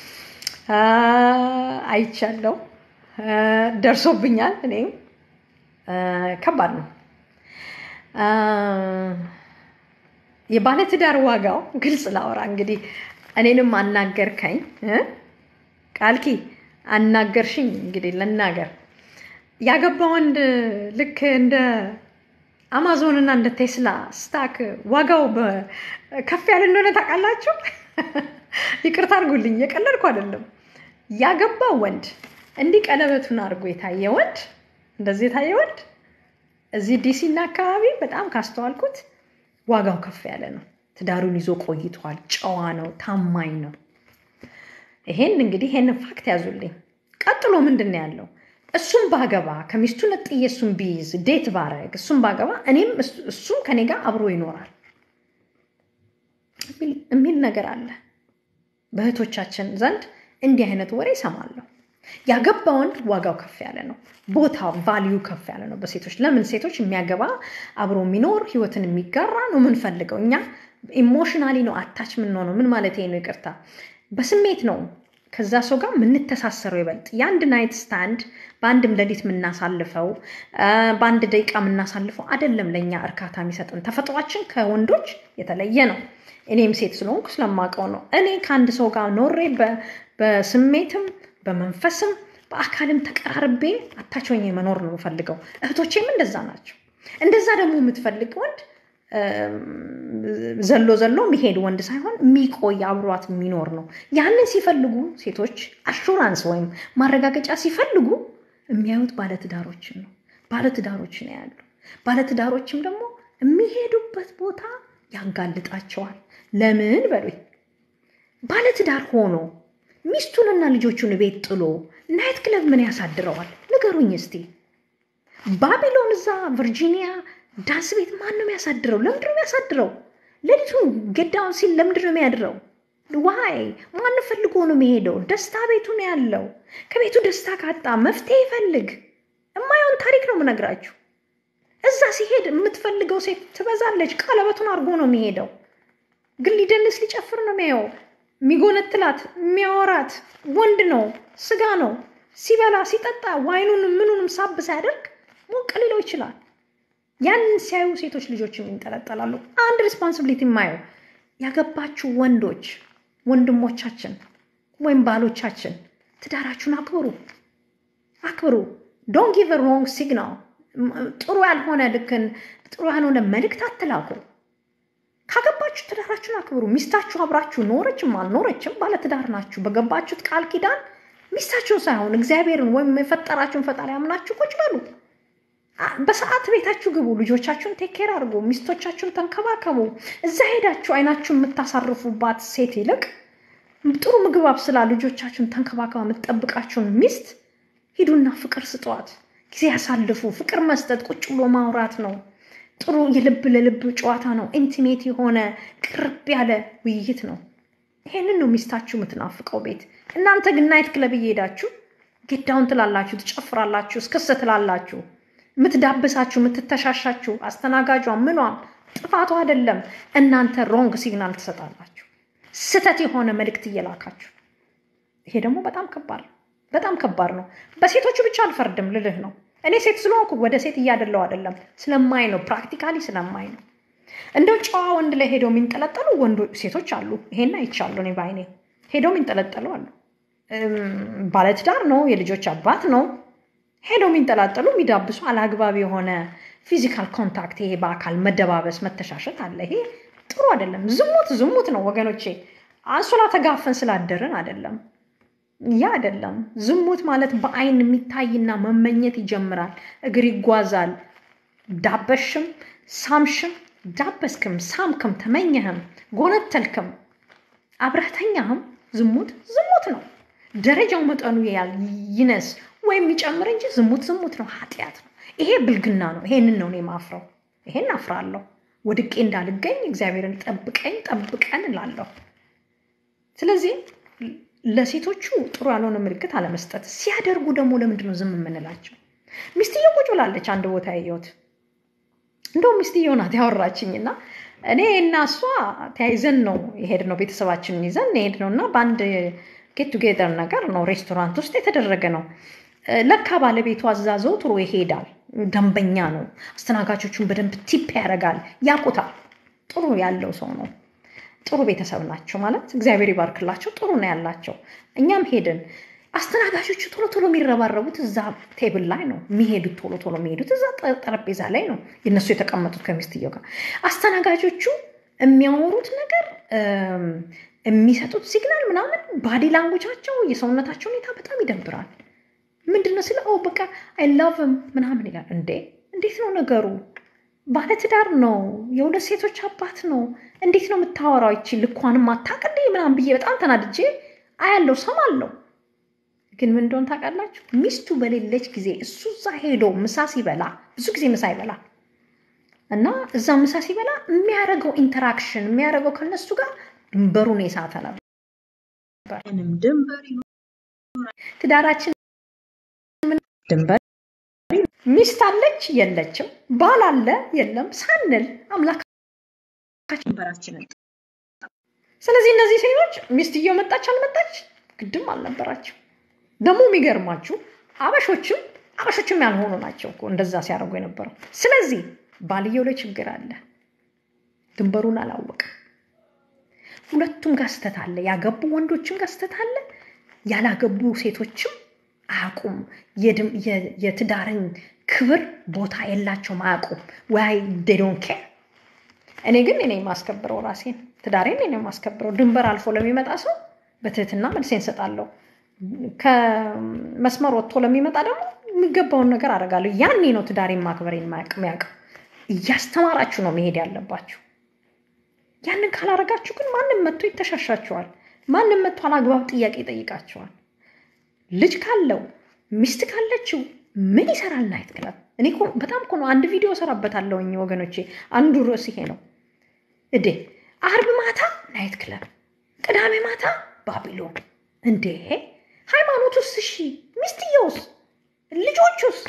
አይቻለው፣ ደርሶብኛል። እኔም ከባድ ነው። የባለትዳር ዋጋው ግልጽ ላወራ እንግዲህ እኔንም አናገርከኝ ቃልኪ አናገርሽኝ። እንግዲህ ልናገር ያገባ ወንድ ልክ እንደ አማዞን እና እንደ ቴስላ ስታክ ዋጋው ከፍ ያለ እንደሆነ ታውቃላችሁ። ይቅርታ አድርጉልኝ፣ የቀለድኩ አይደለም። ያገባ ወንድ እንዲህ ቀለበቱን አድርጎ የታየ ወንድ እንደዚህ የታየ ወንድ እዚህ ዲሲ እና አካባቢ በጣም ካስተዋልኩት ዋጋው ከፍ ያለ ነው። ትዳሩን ይዞ ቆይቷል። ጨዋ ነው፣ ታማኝ ነው። ይሄን እንግዲህ ይሄንን ፋክት ያዙልኝ። ቀጥሎ ምንድን ነው ያለው? እሱም ባገባ ከሚስቱ ነጥዬ እሱም ቢይዝ ዴት ባረግ እሱም ባገባ እኔም እሱም ከኔ ጋር አብሮ ይኖራል የሚል ነገር አለ። በእህቶቻችን ዘንድ እንዲህ አይነት ወሬ ይሰማለሁ። ያገባ ወንድ ዋጋው ከፍ ያለ ነው። ቦታ ቫሊዩ ከፍ ያለ ነው በሴቶች ለምን ሴቶች የሚያገባ አብሮ የሚኖር ህይወትን የሚጋራ ነው የምንፈልገው እኛ ኢሞሽናሊ ነው አታች የምንሆነው ምን ማለት ነው ይቅርታ በስሜት ነው ከዛ ሰው ጋር የምንተሳሰረው ይበልጥ የአንድ ናይት ስታንድ በአንድም ሌሊት የምናሳልፈው በአንድ ደቂቃ የምናሳልፈው አይደለም ለእኛ እርካታ የሚሰጥን ተፈጥሯችን ከወንዶች የተለየ ነው እኔም ሴት ስለሆንኩ ስለማውቀው ነው እኔ ከአንድ ሰው ጋር ኖሬ በስሜትም በመንፈስም በአካልም ተቀራርቤ አታች ሆኜ መኖር ነው የምፈልገው እህቶቼም እንደዛ ናቸው እንደዛ ደግሞ የምትፈልግ ወንድ ዘሎ ዘሎ የሚሄድ ወንድ ሳይሆን የሚቆይ አብሯት የሚኖር ነው። ያንን ሲፈልጉ ሴቶች አሹራንስ ወይም ማረጋገጫ ሲፈልጉ የሚያዩት ባለትዳሮችን ነው። ባለትዳሮች ነው ያሉ። ባለትዳሮችም ደግሞ የሚሄዱበት ቦታ ያጋልጣቸዋል። ለምን በሉኝ፣ ባለትዳር ሆኖ ሚስቱንና ልጆቹን ቤት ጥሎ ናይት ክለብ ምን ያሳድረዋል? ንገሩኝ እስቲ። ባቢሎን እዛ ቨርጂኒያ ዳንስ ቤት ማን ነው የሚያሳድረው? ለምንድን ነው የሚያሳድረው? ሌሊቱን ገዳውን ሲል ለምንድን ነው የሚያድረው? ዋይ ማን ፈልጎ ነው የሚሄደው? ደስታ ቤቱ ነው ያለው። ከቤቱ ደስታ ካጣ መፍትሄ ይፈልግ። የማየውን ታሪክ ነው የምነግራችሁ። እዛ ሲሄድ የምትፈልገው ሴት ትበዛለች። ቀለበቱን አድርጎ ነው የሚሄደው፣ ግን ሊደንስ ሊጨፍር ነው የሚያየው። የሚጎነትላት የሚያወራት ወንድ ነው፣ ስጋ ነው። ሲበላ ሲጠጣ ዋይኑንም ምኑንም ሳብ ሳያደርግ ሞቅ ሊለው ይችላል። ያንን ሲያዩ ሴቶች ልጆችም ይንጠለጠላሉ። አንድ ሪስፖንሲቢሊቲ የማየው ያገባችሁ ወንዶች ወንድሞቻችን ወይም ባሎቻችን ትዳራችሁን አክብሩ፣ አክብሩ። ዶንት ጊቭ ሮንግ ሲግናል። ጥሩ ያልሆነ ልክን ጥሩ ያልሆነ መልእክት አትላኩ። ካገባችሁ ትዳራችሁን አክብሩ። ሚስታችሁ አብራችሁ ኖረችም አልኖረችም ባለትዳር ናችሁ። በገባችሁት ቃል ኪዳን ሚስታችሁን ሳይሆን እግዚአብሔርን ወይም የፈጠራችሁን ፈጣሪ አምናችሁ ቁጭ በሉ። በሰዓት ቤታችሁ ግቡ። ልጆቻችሁን ቴኬር አድርጉ። ሚስቶቻችሁን ተንከባከቡ። እዛ ሄዳችሁ አይናችሁን የምታሳርፉባት ሴት ይልቅ ጥሩ ምግብ አብስላ ልጆቻችሁን ተንከባከባ የምትጠብቃችሁን ሚስት ሂዱና ፍቅር ስጧት። ጊዜ ያሳልፉ። ፍቅር መስጠት ቁጭ ብሎ ማውራት ነው። ጥሩ የልብ ለልብ ጨዋታ ነው። ኢንቲሜት የሆነ ቅርብ ያለ ውይይት ነው። ይሄንን ነው ሚስታችሁ የምትናፍቀው ቤት። እናንተ ግን ናይት ክለብ እየሄዳችሁ ጌዳውን ትላላችሁ፣ ትጨፍራላችሁ፣ እስክስ ትላላችሁ የምትዳብሳችሁ የምትተሻሻችሁ አስተናጋጇ ምኗም ጥፋቱ አይደለም። እናንተ ሮንግ ሲግናል ትሰጣላችሁ፣ ስተት የሆነ መልእክት እየላካችሁ። ይሄ ደግሞ በጣም ከባድ ነው፣ በጣም ከባድ ነው። በሴቶቹ ብቻ አልፈርድም ልልህ ነው። እኔ ሴት ስለሆንኩ ወደ ሴት እያደለው አይደለም፣ ስለማይ ነው፣ ፕራክቲካሊ ስለማይ ነው። እንደው ጨዋ ወንድ ላይ ሄደው የሚንጠለጠሉ ወንዶች ሴቶች አሉ። ይሄን አይቻሉ እኔ በአይኔ ሄደው የሚንጠለጠሉ አሉ። ባለትዳር ነው፣ የልጆች አባት ነው ሄደው የሚንጠላጠሉ የሚዳብሱ አላግባብ የሆነ ፊዚካል ኮንታክት፣ ይሄ በአካል መደባበስ መተሻሸት አለ። ይሄ ጥሩ አይደለም። ዝሙት ዝሙት ነው ወገኖቼ። አንሶላ ተጋፈን ስላደርን አይደለም። ያ አይደለም። ዝሙት ማለት በአይን የሚታይና መመኘት ይጀምራል። እግር ይጓዛል። ዳበሽም፣ ሳምሽም፣ ዳበስክም፣ ሳምክም፣ ተመኘህም፣ ጎነተልክም፣ አብረተኛህም ዝሙት ዝሙት ነው። ደረጃው መጠኑ ያል ይነስ ወይም ይጨምር እንጂ ዝሙት ዝሙት ነው፣ ኃጢአት ነው። ይሄ ብልግና ነው። ይሄንን ነው እኔ ማፍረው። ይሄን አፍራለሁ። ወድቄ እንዳልገኝ እግዚአብሔርን ጠብቀኝ ጠብቀን እላለሁ። ስለዚህ ለሴቶቹ ጥሩ ያልሆነ ምልክት አለመስጠት፣ ሲያደርጉ ደግሞ ለምንድን ነው ዝም የምንላቸው? ሚስትየው ቁጭ ብላለች አንድ ቦታ ያየሁት። እንደውም ሚስትየው ናት ያወራችኝ እና እኔ እና እሷ ተያይዘን ነው የሄድነው ቤተሰባችንን ይዘን የሄድነው እና በአንድ ጌት ቱጌዘር ነገር ነው ሬስቶራንት ውስጥ የተደረገ ነው። ለካ ባለቤቱ አዛዘው ጥሩ ይሄዳል፣ ደንበኛ ነው። አስተናጋጆቹን በደንብ ቲፕ ያደርጋል፣ ያውቁታል። ጥሩ ያለው ሰው ነው። ጥሩ ቤተሰብ ናቸው ማለት እግዚአብሔር ይባርክላቸው። ጥሩ ነው ያላቸው። እኛም ሄድን። አስተናጋጆቹ ቶሎ ቶሎ የሚረባረቡት እዛ ቴብል ላይ ነው የሚሄዱት። ቶሎ ቶሎ የሚሄዱት እዛ ጠረጴዛ ላይ ነው የነሱ የተቀመጡት ከሚስትየው ጋር። አስተናጋጆቹ የሚያወሩት ነገር የሚሰጡት ሲግናል ምናምን ባዲ ላንጉጃቸው የሰውነታቸው ሁኔታ በጣም ይደብራል። ምንድን ነው ስለ በቃ አይ ላቭም ምናምን ይላል። እንዴ እንዴት ነው ነገሩ? ባለትዳር ነው፣ የሁለት ሴቶች አባት ነው። እንዴት ነው የምታወራው? ይቺ ልኳንም አታውቅ እንዴ ምናምን ብዬ በጣም ተናድጄ አያለው ሰማለው። ግን ምን እንደሆነ ታውቃላችሁ? ሚስቱ በሌለች ጊዜ እሱ እዛ ሄዶ ምሳ ሲበላ ብዙ ጊዜ ምሳ ይበላል እና እዛ ምሳ ሲበላ የሚያደርገው ኢንተራክሽን የሚያደርገው ከነሱ ጋር ድንበሩን የሳተ ነበር። ድንበር ትዳራችን ድንበር ሚስት አለች የለችም፣ ባል አለ የለም ሳንል አምላክ ድንበራችንን ስለዚህ እነዚህ ሴቶች ሚስትየው መጣች አልመጣች ግድም አልነበራቸው። ደግሞ የሚገርማችሁ አበሾችም አበሾችም ያልሆኑ ናቸው እኮ እንደዛ ሲያደርጉ የነበረው። ስለዚህ ባልየው ላይ ችግር አለ፣ ድንበሩን አላወቅም። ሁለቱም ጋር ስተት አለ። ያገቡ ወንዶችም ጋር ስተት አለ፣ ያላገቡ ሴቶችም አያውቁም። የትዳርን ክብር ቦታ የላቸውም፣ አያውቁም። ወይ ዴዶን ኬር። እኔ ግን እኔ የማስከብረው ራሴን ትዳሬን እኔ የማስከብረው ድንበር አልፎ ለሚመጣ ሰው በትህትና መልሴን እሰጣለሁ። ከመስመር ወጥቶ ለሚመጣ ደግሞ የሚገባውን ነገር አደርጋለሁ። ያኔ ነው ትዳሬን ማክበሬን የሚያውቅ። እያስተማራችሁ ነው መሄድ ያለባችሁ። ያንን ካላረጋችሁ ግን ማንም መጥቶ ይተሻሻችኋል። ማንም መጥቶ አላግባብ ጥያቄ ይጠይቃችኋል። ልጅ ካለው ሚስት ካለችው ምን ይሰራል ናይት ክለብ? እኔ እኮ በጣም እኮ ነው አንድ ቪዲዮ እሰራበታለሁኝ ወገኖቼ። አንዱ ርዕስ ይሄ ነው እዴ። አርብ ማታ ናይት ክለብ፣ ቅዳሜ ማታ ባቢሎን። እንዴ ሃይማኖቱስ? እሺ ሚስትየውስ? ልጆቹስ?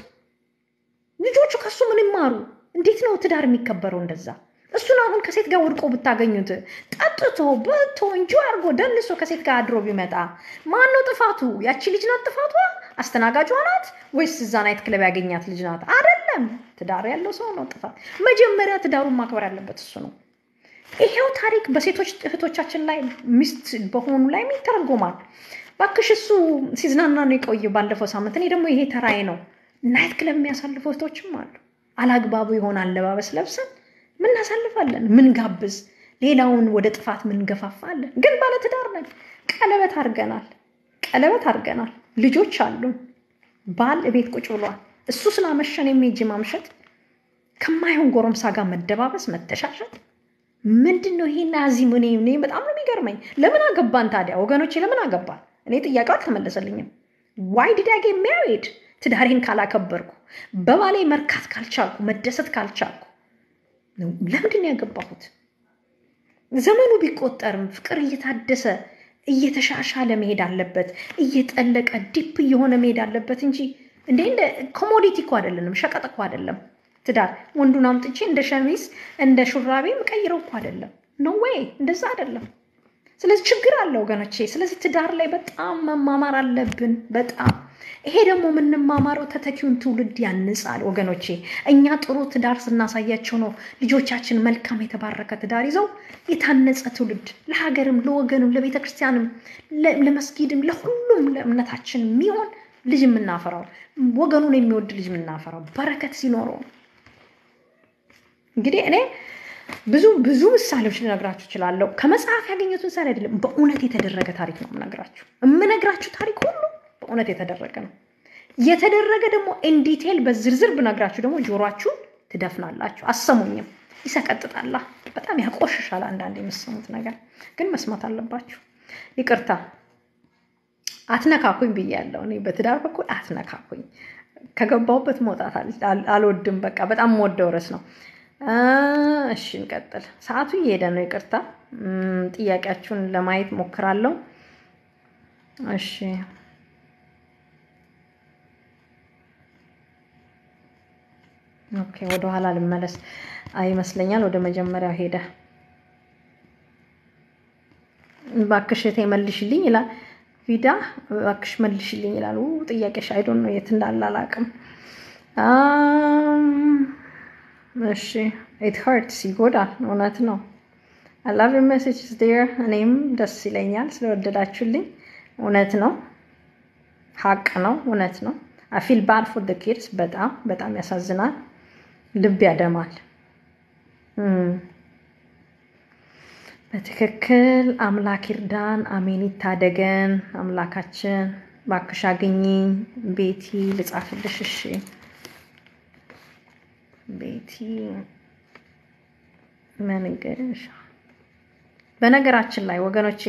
ልጆቹ ከሱ ምን ይማሩ? እንዴት ነው ትዳር የሚከበረው እንደዛ? እሱን አሁን ከሴት ጋር ወድቆ ብታገኙት ጠጥቶ በልቶ እንጂ አድርጎ ደንሶ ከሴት ጋር አድሮ ቢመጣ ማን ነው ጥፋቱ? ያቺ ልጅ ናት ጥፋቷ? አስተናጋጇ ናት ወይስ እዛ ናይት ክለብ ያገኛት ልጅ ናት? አይደለም፣ ትዳር ያለው ሰው ነው ጥፋት። መጀመሪያ ትዳሩን ማክበር ያለበት እሱ ነው። ይሄው ታሪክ በሴቶች እህቶቻችን ላይ ሚስት በሆኑ ላይ ይተረጎማል። ባክሽ እሱ ሲዝናና ነው የቆየው ባለፈው ሳምንት። እኔ ደግሞ ይሄ ተራዬ ነው። ናይት ክለብ የሚያሳልፉ እህቶችም አሉ። አላግባቡ የሆነ አለባበስ ለብሰን ምናሳልፋለን፣ ምን ጋብዝ፣ ሌላውን ወደ ጥፋት ምን ገፋፋለን። ግን ባለትዳር ነን። ቀለበት አድርገናል፣ ቀለበት አድርገናል። ልጆች አሉን። ባል እቤት ቁጭ ብሏል። እሱ ስላመሸን የሚሄጅ ማምሸት፣ ከማይሆን ጎረምሳ ጋር መደባበስ፣ መተሻሸት ምንድን ነው ይሄና እዚህ ምን እኔ በጣም ነው የሚገርመኝ። ለምን አገባን ታዲያ ወገኖቼ? ለምን አገባን? እኔ ጥያቄው አልተመለሰልኝም። ዋይ ዲድ አይ ጌት ሜሪድ? ትዳሬን ካላከበርኩ፣ በባሌ መርካት ካልቻልኩ፣ መደሰት ካልቻልኩ ለምንድን ነው ያገባሁት? ዘመኑ ቢቆጠርም ፍቅር እየታደሰ እየተሻሻለ መሄድ አለበት። እየጠለቀ ዲፕ እየሆነ መሄድ አለበት እንጂ እንደ እንደ ኮሞዲቲ እኮ አይደለንም፣ ሸቀጥ እኮ አይደለም። ትዳር ወንዱን አምጥቼ እንደ ሸሚዝ እንደ ሹራቤ ምቀይረው እኮ አይደለም። ኖ ዌይ እንደዛ አይደለም። ስለዚህ ችግር አለ ወገኖቼ። ስለዚህ ትዳር ላይ በጣም መማማር አለብን። በጣም ይሄ ደግሞ የምንማማረው ተተኪውን ትውልድ ያንጻል ወገኖቼ። እኛ ጥሩ ትዳር ስናሳያቸው ነው ልጆቻችን መልካም የተባረከ ትዳር ይዘው የታነጸ ትውልድ ለሀገርም፣ ለወገንም፣ ለቤተ ክርስቲያንም፣ ለመስጊድም፣ ለሁሉም ለእምነታችን የሚሆን ልጅ የምናፈራው ወገኑን የሚወድ ልጅ የምናፈራው በረከት ሲኖረው እንግዲህ እኔ ብዙ ብዙ ምሳሌዎች ልነግራችሁ እችላለሁ። ከመጽሐፍ ያገኘሁት ምሳሌ አይደለም፣ በእውነት የተደረገ ታሪክ ነው የምነግራችሁ። የምነግራችሁ ታሪክ ሁሉ በእውነት የተደረገ ነው። የተደረገ ደግሞ ኢንዲቴል በዝርዝር ብነግራችሁ ደግሞ ጆሯችሁን ትደፍናላችሁ፣ አሰሙኝም፣ ይሰቀጥጣላ፣ በጣም ያቆሽሻል። አንዳንድ የምሰሙት ነገር ግን መስማት አለባችሁ። ይቅርታ አትነካኩኝ ብያለሁ። እኔ በትዳር በኩል አትነካኩኝ። ከገባሁበት መውጣት አልወድም። በቃ በጣም የምወደው ርዕስ ነው። እሺ እንቀጥል። ሰዓቱ እየሄደ ነው። ይቅርታ ጥያቄያችሁን ለማየት ሞክራለሁ። እሺ ኦኬ፣ ወደኋላ ልመለስ ይመስለኛል። ወደ መጀመሪያው ሄደ። እባክሽ እህቴ መልሽልኝ ይላል ቪዳ እባክሽ መልሽልኝ ይላል። ጥያቄሽ አይዶን ነው የት እንዳለ አላውቅም። እሺ ኢት ሀርትስ ይጎዳል። እውነት ነው። አይ ላቭ ዩር ሜሴጅስ ዴር እኔም ደስ ይለኛል ስለወደዳችሁልኝ። እውነት ነው፣ ሀቅ ነው፣ እውነት ነው። አይ ፊል ባድ ፎር ደ ኪድስ በጣም በጣም ያሳዝናል፣ ልብ ያደማል። በትክክል አምላክ ይርዳን፣ አሜን ይታደገን። አምላካችን ባክሽ አግኝኝ። ቤቲ ልጻፍልሽ። እሺ ቤቲ መንገሻ። በነገራችን ላይ ወገኖቼ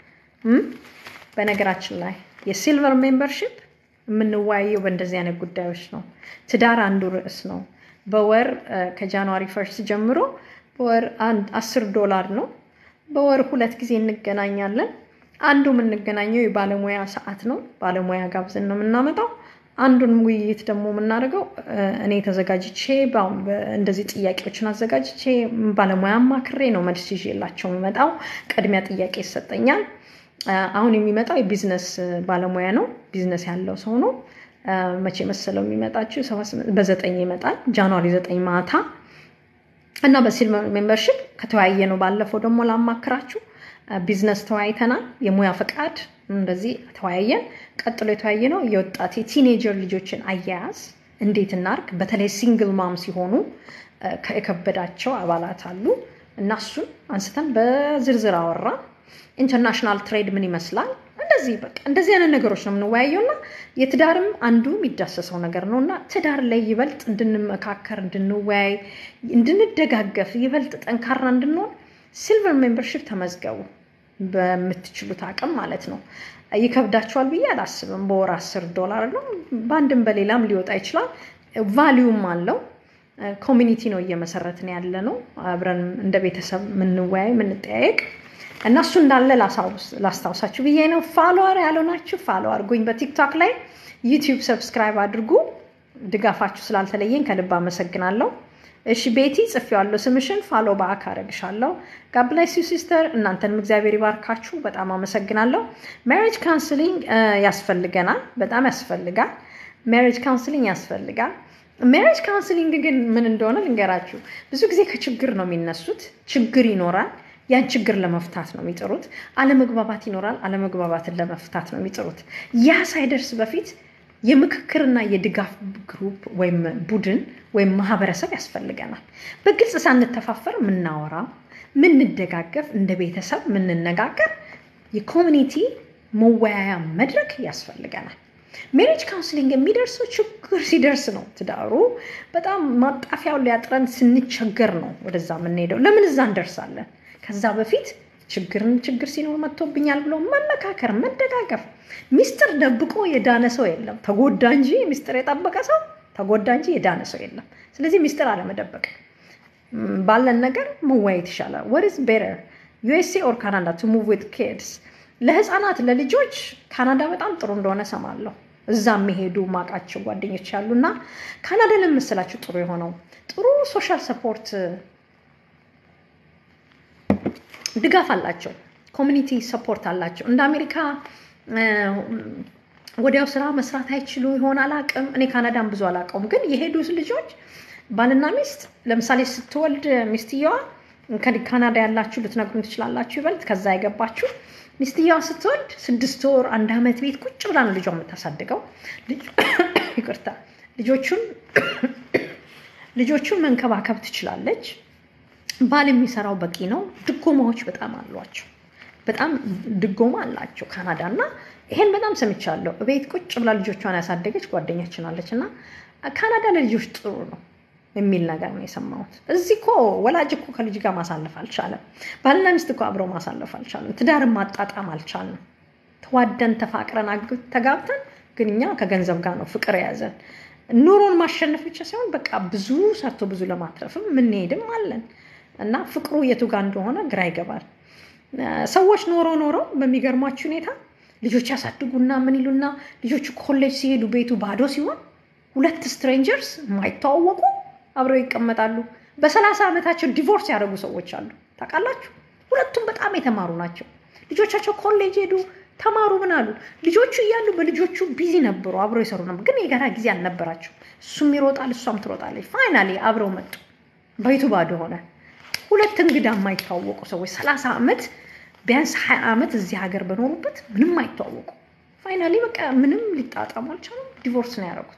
በነገራችን ላይ የሲልቨር ሜምበርሺፕ የምንወያየው በእንደዚህ አይነት ጉዳዮች ነው። ትዳር አንዱ ርዕስ ነው። በወር ከጃንዋሪ ፈርስት ጀምሮ በወር አንድ አስር ዶላር ነው። በወር ሁለት ጊዜ እንገናኛለን። አንዱ የምንገናኘው የባለሙያ ሰዓት ነው። ባለሙያ ጋብዘን ነው የምናመጣው። አንዱን ውይይት ደግሞ የምናደርገው እኔ ተዘጋጅቼ እንደዚህ ጥያቄዎችን አዘጋጅቼ ባለሙያ አማክሬ ነው መልስ ይዤላቸው የምመጣው። ቅድሚያ ጥያቄ ይሰጠኛል። አሁን የሚመጣው የቢዝነስ ባለሙያ ነው። ቢዝነስ ያለው ሰው ነው። መቼ መሰለው የሚመጣችው? በዘጠኝ ይመጣል። ጃንዋሪ ዘጠኝ ማታ እና በሲልቨር ሜምበርሺፕ ከተወያየ ነው። ባለፈው ደግሞ ላማክራችሁ ቢዝነስ ተወያይተናል። የሙያ ፈቃድ እንደዚህ ተወያየን። ቀጥሎ የተወያየ ነው የወጣት የቲኔጀር ልጆችን አያያዝ እንዴት እናርግ። በተለይ ሲንግል ማም ሲሆኑ የከበዳቸው አባላት አሉ እና እሱን አንስተን በዝርዝር አወራ። ኢንተርናሽናል ትሬድ ምን ይመስላል? እንደዚህ በቃ እንደዚህ አይነት ነገሮች ነው የምንወያየው እና የትዳርም አንዱ የሚዳሰሰው ነገር ነው እና ትዳር ላይ ይበልጥ እንድንመካከር፣ እንድንወያይ፣ እንድንደጋገፍ ይበልጥ ጠንካራ እንድንሆን ሲልቨር ሜምበርሺፕ ተመዝገቡ በምትችሉት አቅም ማለት ነው። ይከብዳችኋል ብዬ አላስብም። በወር አስር ዶላር ነው። በአንድም በሌላም ሊወጣ ይችላል። ቫሊዩም አለው። ኮሚኒቲ ነው እየመሰረትን ያለ ነው። አብረን እንደ ቤተሰብ የምንወያይ የምንጠያየቅ እና እሱ እንዳለ ላስታውሳችሁ ብዬ ነው። ፋሎወር ያልሆናችሁ ፋሎ አድርጉኝ በቲክቶክ ላይ፣ ዩቲዩብ ሰብስክራይብ አድርጉ። ድጋፋችሁ ስላልተለየኝ ከልብ አመሰግናለሁ። እሺ ቤቲ ጽፌዋለሁ ስምሽን፣ ፋሎ በአክ አረግሻለሁ። ጋብላይስ ዩ ሲስተር፣ እናንተንም እግዚአብሔር ይባርካችሁ። በጣም አመሰግናለሁ። ሜሪጅ ካውንስሊንግ ያስፈልገናል፣ በጣም ያስፈልጋል። ሜሪጅ ካውንስሊንግ ያስፈልጋል። ሜሪጅ ካውንስሊንግ ግን ምን እንደሆነ ልንገራችሁ። ብዙ ጊዜ ከችግር ነው የሚነሱት። ችግር ይኖራል ያን ችግር ለመፍታት ነው የሚጥሩት። አለመግባባት ይኖራል። አለመግባባትን ለመፍታት ነው የሚጥሩት። ያ ሳይደርስ በፊት የምክክርና የድጋፍ ግሩፕ ወይም ቡድን ወይም ማህበረሰብ ያስፈልገናል። በግልጽ ሳንተፋፈር የምናወራ ምንደጋገፍ፣ እንደ ቤተሰብ የምንነጋገር የኮሚኒቲ መወያያ መድረክ ያስፈልገናል። ሜሪጅ ካውንስሊንግ የሚደርሰው ችግር ሲደርስ ነው። ትዳሩ በጣም ማጣፊያውን ሊያጥረን ስንቸገር ነው ወደዛ የምንሄደው። ለምን እዛ እንደርሳለን? ከዛ በፊት ችግርን ችግር ሲኖር መጥቶብኛል ብሎ መመካከር፣ መደጋገፍ። ሚስጥር ደብቆ የዳነ ሰው የለም። ተጎዳ እንጂ ሚስጥር የጠበቀ ሰው ተጎዳ እንጂ የዳነ ሰው የለም። ስለዚህ ሚስጥር አለመደበቅ፣ ባለን ነገር መወያየት ይሻላል። ወት ኢዝ ቤተር ዩኤስኤ ኦር ካናዳ ቱ ሙቭ ዊዝ ኪድስ? ለህፃናት ለልጆች ካናዳ በጣም ጥሩ እንደሆነ ሰማለሁ። እዛ የሚሄዱ ማቃቸው ጓደኞች ያሉ እና ካናዳ ለምስላችሁ ጥሩ የሆነው ጥሩ ሶሻል ሰፖርት ድጋፍ አላቸው። ኮሚኒቲ ሰፖርት አላቸው። እንደ አሜሪካ ወዲያው ስራ መስራት አይችሉ ይሆን አላቅም። እኔ ካናዳን ብዙ አላውቀውም፣ ግን የሄዱ ልጆች ባልና ሚስት ለምሳሌ ስትወልድ ሚስትየዋ ካናዳ ያላችሁ ልትነግሩን ትችላላችሁ ይበልጥ ከዛ የገባችሁ ሚስትየዋ ስትወልድ ስድስት ወር አንድ ዓመት ቤት ቁጭ ብላ ነው ልጇ የምታሳድገው። ይቅርታ ልጆቹን ልጆቹን መንከባከብ ትችላለች። ባል የሚሰራው በቂ ነው። ድጎማዎች በጣም አሏቸው። በጣም ድጎማ አላቸው ካናዳ እና ይሄን በጣም ሰምቻለሁ። ቤት ቁጭ ብላ ልጆቿን ያሳደገች ጓደኛችን አለች እና ካናዳ ለልጆች ጥሩ ነው የሚል ነገር ነው የሰማሁት። እዚህ እኮ ወላጅ እኮ ከልጅ ጋር ማሳለፍ አልቻለም። ባልና ሚስት እኮ አብረው ማሳለፍ አልቻለም። ትዳርን ማጣጣም አልቻልንም። ተዋደን ተፋቅረን ተጋብተን ግን እኛ ከገንዘብ ጋር ነው ፍቅር የያዘን። ኑሮን ማሸነፍ ብቻ ሳይሆን በቃ ብዙ ሰርቶ ብዙ ለማትረፍም የምንሄድም አለን እና ፍቅሩ የቱ ጋር እንደሆነ ግራ ይገባል። ሰዎች ኖሮ ኖረው በሚገርማችሁ ሁኔታ ልጆች ያሳድጉና ምን ይሉና ልጆቹ ኮሌጅ ሲሄዱ ቤቱ ባዶ ሲሆን ሁለት ስትሬንጀርስ የማይተዋወቁ አብረው ይቀመጣሉ። በሰላሳ ዓመታቸው ዲቮርስ ያደረጉ ሰዎች አሉ። ታውቃላችሁ? ሁለቱም በጣም የተማሩ ናቸው። ልጆቻቸው ኮሌጅ ሄዱ፣ ተማሩ፣ ምን አሉ። ልጆቹ እያሉ በልጆቹ ቢዚ ነበሩ፣ አብረው ይሰሩ ነበር፣ ግን የጋራ ጊዜ አልነበራቸው። እሱም ይሮጣል፣ እሷም ትሮጣለች። ፋይናሊ አብረው መጡ። ቤቱ ባዶ ሆነ። ሁለት እንግዳ የማይተዋወቁ ሰዎች ሰላሳ ዓመት ቢያንስ ሀያ ዓመት እዚህ ሀገር በኖሩበት ምንም አይተዋወቁ። ፋይናሊ በቃ ምንም ሊጣጣሙ አልቻሉም። ዲቮርስ ነው ያደረጉት።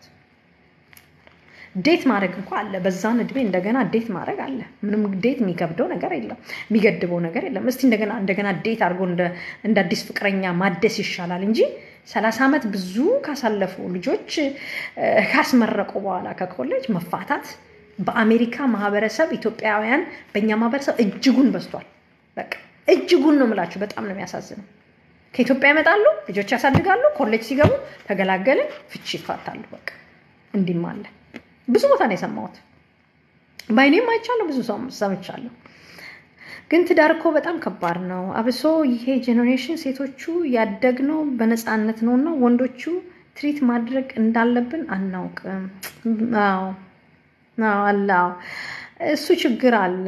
ዴት ማድረግ እንኳ አለ። በዛን እድሜ እንደገና ዴት ማድረግ አለ። ምንም ዴት የሚከብደው ነገር የለም፣ የሚገድበው ነገር የለም። እስቲ እንደገና እንደገና ዴት አድርጎ እንደ አዲስ ፍቅረኛ ማደስ ይሻላል እንጂ ሰላሳ ዓመት ብዙ ካሳለፉ ልጆች ካስመረቁ በኋላ ከኮሌጅ መፋታት በአሜሪካ ማህበረሰብ ኢትዮጵያውያን በእኛ ማህበረሰብ እጅጉን በዝቷል። በቃ እጅጉን ነው የምላችሁ። በጣም ነው የሚያሳዝነው። ከኢትዮጵያ ይመጣሉ፣ ልጆች ያሳድጋሉ፣ ኮሌጅ ሲገቡ ተገላገልን፣ ፍቺ ይፋታሉ። በቃ እንዲህም አለ። ብዙ ቦታ ነው የሰማሁት። በአይኔም አይቻለሁ፣ ብዙ ሰው ሰምቻለሁ። ግን ትዳር እኮ በጣም ከባድ ነው። አብሶ ይሄ ጄኔሬሽን ሴቶቹ ያደግነው በነፃነት ነው እና ወንዶቹ ትሪት ማድረግ እንዳለብን አናውቅም። አዎ አለ እሱ ችግር አለ።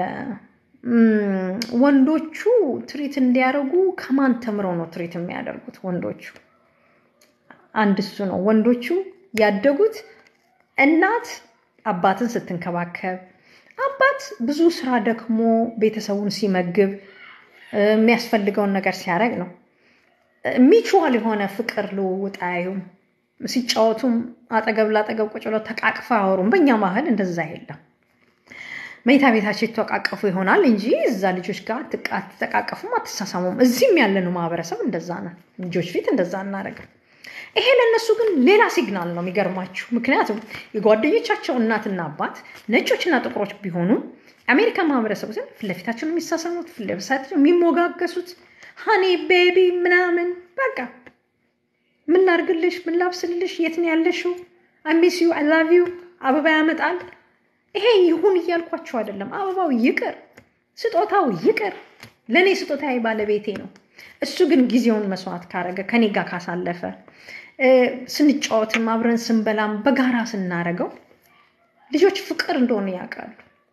ወንዶቹ ትሪት እንዲያደርጉ ከማን ተምረው ነው ትሪት የሚያደርጉት? ወንዶቹ አንድ እሱ ነው። ወንዶቹ ያደጉት እናት አባትን ስትንከባከብ፣ አባት ብዙ ስራ ደክሞ ቤተሰቡን ሲመግብ የሚያስፈልገውን ነገር ሲያደርግ ነው። ሚቹዋል የሆነ ፍቅር ልውውጥ አያዩም። ሲጫወቱም አጠገብ ላጠገብ ቁጭ ብለው ተቃቅፈው አያወሩም። በእኛ ባህል እንደዛ የለም። መኝታ ቤታቸው የተቃቀፉ ይሆናል እንጂ እዛ ልጆች ጋር አትተቃቀፉም፣ አትሳሳሙም። እዚህም ያለነው ማህበረሰብ እንደዛ ነው። ልጆች ፊት እንደዛ እናደርግም። ይሄ ለእነሱ ግን ሌላ ሲግናል ነው። የሚገርማችሁ ምክንያቱም የጓደኞቻቸው እናትና አባት ነጮችና ጥቁሮች ቢሆኑ የአሜሪካ ማህበረሰቡ ግን ፊት ለፊታቸው ነው የሚሳሳሙት፣ ፊት ለፊታቸው የሚሞጋገሱት ሀኒ ቤቢ ምናምን በቃ ምን ላርግልሽ፣ ምን ላብስልልሽ፣ የት ነው ያለሽው፣ አሚስ ዩ አይ ላቭ ዩ አበባ ያመጣል። ይሄ ይሁን እያልኳቸው አይደለም። አበባው ይቅር፣ ስጦታው ይቅር። ለእኔ ስጦታዬ ባለቤቴ ነው። እሱ ግን ጊዜውን መስዋዕት ካረገ ከኔ ጋር ካሳለፈ ስንጫወትም አብረን ስንበላም በጋራ ስናረገው ልጆች ፍቅር እንደሆነ ያውቃሉ።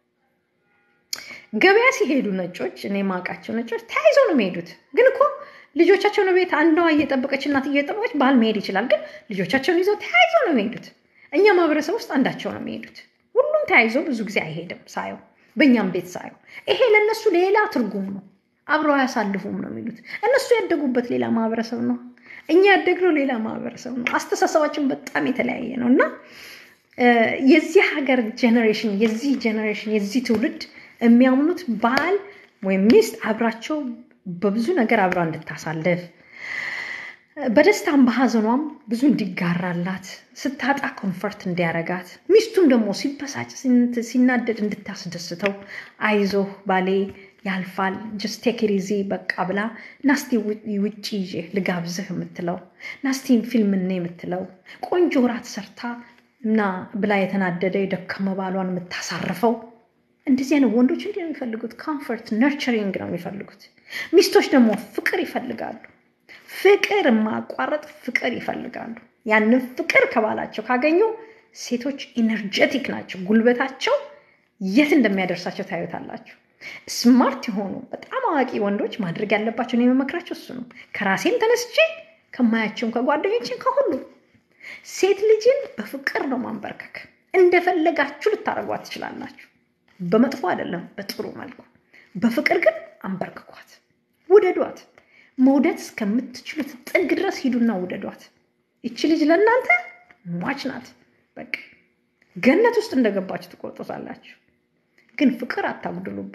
ገበያ ሲሄዱ ነጮች፣ እኔ ማውቃቸው ነጮች ተያይዘው ነው የሚሄዱት። ግን እኮ ልጆቻቸውን ቤት አንዷ እየጠበቀች እናት እየጠበቀች ባል መሄድ ይችላል። ግን ልጆቻቸውን ይዘው ተያይዘው ነው የሚሄዱት። እኛ ማህበረሰብ ውስጥ አንዳቸው ነው የሚሄዱት። ሁሉም ተያይዘው ብዙ ጊዜ አይሄድም ሳየው፣ በእኛም ቤት ሳየው። ይሄ ለእነሱ ሌላ ትርጉም ነው። አብረው አያሳልፉም ነው የሚሉት። እነሱ ያደጉበት ሌላ ማህበረሰብ ነው። እኛ ያደግነው ሌላ ማህበረሰብ ነው። አስተሳሰባችን በጣም የተለያየ ነው እና የዚህ ሀገር ጀኔሬሽን የዚህ ጀኔሬሽን የዚህ ትውልድ የሚያምኑት ባል ወይም ሚስት አብራቸው በብዙ ነገር አብራ እንድታሳልፍ በደስታም በሀዘኗም ብዙ እንዲጋራላት ስታጣ ኮንፈርት እንዲያረጋት ሚስቱም ደግሞ ሲበሳጭ ሲናደድ እንድታስደስተው አይዞህ ባሌ ያልፋል ጀስት ቴክ ኢት ኢዚ በቃ ብላ ናስቲ ውጭ ይዤ ልጋብዝህ የምትለው ናስቲን ፊልም እኔ የምትለው ቆንጆ ራት ሰርታ እና ብላ የተናደደ የደከመ ባሏን የምታሳርፈው እንደዚህ አይነት ወንዶች እንዲህ ነው የሚፈልጉት። ኮምፎርት ነርቸሪንግ ነው የሚፈልጉት። ሚስቶች ደግሞ ፍቅር ይፈልጋሉ። ፍቅር ማቋረጥ ፍቅር ይፈልጋሉ። ያንን ፍቅር ከባላቸው ካገኙ ሴቶች ኢነርጀቲክ ናቸው። ጉልበታቸው የት እንደሚያደርሳቸው ታዩታላችሁ። ስማርት የሆኑ በጣም አዋቂ ወንዶች ማድረግ ያለባቸው ነው የመመክራቸው እሱ ነው። ከራሴም ተነስቼ ከማያቸውም ከጓደኞችን ከሁሉ ሴት ልጅን በፍቅር ነው ማንበርከክ። እንደፈለጋችሁ ልታደርጓት ትችላላችሁ። በመጥፎ አይደለም፣ በጥሩ መልኩ። በፍቅር ግን አንበርክኳት፣ ውደዷት። መውደድ እስከምትችሉት ጥግ ድረስ ሂዱና ውደዷት። ይቺ ልጅ ለእናንተ ሟች ናት። በቃ ገነት ውስጥ እንደገባችሁ ትቆርጦታላችሁ። ግን ፍቅር አታጉድሉባት።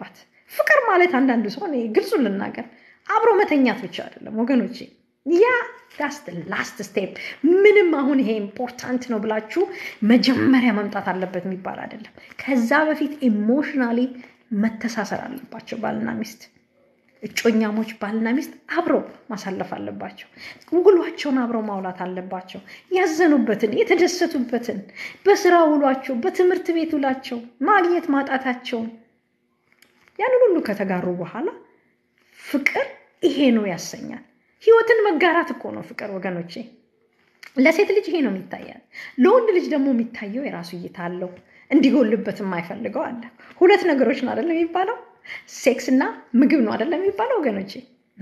ፍቅር ማለት አንዳንዱ ሰው እኔ ግልጹን ልናገር አብሮ መተኛት ብቻ አይደለም ወገኖቼ። ያ ዳስ ላስት ስቴፕ። ምንም አሁን ይሄ ኢምፖርታንት ነው ብላችሁ መጀመሪያ መምጣት አለበት የሚባል አይደለም። ከዛ በፊት ኢሞሽናሊ መተሳሰር አለባቸው ባልና ሚስት እጮኛሞች ባልና ሚስት አብረው ማሳለፍ አለባቸው። ውሏቸውን አብረው ማውላት አለባቸው። ያዘኑበትን፣ የተደሰቱበትን፣ በስራ ውሏቸው፣ በትምህርት ቤት ውላቸው ማግኘት ማጣታቸውን ያንን ሁሉ ከተጋሩ በኋላ ፍቅር ይሄ ነው ያሰኛል። ህይወትን መጋራት እኮ ነው ፍቅር ወገኖቼ። ለሴት ልጅ ይሄ ነው የሚታያል። ለወንድ ልጅ ደግሞ የሚታየው የራሱ እይታ አለው። እንዲጎልበት የማይፈልገው አለ። ሁለት ነገሮች ነው አይደለም የሚባለው ሴክስ እና ምግብ ነው አይደለም የሚባለው ወገኖቼ።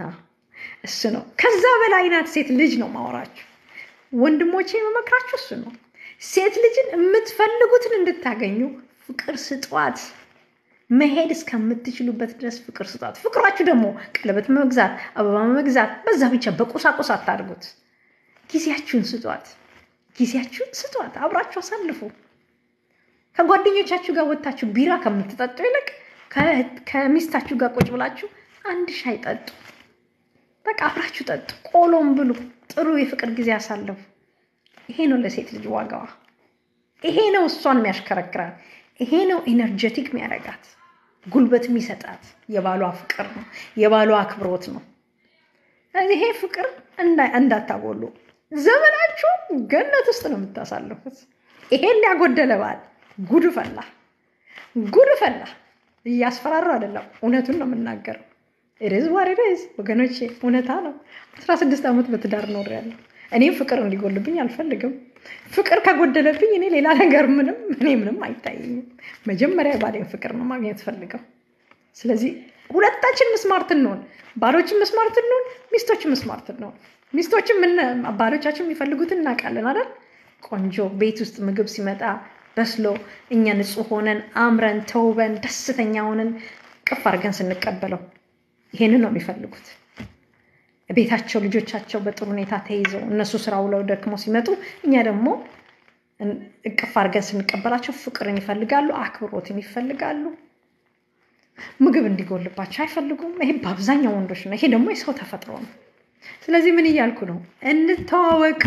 እሱ ነው። ከዛ በላይ ናት ሴት ልጅ ነው ማወራችሁ ወንድሞቼ፣ የመመክራችሁ እሱ ነው። ሴት ልጅን የምትፈልጉትን እንድታገኙ ፍቅር ስጧት። መሄድ እስከምትችሉበት ድረስ ፍቅር ስጧት። ፍቅሯችሁ ደግሞ ቀለበት መግዛት፣ አበባ መግዛት፣ በዛ ብቻ በቁሳቁስ አታድርጉት። ጊዜያችሁን ስጧት። ጊዜያችሁን ስጧት። አብራችሁ አሳልፉ። ከጓደኞቻችሁ ጋር ወጥታችሁ ቢራ ከምትጠጡ ይልቅ ከሚስታችሁ ጋር ቁጭ ብላችሁ አንድ ሻይ ጠጡ። በቃ አብራችሁ ጠጡ። ቆሎም ብሉ። ጥሩ የፍቅር ጊዜ አሳለፉ። ይሄ ነው ለሴት ልጅ ዋጋዋ። ይሄ ነው እሷን የሚያሽከረክራት። ይሄ ነው ኤነርጀቲክ የሚያደርጋት፣ ጉልበት የሚሰጣት። የባሏ ፍቅር ነው፣ የባሏ አክብሮት ነው። ይሄ ፍቅር እንዳታጎሉ። ዘመናችሁ ገነት ውስጥ ነው የምታሳልፉት። ይሄን ያጎደለ ባል ጉድ ፈላ፣ ጉድ ፈላ። እያስፈራሩ አይደለም፣ እውነቱን ነው የምናገረው። ሬዝ ዋሬሬዝ ወገኖቼ፣ እውነታ ነው። አስራ ስድስት ዓመት በትዳር ኖሬያለሁ። እኔም ፍቅር እንዲጎልብኝ አልፈልግም። ፍቅር ከጎደለብኝ እኔ ሌላ ነገር ምንም እኔ ምንም አይታየኝም። መጀመሪያ ባሌን ፍቅር ነው ማግኘት ፈልገው። ስለዚህ ሁለታችን ምስማርት እንሆን፣ ባሎችን ምስማርት እንሆን፣ ሚስቶችን ምስማርት እንሆን። ሚስቶችን ባሎቻችን የሚፈልጉትን እናውቃለን አይደል? ቆንጆ ቤት ውስጥ ምግብ ሲመጣ በስሎ እኛ ንጹህ ሆነን አምረን ተውበን ደስተኛ ሆነን ቅፍ አድርገን ስንቀበለው ይሄንን ነው የሚፈልጉት። ቤታቸው ልጆቻቸው በጥሩ ሁኔታ ተይዘው እነሱ ስራ ውለው ደክመው ሲመጡ እኛ ደግሞ እቅፍ አድርገን ስንቀበላቸው ፍቅርን ይፈልጋሉ፣ አክብሮትን ይፈልጋሉ። ምግብ እንዲጎልባቸው አይፈልጉም። ይሄ በአብዛኛው ወንዶች ነው። ይሄ ደግሞ የሰው ተፈጥሮ ነው። ስለዚህ ምን እያልኩ ነው? እንተዋወቅ፣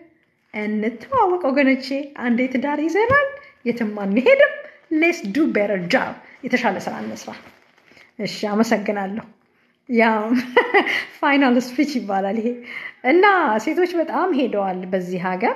እንተዋወቅ ወገኖቼ። አንዴ ትዳር ይዘናል፣ የትም አንሄድም። ሌስ ዱ ቤተር ጃብ፣ የተሻለ ስራ እንስራ። እሺ፣ አመሰግናለሁ። ያ ፋይናል ስፒች ይባላል ይሄ እና ሴቶች በጣም ሄደዋል በዚህ ሀገር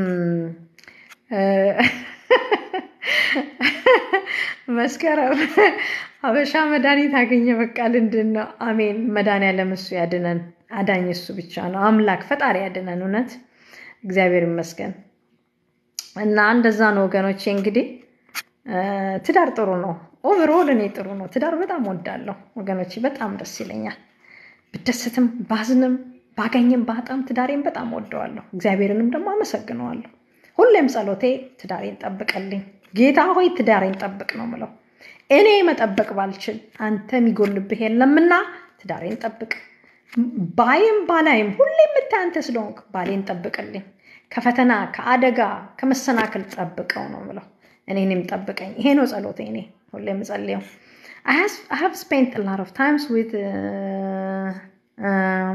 መስከረም ሀበሻ መድኃኒት አገኘ በቃ ልንድን ነው አሜን መድኃኒዓለም እሱ ያድነን አዳኝ እሱ ብቻ ነው አምላክ ፈጣሪ ያድነን እውነት እግዚአብሔር ይመስገን እና እንደዛ ነው ወገኖቼ እንግዲህ ትዳር ጥሩ ነው ኦቨርኦል እኔ ጥሩ ነው። ትዳር በጣም ወዳለሁ ወገኖች፣ በጣም ደስ ይለኛል። ብደስትም ባዝንም ባገኝም ባጣም ትዳሬን በጣም ወደዋለሁ። እግዚአብሔርንም ደግሞ አመሰግነዋለሁ። ሁሌም ጸሎቴ ትዳሬን ጠብቀልኝ ጌታ ሆይ ትዳሬን ጠብቅ ነው ምለው። እኔ መጠበቅ ባልችል አንተ የሚጎልብህ የለምና ትዳሬን ጠብቅ። ባይም ባላይም ሁሌ የምታይ አንተ ስለሆንክ ባሌን ጠብቅልኝ። ከፈተና ከአደጋ ከመሰናክል ጠብቀው ነው ምለው። እኔንም ጠብቀኝ። ይሄ ነው ጸሎቴ እኔ ሁሌ የምጸልየው። I have spent a lot of times with uh, um,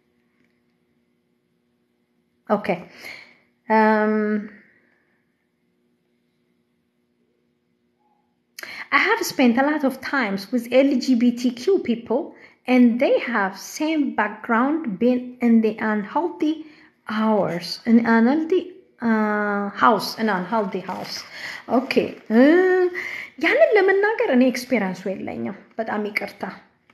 okay. Um, I have spent a lot of times with LGBTQ people and they have same background been in the unhealthy hours in unhealthy ሃውስ እና አንሄልዲ ሃውስ ኦኬ። ያንን ለመናገር እኔ ኤክስፔሪንሱ የለኝም። በጣም ይቅርታ።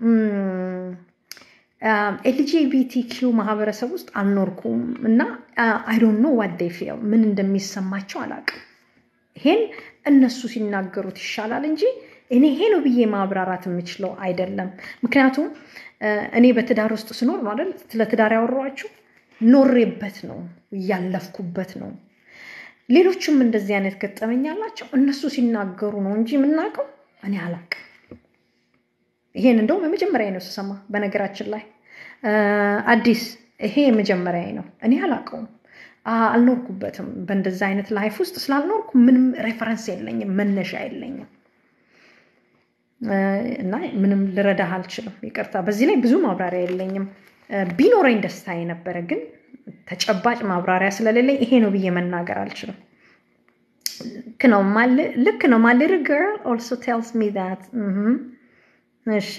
ኤልጂቢቲኪው ማህበረሰብ ውስጥ አልኖርኩም እና አይ ዶንት ኖ ዋት ዴይ ፊል ምን እንደሚሰማቸው አላውቅም። ይሄን እነሱ ሲናገሩት ይሻላል እንጂ እኔ ይሄ ነው ብዬ ማብራራት የምችለው አይደለም። ምክንያቱም እኔ በትዳር ውስጥ ስኖር ነው አይደል ስለ ትዳር ያወራኋችሁ ኖሬበት ነው እያለፍኩበት ነው። ሌሎችም እንደዚህ አይነት ገጠመኝ አላቸው። እነሱ ሲናገሩ ነው እንጂ የምናውቀው እኔ አላውቅም። ይሄን እንደውም የመጀመሪያ ነው ስሰማ። በነገራችን ላይ አዲስ ይሄ የመጀመሪያ ነው። እኔ አላውቀውም፣ አልኖርኩበትም። በእንደዚ አይነት ላይፍ ውስጥ ስላልኖርኩ ምንም ሬፈረንስ የለኝም፣ መነሻ የለኝም። እና ምንም ልረዳህ አልችልም። ይቅርታ። በዚህ ላይ ብዙ ማብራሪያ የለኝም። ቢኖረኝ ደስታዬ ነበረ፣ ግን ተጨባጭ ማብራሪያ ስለሌለኝ ይሄ ነው ብዬ መናገር አልችልም። ልክ ነው ልክ ነው። ማይ ሊትል ገርል ኦልሶ ቴልስ ሚ ዛት። እሺ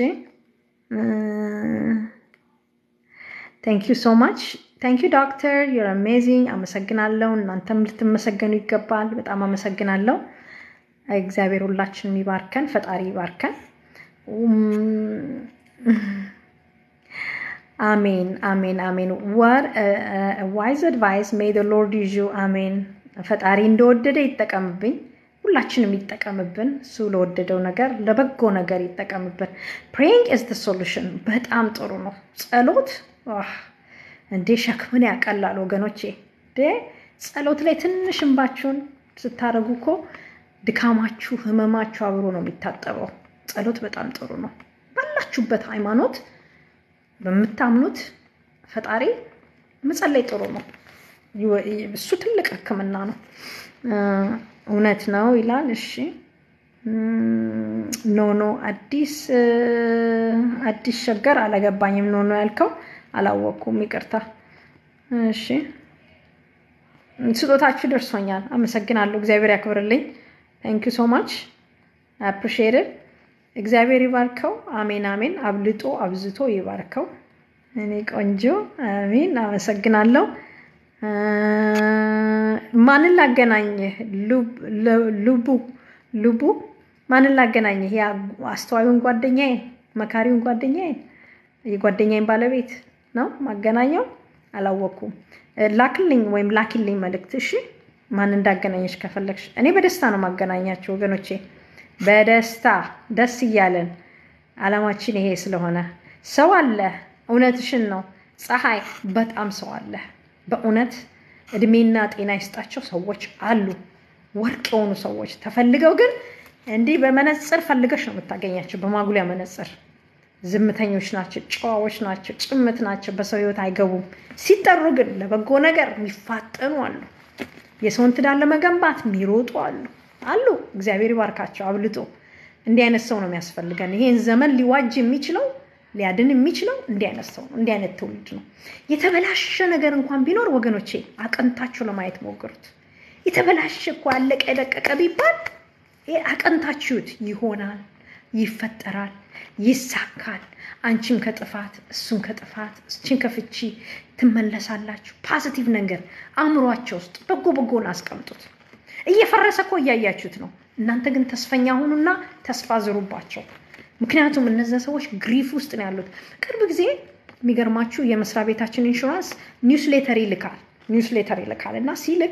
ታንክ ዩ ሶ ማች ታንክ ዩ ዶክተር ዩር አሜዚንግ። አመሰግናለሁ። እናንተም ልትመሰገኑ ይገባል። በጣም አመሰግናለሁ። እግዚአብሔር ሁላችንም ይባርከን፣ ፈጣሪ ይባርከን። አሜን አሜን አሜን። ወር ዋይዝ አድቫይስ ሜይ ዘ ሎርድ ዩዝ ዩ። አሜን። ፈጣሪ እንደወደደ ይጠቀምብኝ፣ ሁላችንም ይጠቀምብን። እሱ ለወደደው ነገር ለበጎ ነገር ይጠቀምብን። ፕሬይንግ ኢዝ ዘ ሶሉሽን። በጣም ጥሩ ነው ጸሎት። እንዴ ሸክምን ያቀላል ወገኖቼ። ጸሎት ላይ ትንሽ እንባችሁን ስታደርጉ እኮ ድካማችሁ፣ ህመማችሁ አብሮ ነው የሚታጠበው። ጸሎት በጣም ጥሩ ነው። ባላችሁበት ሃይማኖት በምታምኑት ፈጣሪ መጸለይ ጥሩ ነው። እሱ ትልቅ ሕክምና ነው። እውነት ነው ይላል። እሺ ኖ ኖ አዲስ አዲስ ሸገር አላገባኝም። ኖ ኖ ያልከው አላወቅኩም፣ ይቅርታ። እሺ ስጦታችሁ ደርሶኛል። አመሰግናለሁ። እግዚአብሔር ያክብርልኝ። ታንክ ዩ ሶ ማች አፕሪሺየትድ። እግዚአብሔር ይባርከው። አሜን አሜን። አብልጦ አብዝቶ ይባርከው። እኔ ቆንጆ አሜን። አመሰግናለሁ። ማንን ላገናኝህ? ልቡ ልቡ ማንን ላገናኝህ? ያ አስተዋዩን ጓደኛዬን፣ መካሪውን ጓደኛዬን፣ የጓደኛዬን ባለቤት ነው ማገናኘው። አላወኩም። ላክልኝ ወይም ላኪልኝ መልእክት። እሺ ማን እንዳገናኘች ከፈለግሽ እኔ በደስታ ነው ማገናኛቸው ወገኖቼ፣ በደስታ ደስ እያለን አላማችን ይሄ ስለሆነ ሰው አለ። እውነትሽን ነው ፀሐይ፣ በጣም ሰው አለ በእውነት እድሜና ጤና ይስጣቸው ሰዎች አሉ፣ ወርቅ የሆኑ ሰዎች ተፈልገው ግን እንዲህ በመነጽር ፈልገሽ ነው የምታገኛቸው። በማጉሊያ መነጽር ዝምተኞች ናቸው፣ ጨዋዎች ናቸው፣ ጭምት ናቸው፣ በሰው ህይወት አይገቡም። ሲጠሩ ግን ለበጎ ነገር የሚፋጠኑ አሉ። የሰውን ትዳር ለመገንባት የሚሮጡ አሉ አሉ። እግዚአብሔር ይባርካቸው አብልጦ። እንዲህ አይነት ሰው ነው የሚያስፈልገን። ይሄን ዘመን ሊዋጅ የሚችለው ሊያድን የሚችለው እንዲህ አይነት ሰው ነው። እንዲህ አይነት ትውልድ ነው። የተበላሸ ነገር እንኳን ቢኖር ወገኖቼ አቀንታችሁ ለማየት ሞክሩት። የተበላሸ እኮ አለቀ የደቀቀ ቢባል አቀንታችሁት ይሆናል፣ ይፈጠራል፣ ይሳካል። አንቺን ከጥፋት እሱን ከጥፋት እችን ከፍቺ ትመለሳላችሁ። ፓዚቲቭ ነገር አእምሯቸው ውስጥ በጎ በጎን አስቀምጡት። እየፈረሰ እኮ እያያችሁት ነው። እናንተ ግን ተስፈኛ ሁኑና ተስፋ ዝሩባቸው። ምክንያቱም እነዚያ ሰዎች ግሪፍ ውስጥ ነው ያሉት። ቅርብ ጊዜ የሚገርማችሁ የመስሪያ ቤታችን ኢንሹራንስ ኒውስሌተር ይልካል ኒውስሌተር ይልካል እና ሲልክ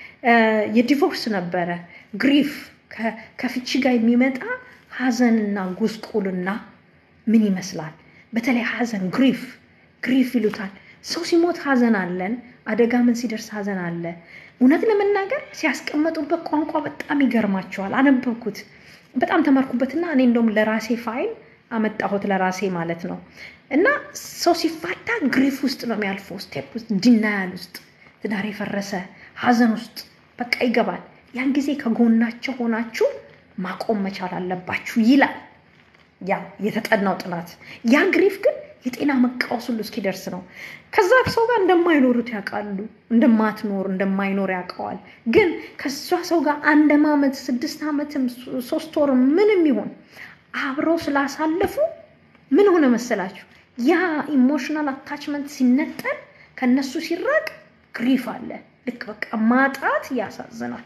የዲቮርስ ነበረ ግሪፍ ከፍቺ ጋር የሚመጣ ሀዘንና ጉስቁልና ምን ይመስላል? በተለይ ሀዘን ግሪፍ ግሪፍ ይሉታል። ሰው ሲሞት ሀዘን አለን። አደጋ ምን ሲደርስ ሀዘን አለ። እውነት ለመናገር ሲያስቀመጡበት ቋንቋ በጣም ይገርማቸዋል። አነበብኩት በጣም ተማርኩበትና እኔ እንደውም ለራሴ ፋይል አመጣሁት ለራሴ ማለት ነው። እና ሰው ሲፋታ ግሪፍ ውስጥ ነው የሚያልፈው፣ ስቴፕ ውስጥ ዲናያል ውስጥ ትዳር የፈረሰ ሀዘን ውስጥ በቃ ይገባል። ያን ጊዜ ከጎናቸው ሆናችሁ ማቆም መቻል አለባችሁ ይላል ያ የተጠናው ጥናት። ያ ግሪፍ ግን የጤና መቃወስ ሁሉ እስኪደርስ ነው። ከዛ ሰው ጋር እንደማይኖሩት ያውቃሉ። እንደማትኖር እንደማይኖር ያውቀዋል። ግን ከዛ ሰው ጋር አንድ ዓመት ስድስት ዓመትም ሶስት ወር ምንም ይሆን አብረው ስላሳለፉ ምን ሆነ መሰላችሁ? ያ ኢሞሽናል አታችመንት ሲነጠል ከነሱ ሲራቅ ግሪፍ አለ። ልክ በቃ ማጣት ያሳዝናል።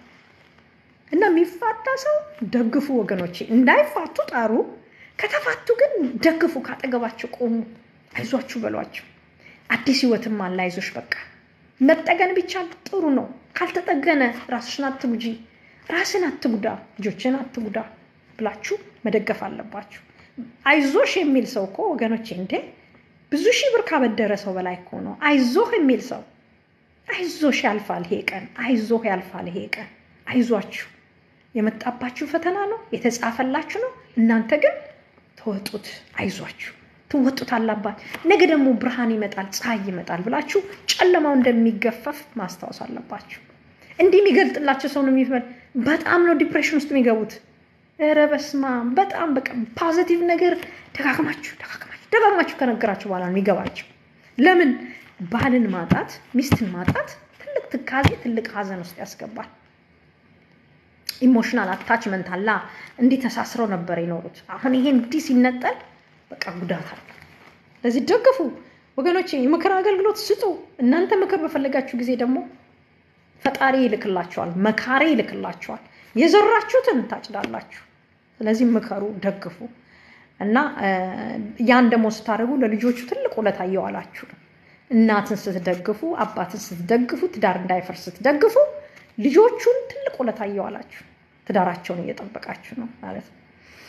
እና የሚፋታ ሰው ደግፉ ወገኖቼ፣ እንዳይፋቱ ጣሩ። ከተፋቱ ግን ደግፉ፣ ካጠገባቸው ቆሙ፣ አይዟችሁ በሏቸው። አዲስ ህይወትም አለ፣ አይዞሽ በቃ መጠገን ብቻ ጥሩ ነው። ካልተጠገነ ራስሽን አትጉጂ፣ ራስን አትጉዳ፣ ልጆችን አትጉዳ ብላችሁ መደገፍ አለባችሁ። አይዞሽ የሚል ሰው እኮ ወገኖቼ እንዴ ብዙ ሺህ ብር ካበደረ ሰው በላይ እኮ ነው። አይዞህ የሚል ሰው አይዞሽ ያልፋል ይሄ ቀን፣ አይዞህ ያልፋል ይሄ ቀን። አይዟችሁ የመጣባችሁ ፈተና ነው፣ የተጻፈላችሁ ነው። እናንተ ግን ተወጡት፣ አይዟችሁ ትወጡት አላባት። ነገ ደግሞ ብርሃን ይመጣል፣ ፀሐይ ይመጣል ብላችሁ ጨለማው እንደሚገፈፍ ማስታወስ አለባችሁ። እንዲህ የሚገልጥላቸው ሰው ነው የሚፈል በጣም ነው ዲፕሬሽን ውስጥ የሚገቡት። ኧረ በስመ አብ በጣም በቃ ፖዚቲቭ ነገር ደጋግማችሁ ደጋግማችሁ ደጋግማችሁ ከነገራችሁ በኋላ ነው የሚገባቸው። ለምን ባልን ማጣት ሚስትን ማጣት ትልቅ ትካዜ ትልቅ ሀዘን ውስጥ ያስገባል። ኢሞሽናል አታችመንት አላ እንዲህ ተሳስረው ነበር የኖሩት። አሁን ይሄ እንዲህ ሲነጠል በቃ ጉዳት አለ። ለዚህ ደግፉ ወገኖች፣ የምክር አገልግሎት ስጡ። እናንተ ምክር በፈለጋችሁ ጊዜ ደግሞ ፈጣሪ ይልክላችኋል፣ መካሪ ይልክላችኋል። የዘራችሁትን ታጭዳላችሁ። ስለዚህ ምከሩ፣ ደግፉ እና ያን ደግሞ ስታደርጉ ለልጆቹ ትልቅ ውለታ እየዋላችሁ ነው። እናትን ስትደግፉ፣ አባትን ስትደግፉ፣ ትዳር እንዳይፈርስ ስትደግፉ ልጆቹን ትልቅ ውለታ እየዋላችሁ ትዳራቸውን እየጠበቃችሁ ነው ማለት ነው።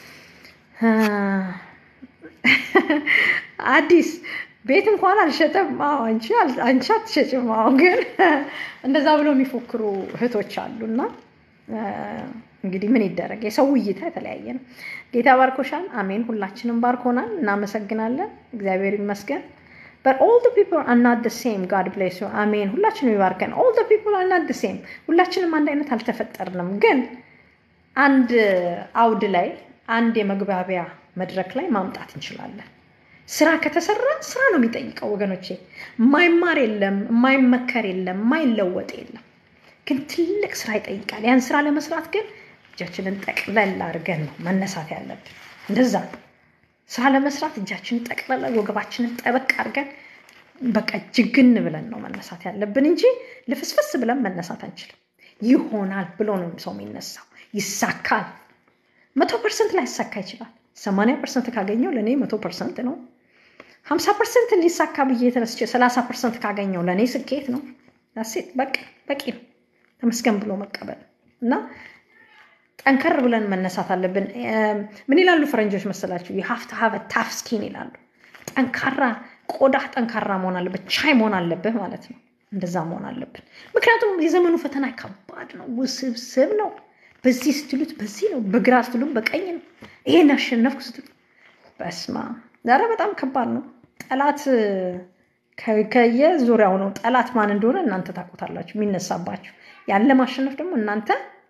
አዲስ ቤት እንኳን አልሸጠም። አንቺ አንቺ አትሸጭም። አዎ ግን እንደዛ ብለው የሚፎክሩ እህቶች አሉና እንግዲህ ምን ይደረግ፣ የሰው እይታ የተለያየ ነው። ጌታ ባርኮሻል። አሜን። ሁላችንም ባርኮናል። እናመሰግናለን። እግዚአብሔር ይመስገን። but all the people are not the same god bless you አሜን። ሁላችንም ይባርከን። all the people are not the same ሁላችንም አንድ አይነት አልተፈጠርንም። ግን አንድ አውድ ላይ አንድ የመግባቢያ መድረክ ላይ ማምጣት እንችላለን። ስራ ከተሰራ ስራ ነው የሚጠይቀው ወገኖቼ። የማይማር የለም፣ የማይመከር የለም፣ የማይለወጥ የለም። ግን ትልቅ ስራ ይጠይቃል። ያን ስራ ለመስራት ግን እጃችንን ጠቅለል አድርገን ነው መነሳት ያለብን። እንደዛ ነው ስራ ለመስራት እጃችንን ጠቅለል ወገባችንን ጠበቅ አድርገን በቃ ጅግን ብለን ነው መነሳት ያለብን እንጂ ልፍስፍስ ብለን መነሳት አንችልም። ይሆናል ብሎ ነው ሰው የሚነሳው። ይሳካል። መቶ ፐርሰንት ላይ ይሳካ ይችላል። ሰማንያ ፐርሰንት ካገኘው ለእኔ መቶ ፐርሰንት ነው። ሀምሳ ፐርሰንት ሊሳካ ብዬ የተነስቼ ሰላሳ ፐርሰንት ካገኘው ለእኔ ስኬት ነው። ሴት በቃ በቂ ነው። ተመስገን ብሎ መቀበል እና ጠንከር ብለን መነሳት አለብን። ምን ይላሉ ፈረንጆች መሰላችሁ? የሀፍት ሀቭ ታፍ ስኪን ይላሉ። ጠንካራ ቆዳ ጠንካራ መሆን አለበት፣ ቻይ መሆን አለብህ ማለት ነው። እንደዛ መሆን አለብን። ምክንያቱም የዘመኑ ፈተና ከባድ ነው፣ ውስብስብ ነው። በዚህ ስትሉት በዚህ ነው፣ በግራ ስትሉት በቀኝ ነው። ይሄን አሸነፍኩ ስትሉት በስማ ዛሬ በጣም ከባድ ነው። ጠላት ከየዙሪያው ነው። ጠላት ማን እንደሆነ እናንተ ታውቁታላችሁ፣ የሚነሳባችሁ ያለ ማሸነፍ ደግሞ እናንተ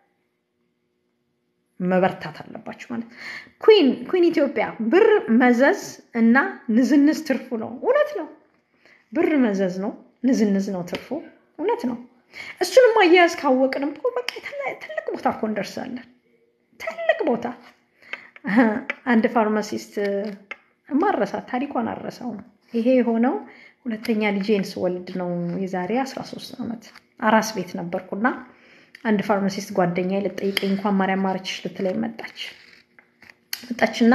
መበርታት አለባችሁ ማለት ኩን ኩን ኢትዮጵያ ብር መዘዝ እና ንዝንዝ ትርፉ ነው። እውነት ነው። ብር መዘዝ ነው፣ ንዝንዝ ነው ትርፉ። እውነት ነው። እሱንም አያያዝ ካወቅንም እኮ በቃ ትልቅ ቦታ እኮ እንደርሳለን። ትልቅ ቦታ አንድ ፋርማሲስት ማረሳት ታሪኳን አረሳው። ይሄ የሆነው ሁለተኛ ልጄን ስወልድ ነው። የዛሬ 13 ዓመት አራስ ቤት ነበርኩና አንድ ፋርማሲስት ጓደኛ ልጠይቀኝ እንኳን ማርያም ማረችሽ ልትለኝ መጣች መጣችና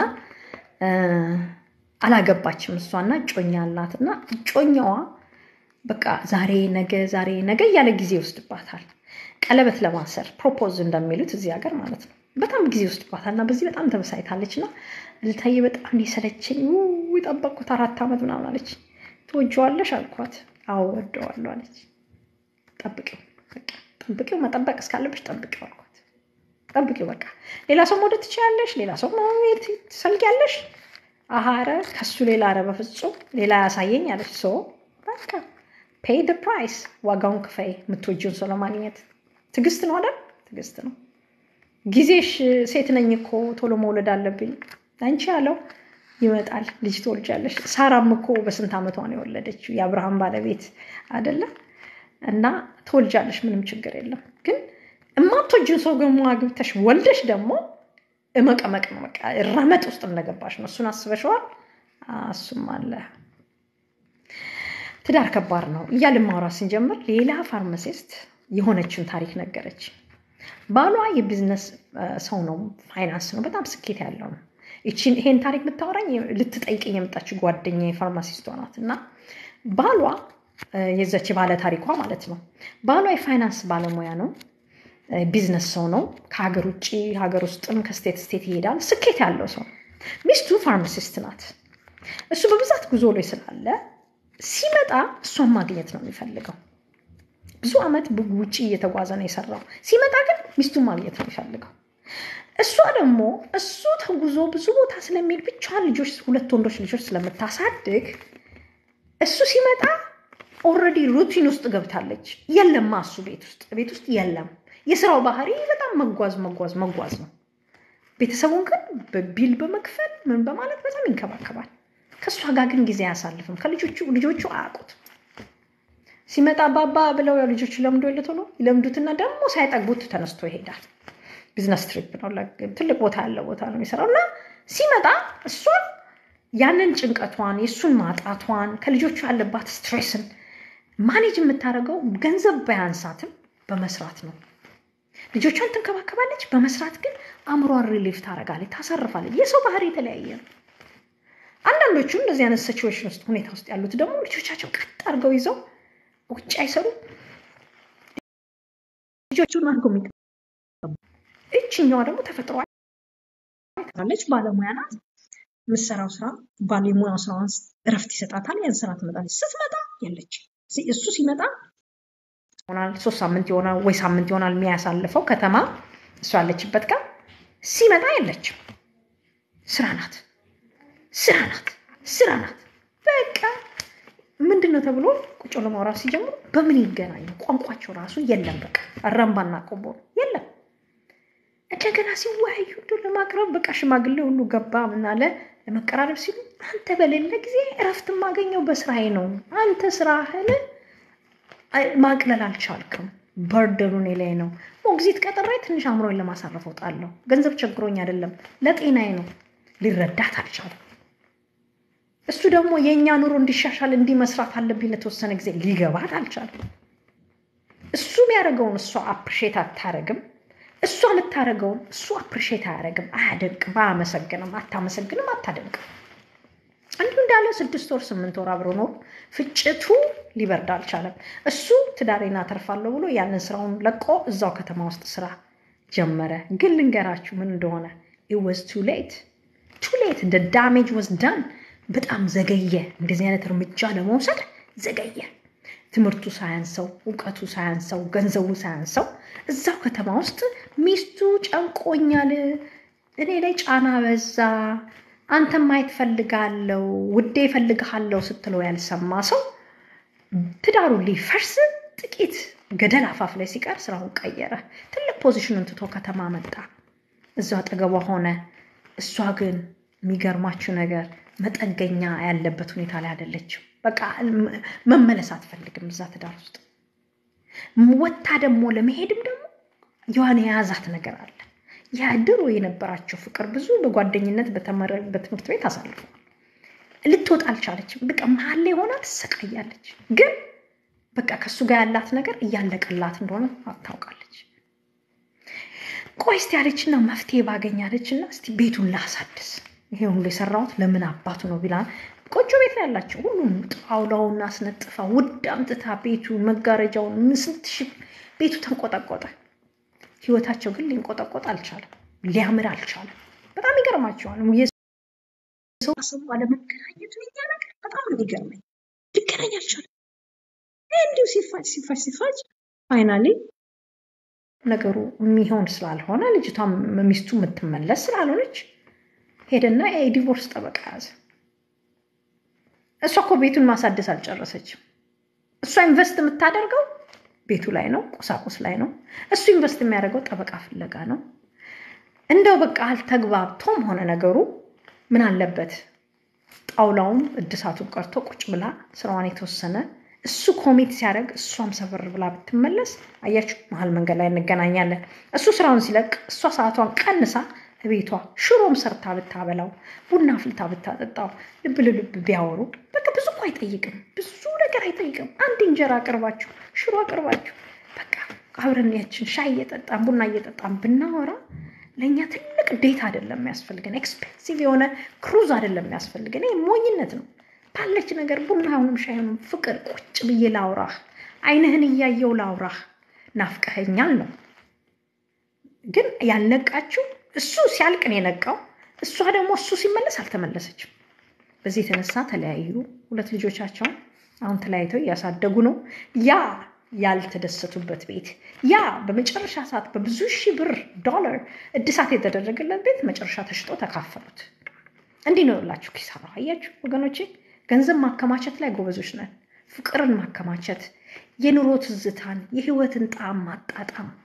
አላገባችም። እሷና እጮኛ አላት እና እጮኛዋ በቃ ዛሬ ነገ ዛሬ ነገ እያለ ጊዜ ይወስድባታል። ቀለበት ለማሰር ፕሮፖዝ እንደሚሉት እዚህ ሀገር ማለት ነው። በጣም ጊዜ ይወስድባታል እና በዚህ በጣም ተበሳይታለች እና ልታየ በጣም የሰለቸኝ የጠበቅኩት አራት ዓመት ምናምን አለች። ትወጂዋለሽ አልኳት። አዎ ወደዋለሁ አለች። ጠብቂው በቃ ጠብቂው፣ መጠበቅ እስካለብሽ ጠብቂው አልኳት። ጠብቂው በቃ ሌላ ሰው መውደድ ትችያለሽ፣ ሌላ ሰው መሄድ ትሰልጊያለሽ። አሀረ ከሱ ሌላ ኧረ በፍጹም ሌላ ያሳየኝ አለች። ሶ በቃ ፔይ ደ ፕራይስ ዋጋውን ክፈይ፣ የምትወጂውን ሰው ለማግኘት ትዕግስት ነው አይደል? ትዕግስት ነው። ጊዜሽ ሴት ነኝ እኮ ቶሎ መውለድ አለብኝ አንቺ ያለው ይመጣል፣ ልጅ ትወልጃለሽ። ሳራም እኮ በስንት ዓመቷ ነው የወለደችው? የአብርሃም ባለቤት አይደለም? እና ትወልጃለሽ፣ ምንም ችግር የለም። ግን እማትወጂውን ሰው ደግሞ አግብተሽ ወልደሽ ደግሞ እመቀመቅ ነው በቃ ረመጥ ውስጥ እንደገባሽ ነው። እሱን አስበሽዋል? እሱም አለ። ትዳር ከባድ ነው እያልን ማውራት ስንጀምር ሌላ ፋርማሲስት የሆነችን ታሪክ ነገረች። ባሏ የቢዝነስ ሰው ነው፣ ፋይናንስ ነው፣ በጣም ስኬት ያለው ነው። ይሄን ታሪክ የምታወራኝ ልትጠይቀኝ የመጣችው ጓደኛ የፋርማሲስቷ ናት። እና ባሏ የዘች ባለ ታሪኳ ማለት ነው። ባሏ የፋይናንስ ባለሙያ ነው፣ ቢዝነስ ሰው ነው። ከሀገር ውጭ ሀገር ውስጥም ከስቴት ስቴት ይሄዳል። ስኬት ያለው ሰው ነው። ሚስቱ ፋርማሲስት ናት። እሱ በብዛት ጉዞ ላይ ስላለ ሲመጣ እሷን ማግኘት ነው የሚፈልገው። ብዙ ዓመት ውጭ እየተጓዘ ነው የሰራው። ሲመጣ ግን ሚስቱን ማግኘት ነው የሚፈልገው። እሷ ደግሞ እሱ ተጉዞ ብዙ ቦታ ስለሚሄድ ብቻዋን ልጆች ሁለት ወንዶች ልጆች ስለምታሳድግ እሱ ሲመጣ ኦልሬዲ ሩቲን ውስጥ ገብታለች። የለማ እሱ ቤት ውስጥ ቤት ውስጥ የለም። የስራው ባህሪ በጣም መጓዝ መጓዝ መጓዝ ነው። ቤተሰቡን ግን በቢል በመክፈል ምን በማለት በጣም ይንከባከባል። ከእሷ ጋር ግን ጊዜ አያሳልፍም። ከልጆቹ ልጆቹ አያውቁት ሲመጣ ባባ ብለው ያው ልጆቹ ለምዶ የለት ሆኖ ይለምዱትና ደግሞ ሳይጠግቡት ተነስቶ ይሄዳል። ቢዝነስ ትሪፕ ነው፣ ትልቅ ቦታ ያለ ቦታ ነው የሚሰራው እና ሲመጣ እሷን ያንን ጭንቀቷን የእሱን ማጣቷን ከልጆቹ ያለባት ስትሬስን ማኔጅ የምታደርገው ገንዘብ ባያንሳትም በመስራት ነው። ልጆቿን ትንከባከባለች፣ በመስራት ግን አእምሯን ሪሊፍ ታደርጋለች፣ ታሳርፋለች። የሰው ባህሪ የተለያየ ነው። አንዳንዶቹ እንደዚህ አይነት ሲቹዌሽን ውስጥ ሁኔታ ውስጥ ያሉት ደግሞ ልጆቻቸው ቀጥ አድርገው ይዘው ውጭ አይሰሩ ልጆቹን አድርገው የሚ እችኛዋ ደግሞ ተፈጥሮ ትላለች። ባለሙያ ናት። የምትሰራው ስራ ባለሙያው ስራዋን እረፍት ይሰጣታል። ያን ስራ ትመጣለች። ስትመጣ የለች። እሱ ሲመጣ ይሆናል ሶስት ሳምንት ይሆናል ወይ ሳምንት ይሆናል የሚያሳልፈው ከተማ እሱ ያለችበት ጋር ሲመጣ የለችም። ስራ ናት፣ ስራ ናት፣ ስራ ናት። በቃ ምንድን ነው ተብሎ ቁጭ ብሎ ማውራት ሲጀምሩ በምን ይገናኙ? ቋንቋቸው ራሱ የለም። በቃ አራምባና ቆቦ የለም። እንደገና ሲወያዩ እንደው ለማቅረብ በቃ ሽማግሌ ሁሉ ገባ ምናለ ለመቀራረብ ሲሉ አንተ በሌለ ጊዜ እረፍት የማገኘው በስራዬ ነው። አንተ ስራህን ማቅለል አልቻልክም። በርደኑ እኔ ላይ ነው። ሞግዚት ቀጥሬ ትንሽ አእምሮን ለማሳረፍ እወጣለሁ። ገንዘብ ቸግሮኝ አይደለም፣ ለጤናዬ ነው። ሊረዳት አልቻለም። እሱ ደግሞ የእኛ ኑሮ እንዲሻሻል እንዲመስራት አለብኝ ለተወሰነ ጊዜ ሊገባት አልቻለም። እሱ የሚያደርገውን እሷ አፕሪሼት አታረግም። እሷ የምታደርገውን እሱ አፕሪሼት አያደርግም፣ አያደንቅም፣ አያመሰግንም፣ አታመሰግንም፣ አታደንቅም። እንዲሁ እንዳለ ስድስት ወር ስምንት ወር አብሮ ኖሩ። ፍጭቱ ሊበርድ አልቻለም። እሱ ትዳሬን አተርፋለሁ ብሎ ያንን ስራውን ለቆ እዛው ከተማ ውስጥ ስራ ጀመረ። ግን ልንገራችሁ ምን እንደሆነ ኢት ዋዝ ቱ ሌት ቱ ሌት እንደ ዳሜጅ ወዝ ዳን። በጣም ዘገየ። እንደዚህ አይነት እርምጃ ለመውሰድ ዘገየ። ትምህርቱ ሳያንሰው፣ እውቀቱ ሳያንሰው፣ ገንዘቡ ሳያንሰው እዛው ከተማ ውስጥ ሚስቱ ጨንቆኛል፣ እኔ ላይ ጫና በዛ፣ አንተን ማየት ፈልጋለው፣ ውዴ ፈልግሃለው ስትለው ያልሰማ ሰው ትዳሩ ሊፈርስ ጥቂት ገደል አፋፍ ላይ ሲቀር ስራውን ቀየረ። ትልቅ ፖዚሽኑን ትቶ ከተማ መጣ። እዛው አጠገቧ ሆነ። እሷ ግን የሚገርማችሁ ነገር መጠገኛ ያለበት ሁኔታ ላይ አይደለችም። በቃ መመለስ አትፈልግም እዛ ትዳር ውስጥ ወታ ደግሞ ለመሄድም ደግሞ የሆነ የያዛት ነገር አለ። ያ ድሮ የነበራቸው ፍቅር ብዙ በጓደኝነት በትምህርት ቤት አሳልፈዋል። ልትወጣ አልቻለችም። በቃ መሀል ላይ ሆና ትሰቃያለች። ግን በቃ ከእሱ ጋር ያላት ነገር እያለቀላት እንደሆነ ታውቃለች። ቆይ እስቲ ያለችና መፍትሄ ባገኛለችና እስቲ ቤቱን ላሳድስ ይሄ ሁሉ የሰራሁት ለምን አባቱ ነው ቢላ ቆጮ ቤት ነው ያላቸው። ሁሉም ጣውላውን አስነጥፋ ውድ አምጥታ ቤቱ መጋረጃውን ስንት ሺህ ቤቱ ተንቆጠቆጠ። ህይወታቸው ግን ሊንቆጠቆጥ አልቻለም፣ ሊያምር አልቻለም። በጣም ይገርማቸዋል። ሰው ሰው አለመገናኘቱ የኛ ነገር በጣም ነው የሚገርመኝ። ሊገናኝ አልቻለም። እንዲሁ ሲፋጭ ሲፋጭ ሲፋጭ ፋይናሊ ነገሩ የሚሆን ስላልሆነ ልጅቷ ሚስቱ የምትመለስ ስላልሆነች ሄደና የዲቮርስ ጠበቃ ያዘ። እሷ እኮ ቤቱን ማሳደስ አልጨረሰችም። እሷ ኢንቨስት የምታደርገው ቤቱ ላይ ነው፣ ቁሳቁስ ላይ ነው። እሱ ኢንቨስት የሚያደርገው ጠበቃ ፍለጋ ነው። እንደው በቃ አልተግባብቶም ሆነ ነገሩ። ምን አለበት ጣውላውም እድሳቱን ቀርቶ ቁጭ ብላ ስራዋን የተወሰነ እሱ ኮሚት ሲያደርግ እሷም ሰፈር ብላ ብትመለስ፣ አያችሁ መሀል መንገድ ላይ እንገናኛለን። እሱ ስራውን ሲለቅ እሷ ሰዓቷን ቀንሳ ቤቷ ሽሮም ሰርታ ብታበላው ቡና ፍልታ ብታጠጣው ልብ ለልብ ቢያወሩ በቃ ብዙ እኮ አይጠይቅም። ብዙ ነገር አይጠይቅም። አንድ እንጀራ አቅርባችሁ ሽሮ አቅርባችሁ በቃ አብረን ያችን ሻይ እየጠጣን ቡና እየጠጣን ብናወራ ለእኛ ትልቅ ዴት አይደለም የሚያስፈልገን፣ ኤክስፔንሲቭ የሆነ ክሩዝ አይደለም የሚያስፈልገን። ይህ ሞኝነት ነው። ባለች ነገር ቡናውንም ሻይንም ፍቅር ቁጭ ብዬ ላውራህ፣ አይንህን እያየው ላውራህ፣ ናፍቀኸኛል ነው። ግን ያልነቃችው እሱ ሲያልቅ ነው የነቃው። እሷ ደግሞ እሱ ሲመለስ አልተመለሰችም። በዚህ የተነሳ ተለያዩ። ሁለት ልጆቻቸውን አሁን ተለያይተው እያሳደጉ ነው። ያ ያልተደሰቱበት ቤት ያ በመጨረሻ ሰዓት በብዙ ሺህ ብር ዶላር እድሳት የተደረገለት ቤት መጨረሻ ተሽጦ ተካፈሉት። እንዲህ ነው ያላችሁ ኪሳራ። አያችሁ ወገኖቼ፣ ገንዘብ ማከማቸት ላይ ጎበዞች ነን። ፍቅርን ማከማቸት፣ የኑሮ ትዝታን፣ የህይወትን ጣዕም ማጣጣም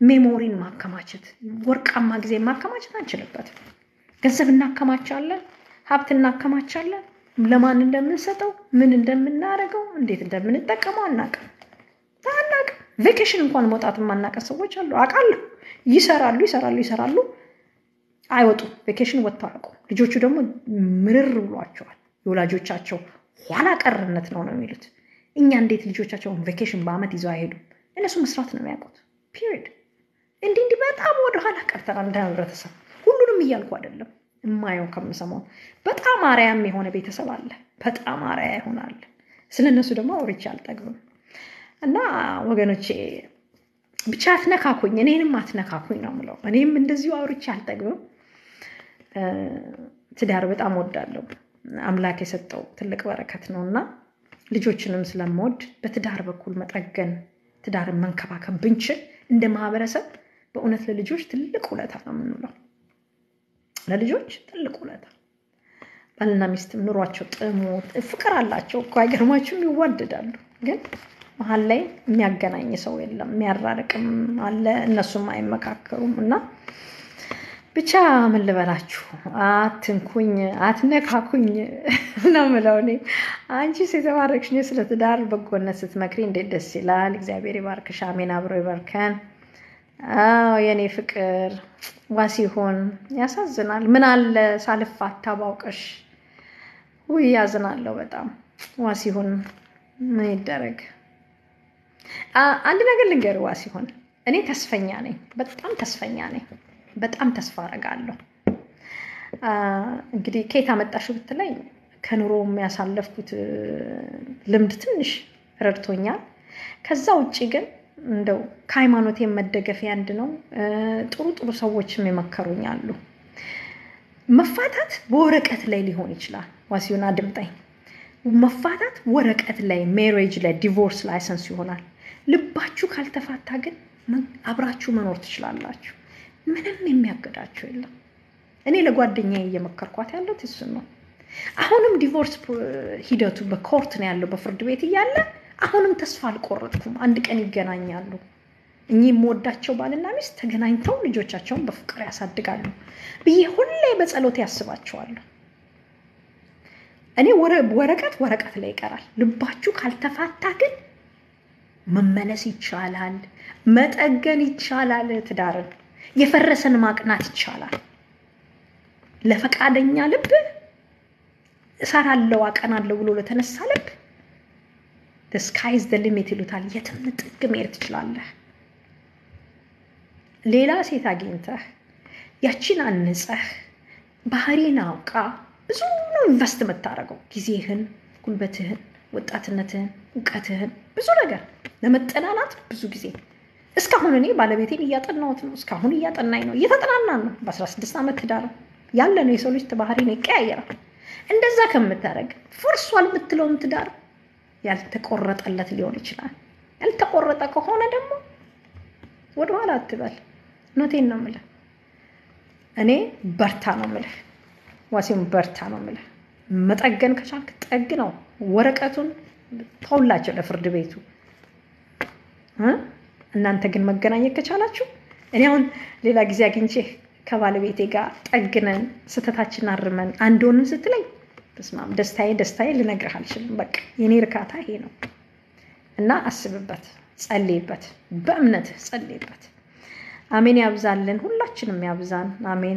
ሜሞሪን ማከማቸት ወርቃማ ጊዜ ማከማቸት አንችልበትም። ገንዘብ እናከማቻለን፣ ሀብት እናከማቻለን። ለማን እንደምንሰጠው ምን እንደምናደርገው እንዴት እንደምንጠቀመው አናውቅም አናውቅም። ቬኬሽን እንኳን መውጣት የማናውቀን ሰዎች አሉ አውቃለሁ። ይሰራሉ ይሰራሉ ይሰራሉ አይወጡም። ቬኬሽን ወጥተው አያውቁም። ልጆቹ ደግሞ ምርር ብሏቸዋል። የወላጆቻቸው ኋላ ቀርነት ነው ነው የሚሉት። እኛ እንዴት ልጆቻቸውን ቬኬሽን በአመት ይዘው አይሄዱም? እነሱ መስራት ነው የሚያውቁት። ፒሪድ። እንዲህ እንዲህ በጣም ወደኋላ ቀርተናል እንደ ህብረተሰብ። ሁሉንም እያልኩ አይደለም፣ እማየው ከምሰማው በጣም አርያም የሆነ ቤተሰብ አለ። በጣም አርያ ይሆናል። ስለ እነሱ ደግሞ አውርቼ አልጠግብም። እና ወገኖቼ ብቻ አትነካኩኝ፣ እኔንም አትነካኩኝ ነው ምለው። እኔም እንደዚሁ አውርቼ አልጠግብም። ትዳር በጣም ወዳለሁ። አምላክ የሰጠው ትልቅ በረከት ነው እና ልጆችንም ስለምወድ በትዳር በኩል መጠገን ትዳርን መንከባከብ ብንችል እንደ ማህበረሰብ በእውነት ለልጆች ትልቅ ውለታ ነው የምንውለው። ለልጆች ትልቅ ውለታ። ባልና ሚስትም ኑሯቸው ጥሞት ፍቅር አላቸው እኮ አይገርማችሁም? ይዋደዳሉ። ግን መሀል ላይ የሚያገናኝ ሰው የለም፣ የሚያራርቅም አለ። እነሱም አይመካከሩም እና ብቻ ምን ልበላችሁ፣ አትንኩኝ፣ አትነካኩኝ ነው ምለው እኔ። አንቺስ የተባረክሽ ነሽ። ስለ ትዳር በጎነት ስትመክሪ እንዴት ደስ ይላል። እግዚአብሔር ይባርክሽ። አሜን። አብሮ ይባርከን። አዎ የኔ ፍቅር ዋሲሆን ያሳዝናል። ምን አለ ሳልፋታ ባውቀሽ። ውይ ያዝናለሁ በጣም ዋሲሆን። ምን ይደረግ። አንድ ነገር ልንገር ዋሲሆን፣ እኔ ተስፈኛ ነኝ፣ በጣም ተስፈኛ ነኝ። በጣም ተስፋ አደርጋለሁ። እንግዲህ ከየት አመጣሽው ብትለኝ ከኑሮ የሚያሳለፍኩት ልምድ ትንሽ ረድቶኛል። ከዛ ውጭ ግን እንደው ከሃይማኖቴ መደገፊያ አንድ ነው። ጥሩ ጥሩ ሰዎችም የመከሩኝ አሉ። መፋታት በወረቀት ላይ ሊሆን ይችላል። ዋሲሁን አድምጠኝ። መፋታት ወረቀት ላይ ሜሬጅ ላይ ዲቮርስ ላይሰንስ ይሆናል። ልባችሁ ካልተፋታ ግን አብራችሁ መኖር ትችላላችሁ። ምንም የሚያገዳቸው የለም። እኔ ለጓደኛዬ እየመከርኳት ያለት እሱን ነው። አሁንም ዲቮርስ ሂደቱ በኮርት ነው ያለው በፍርድ ቤት እያለ አሁንም ተስፋ አልቆረጥኩም። አንድ ቀን ይገናኛሉ። እኚህ የምወዳቸው ባልና ሚስት ተገናኝተው ልጆቻቸውን በፍቅር ያሳድጋሉ ብዬ ሁሌ በጸሎት ያስባቸዋለሁ። እኔ ወረቀት ወረቀት ላይ ይቀራል። ልባችሁ ካልተፋታ ግን መመለስ ይቻላል፣ መጠገን ይቻላል። ትዳርን የፈረሰን ማቅናት ይቻላል። ለፈቃደኛ ልብ እሰራለሁ አቀናለሁ ብሎ ለተነሳ ልብ ስካይዝ ደ ሊሚት ይሉታል። የትም ጥግ መሄድ ትችላለህ። ሌላ ሴት አግኝተህ ያቺን አንጸህ ባህሪን አውቃ ብዙ ነው ኢንቨስት የምታደርገው ጊዜህን፣ ጉልበትህን፣ ወጣትነትህን፣ እውቀትህን ብዙ ነገር ለመጠናናት ብዙ ጊዜ እስካሁን እኔ ባለቤቴን እያጠናሁት ነው። እስካሁን እያጠናኝ ነው። እየተጠናናን ነው። በአስራ ስድስት ዓመት ትዳር ያለ ነው። የሰው ልጅ ባህሪ ነው፣ ይቀያየራል። እንደዛ ከምታደርግ ፈርሷል የምትለውም ትዳር ያልተቆረጠለት ሊሆን ይችላል። ያልተቆረጠ ከሆነ ደግሞ ወደኋላ አትበል። ኖቴን ነው የምልህ። እኔ በርታ ነው የምልህ። ዋሲም በርታ ነው የምልህ። መጠገን ከቻልክ ጠግ ነው። ወረቀቱን ተውላቸው ለፍርድ ቤቱ። እናንተ ግን መገናኘት ከቻላችሁ እኔ አሁን ሌላ ጊዜ አግኝቼ ከባለቤቴ ጋር ጠግነን ስህተታችን አርመን አንድ ሆንን ስትለኝ ተስማም ደስታዬ ደስታዬ ልነግርህ አልችልም። በቃ የኔ እርካታ ይሄ ነው እና አስብበት፣ ጸልይበት፣ በእምነትህ ጸልይበት። አሜን። ያብዛልን፣ ሁላችንም ያብዛን። አሜን።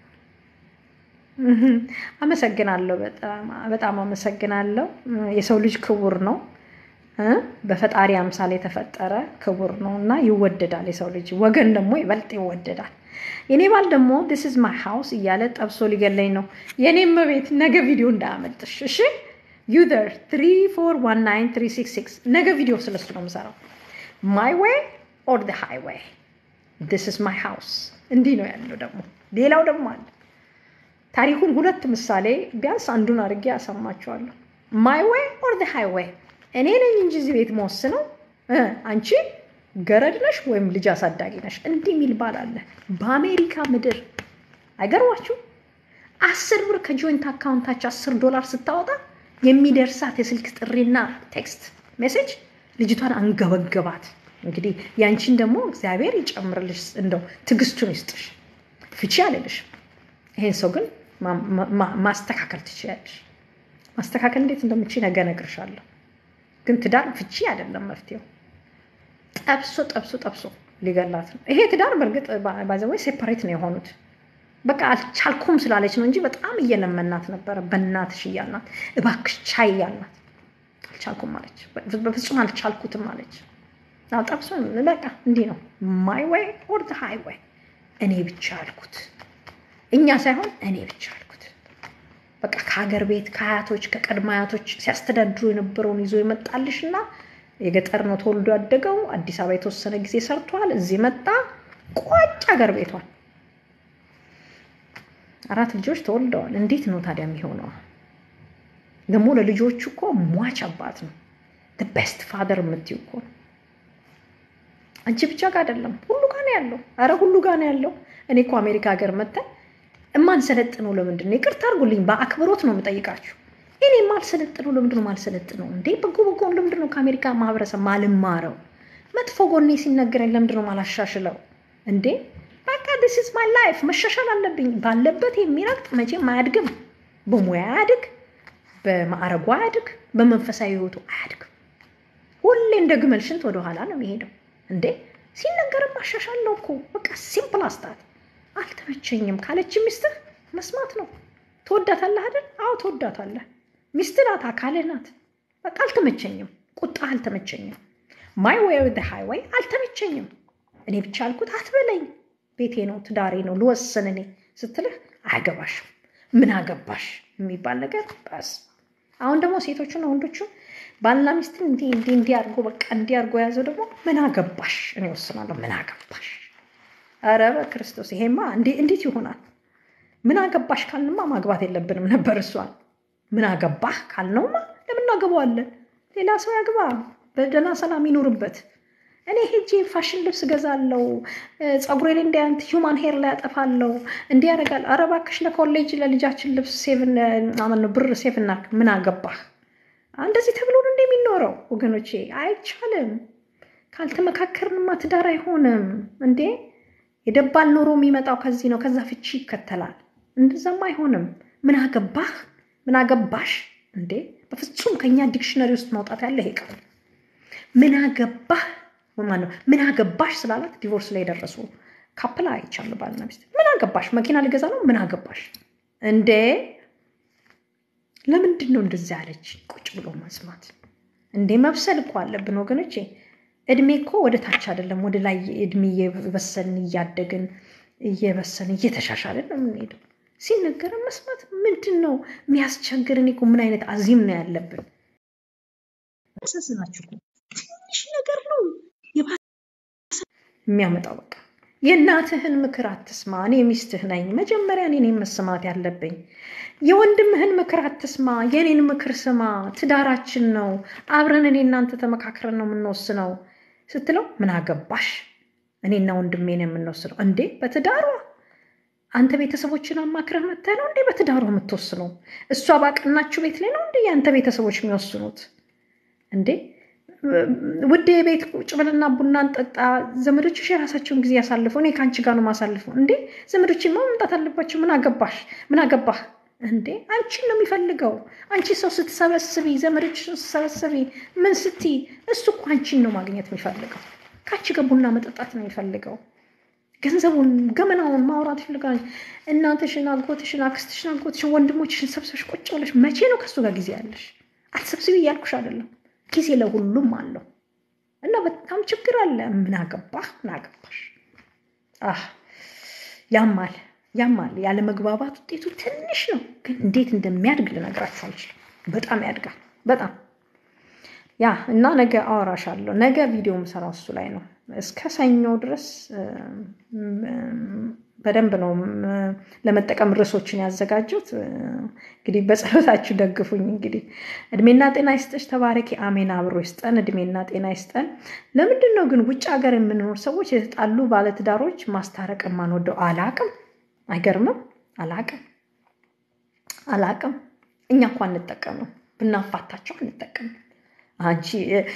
አመሰግናለሁ፣ በጣም አመሰግናለሁ። የሰው ልጅ ክቡር ነው፣ በፈጣሪ አምሳል የተፈጠረ ክቡር ነው እና ይወደዳል። የሰው ልጅ ወገን ደግሞ ይበልጥ ይወደዳል። የኔ ባል ደግሞ ዲስ ኢዝ ማይ ሃውስ እያለ ጠብሶ ሊገለኝ ነው። የኔም ቤት ነገ ቪዲዮ እንዳያመልጥሽ እሺ። ዩዘር 3419366 ነገ ቪዲዮ ስለሱ ነው የምሰራው። ማይ ዌይ ኦር ደ ሃይዌይ ዲስ ኢዝ ማይ ሃውስ። እንዲህ ነው ያለው። ደግሞ ሌላው ደግሞ አለ። ታሪኩን ሁለት ምሳሌ ቢያንስ አንዱን አድርጌ ያሰማችኋለሁ። ማይ ዌይ ኦር ደ ሃይዌይ። እኔ ነኝ እንጂ እዚህ ቤት መወስነው አንቺ ገረድ ነሽ ወይም ልጅ አሳዳጊ ነሽ። እንዲህ የሚል ባል አለ በአሜሪካ ምድር። አይገርማችሁ? አስር ብር ከጆይንት አካውንታቸው አስር ዶላር ስታወጣ የሚደርሳት የስልክ ጥሪና ቴክስት ሜሴጅ ልጅቷን አንገበገባት። እንግዲህ ያንቺን ደግሞ እግዚአብሔር ይጨምርልሽ፣ እንደው ትዕግስቱን ይስጥሽ። ፍቺ አልልሽም። ይሄን ሰው ግን ማስተካከል ትችያለሽ። ማስተካከል እንዴት እንደምችል ነገ እነግርሻለሁ። ግን ትዳር ፍቺ አይደለም መፍትሄው። ጠብሶ ጠብሶ ጠብሶ ሊገላት ነው። ይሄ ትዳር በእርግጥ ባይዘወይ ሴፓሬት ነው የሆኑት። በቃ አልቻልኩም ስላለች ነው እንጂ በጣም እየለመናት ነበረ። በእናትሽ እያልናት እባክሽ ቻይ እያልናት አልቻልኩም አለች። በፍጹም አልቻልኩትም አለች። ጠብሶ በቃ እንዲህ ነው ማይ ወይ ኦር ዘ ሃይ ወይ እኔ ብቻ አልኩት፣ እኛ ሳይሆን እኔ ብቻ አልኩት። በቃ ከሀገር ቤት ከአያቶች ከቀድመ አያቶች ሲያስተዳድሩ የነበረውን ይዞ ይመጣልሽ እና የገጠር ነው ተወልዶ ያደገው። አዲስ አበባ የተወሰነ ጊዜ ሰርቷል። እዚህ መጣ ቋጭ ሀገር ቤቷል። አራት ልጆች ተወልደዋል። እንዴት ነው ታዲያ የሚሆነው? ደግሞ ለልጆቹ እኮ ሟች አባት ነው። ቤስት ፋደር የምትይው እኮ ነው። አንቺ ብቻ ጋር አይደለም፣ ሁሉ ጋር ነው ያለው። አረ ሁሉ ጋር ነው ያለው። እኔ እኮ አሜሪካ ሀገር መተን እማንሰለጥነው ለምንድን ነው? ይቅርታ አድርጉልኝ፣ በአክብሮት ነው የምጠይቃችሁ። እኔ ማልሰለጥነው ለምንድን ነው ማልሰለጥነው? እንዴ በጎ በጎን ለምንድን ነው ከአሜሪካ ማህበረሰብ ማልማረው? መጥፎ ጎኔ ሲነገረኝ ለምንድን ነው ማላሻሽለው? እንዴ በቃ ዲስ ኢዝ ማይ ላይፍ፣ መሻሻል አለብኝ። ባለበት የሚረግጥ መቼም አያድግም። በሙያ አያድግ፣ በማዕረጉ አያድግ፣ በመንፈሳዊ ህይወቱ አያድግም። ሁሌ እንደ ግመል ሽንት ወደኋላ ነው የሚሄደው። እንዴ ሲነገርም ማሻሻለው እኮ በቃ ሲምፕል አስታት አልተመቸኝም ካለች ሚስትህ መስማት ነው። ትወዳታለህ አይደል? አዎ ትወዳታለህ። ሚስትህ ናት፣ አካልህ ናት። በቃ አልተመቸኝም፣ ቁጣ አልተመቸኝም፣ ማይ ዌይ ኦር ዘ ሃይዌይ አልተመቸኝም፣ እኔ ብቻ አልኩት አትበለኝ፣ ቤቴ ነው ትዳሬ ነው ልወስን እኔ ስትልህ አያገባሽም፣ ምን አገባሽ የሚባል ነገር በስ አሁን ደግሞ ሴቶቹና ወንዶቹ ባልና ሚስትን እንዲህ እንዲህ እንዲህ አድርጎ በቃ እንዲህ አድርጎ የያዘው ደግሞ ምን አገባሽ እኔ ወስናለሁ፣ ምን አገባሽ ኧረ በክርስቶስ ይሄማ እንዴት ይሆናል? ምን አገባሽ ካልንማ ማግባት የለብንም ነበር። እሷን ምን አገባህ ካልነውማ ለምን እናገባዋለን? ሌላ ሰው ያግባ፣ በደህና ሰላም ይኖርበት። እኔ ሄጄ ፋሽን ልብስ ገዛለው፣ ፀጉሬ ላይ እንዲህ አይነት ሂውማን ሄር ላይ ያጠፋለው፣ እንዲህ ያደርጋል። ኧረ እባክሽ ለኮሌጅ ለልጃችን ልብስ ሴቭን ነው ብር ሴቭ እናድርግ። ምን አገባህ? እንደዚህ ተብሎ ነው እንደሚኖረው ወገኖቼ፣ አይቻልም። ካልተመካከርንማ ትዳር አይሆንም እንዴ የደባል ኑሮ የሚመጣው ከዚህ ነው። ከዛ ፍቺ ይከተላል። እንደዛም አይሆንም። ምን አገባህ ምን አገባሽ እንዴ! በፍጹም ከኛ ዲክሽነሪ ውስጥ ማውጣት ያለ ይሄ ቃል ምን አገባህ ማነው? ምን አገባሽ ስላላት ዲቮርስ ላይ የደረሱ ካፕላ አይቻሉ። ባልና ሚስት ምን አገባሽ፣ መኪና ሊገዛ ነው። ምን አገባሽ እንዴ! ለምንድን ነው እንደዚህ ያለች? ቁጭ ብሎ መስማት እንዴ! መብሰል እኮ አለብን ወገኖቼ። እድሜ እኮ ወደ ታች አይደለም ወደ ላይ እድሜ እየበሰልን እያደግን እየበሰልን እየተሻሻልን ነው የምንሄደው። ሲነገረን መስማት ምንድን ነው የሚያስቸግርን? እኮ ምን አይነት አዚም ነው ያለብን? ያሳዝናችሁ ትንሽ ነገር ነው የሚያመጣው። በቃ የእናትህን ምክር አትስማ። እኔ ሚስትህ ነኝ። መጀመሪያ እኔ ነኝ መስማት ያለብኝ። የወንድምህን ምክር አትስማ፣ የእኔን ምክር ስማ። ትዳራችን ነው፣ አብረን እኔ እናንተ ተመካክረን ነው የምንወስነው ስትለው ምን አገባሽ? እኔና ወንድሜ ነው የምንወስነው። እንዴ በትዳሯ አንተ ቤተሰቦችን አማክረህ መተህ ነው እንዴ በትዳሯ የምትወስነው? እሷ ባቀናችሁ ቤት ላይ ነው እንዴ የአንተ ቤተሰቦች የሚወስኑት? እንዴ ውድ ቤት ቁጭ ብለና ቡና እንጠጣ፣ ዘመዶችሽ የራሳቸውን ጊዜ ያሳልፉ፣ እኔ ከአንቺ ጋር ነው ማሳልፈው። እንዴ ዘመዶችማ መምጣት አለባቸው። ምን አገባሽ? ምን አገባህ? እንዴ አንቺን ነው የሚፈልገው። አንቺ ሰው ስትሰበስቢ፣ ዘመዶችሽን ስትሰበስቢ፣ ምን ስትይ፣ እሱ እኮ አንቺን ነው ማግኘት የሚፈልገው። ከአንቺ ጋር ቡና መጠጣት ነው የሚፈልገው። ገንዘቡን ገመናውን ማውራት ይፈልጋል። እናትሽን፣ አጎትሽን፣ አክስትሽን፣ አጎትሽን፣ ወንድሞችሽን ሰብሰብሽ ቁጭ ብለሽ መቼ ነው ከእሱ ጋር ጊዜ ያለሽ? አትሰብስቢ እያልኩሽ አይደለም። ጊዜ ለሁሉም አለው እና በጣም ችግር አለ። ምን አገባህ? ምን አገባሽ? አህ ያማል፣ ያማል። ያለ መግባባት ውጤቱ ትንሽ ነው፣ ግን እንዴት እንደሚያድግ ልነግራችሁ አልችልም። በጣም ያድጋል። በጣም ያ እና ነገ አወራሻለሁ። ነገ ቪዲዮ የምሰራው እሱ ላይ ነው። እስከ ሰኞ ድረስ በደንብ ነው ለመጠቀም ርዕሶችን ያዘጋጁት። እንግዲህ በጸሎታችሁ ደግፉኝ። እንግዲህ እድሜና ጤና ይስጠሽ፣ ተባረኪ። አሜን። አብሮ ይስጠን፣ እድሜና ጤና ይስጠን። ለምንድን ነው ግን ውጭ ሀገር የምንኖር ሰዎች የተጣሉ ባለትዳሮች ማስታረቅ የማንወደው? አላቅም። አይገርምም? አላቅም፣ አላቅም። እኛ እኮ አንጠቀምም፣ ብናፋታቸው አንጠቀምም። አንቺ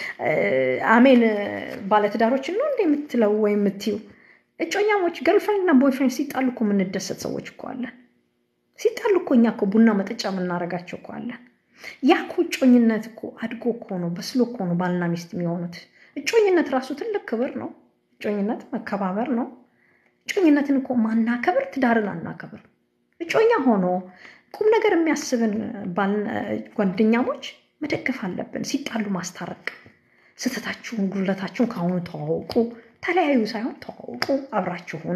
አሜን ባለትዳሮችን ነው እንደ የምትለው ወይ የምትዩ እጮኛሞች ገርልፍሬንድ እና ቦይፍሬንድ ሲጣሉ እኮ የምንደሰት ሰዎች እኮ አለን። ሲጣሉ እኮ እኛ እኮ ቡና መጠጫ የምናደርጋቸው እኮ አለን። ያ እኮ እጮኝነት እኮ አድጎ እኮ ነው በስሎ እኮ ነው ባልና ሚስት የሚሆኑት። እጮኝነት ራሱ ትልቅ ክብር ነው። እጮኝነት መከባበር ነው። እጮኝነትን እኮ ማናከብር ትዳርን አናከብር። እጮኛ ሆኖ ቁም ነገር የሚያስብን ጓደኛሞች መደገፍ አለብን። ሲጣሉ ማስታረቅ፣ ስህተታችሁን፣ ጉድለታችሁን ከአሁኑ ተዋውቁ። ተለያዩ ሳይሆን ተዋውቁ፣ አብራችሁ ሆኑ።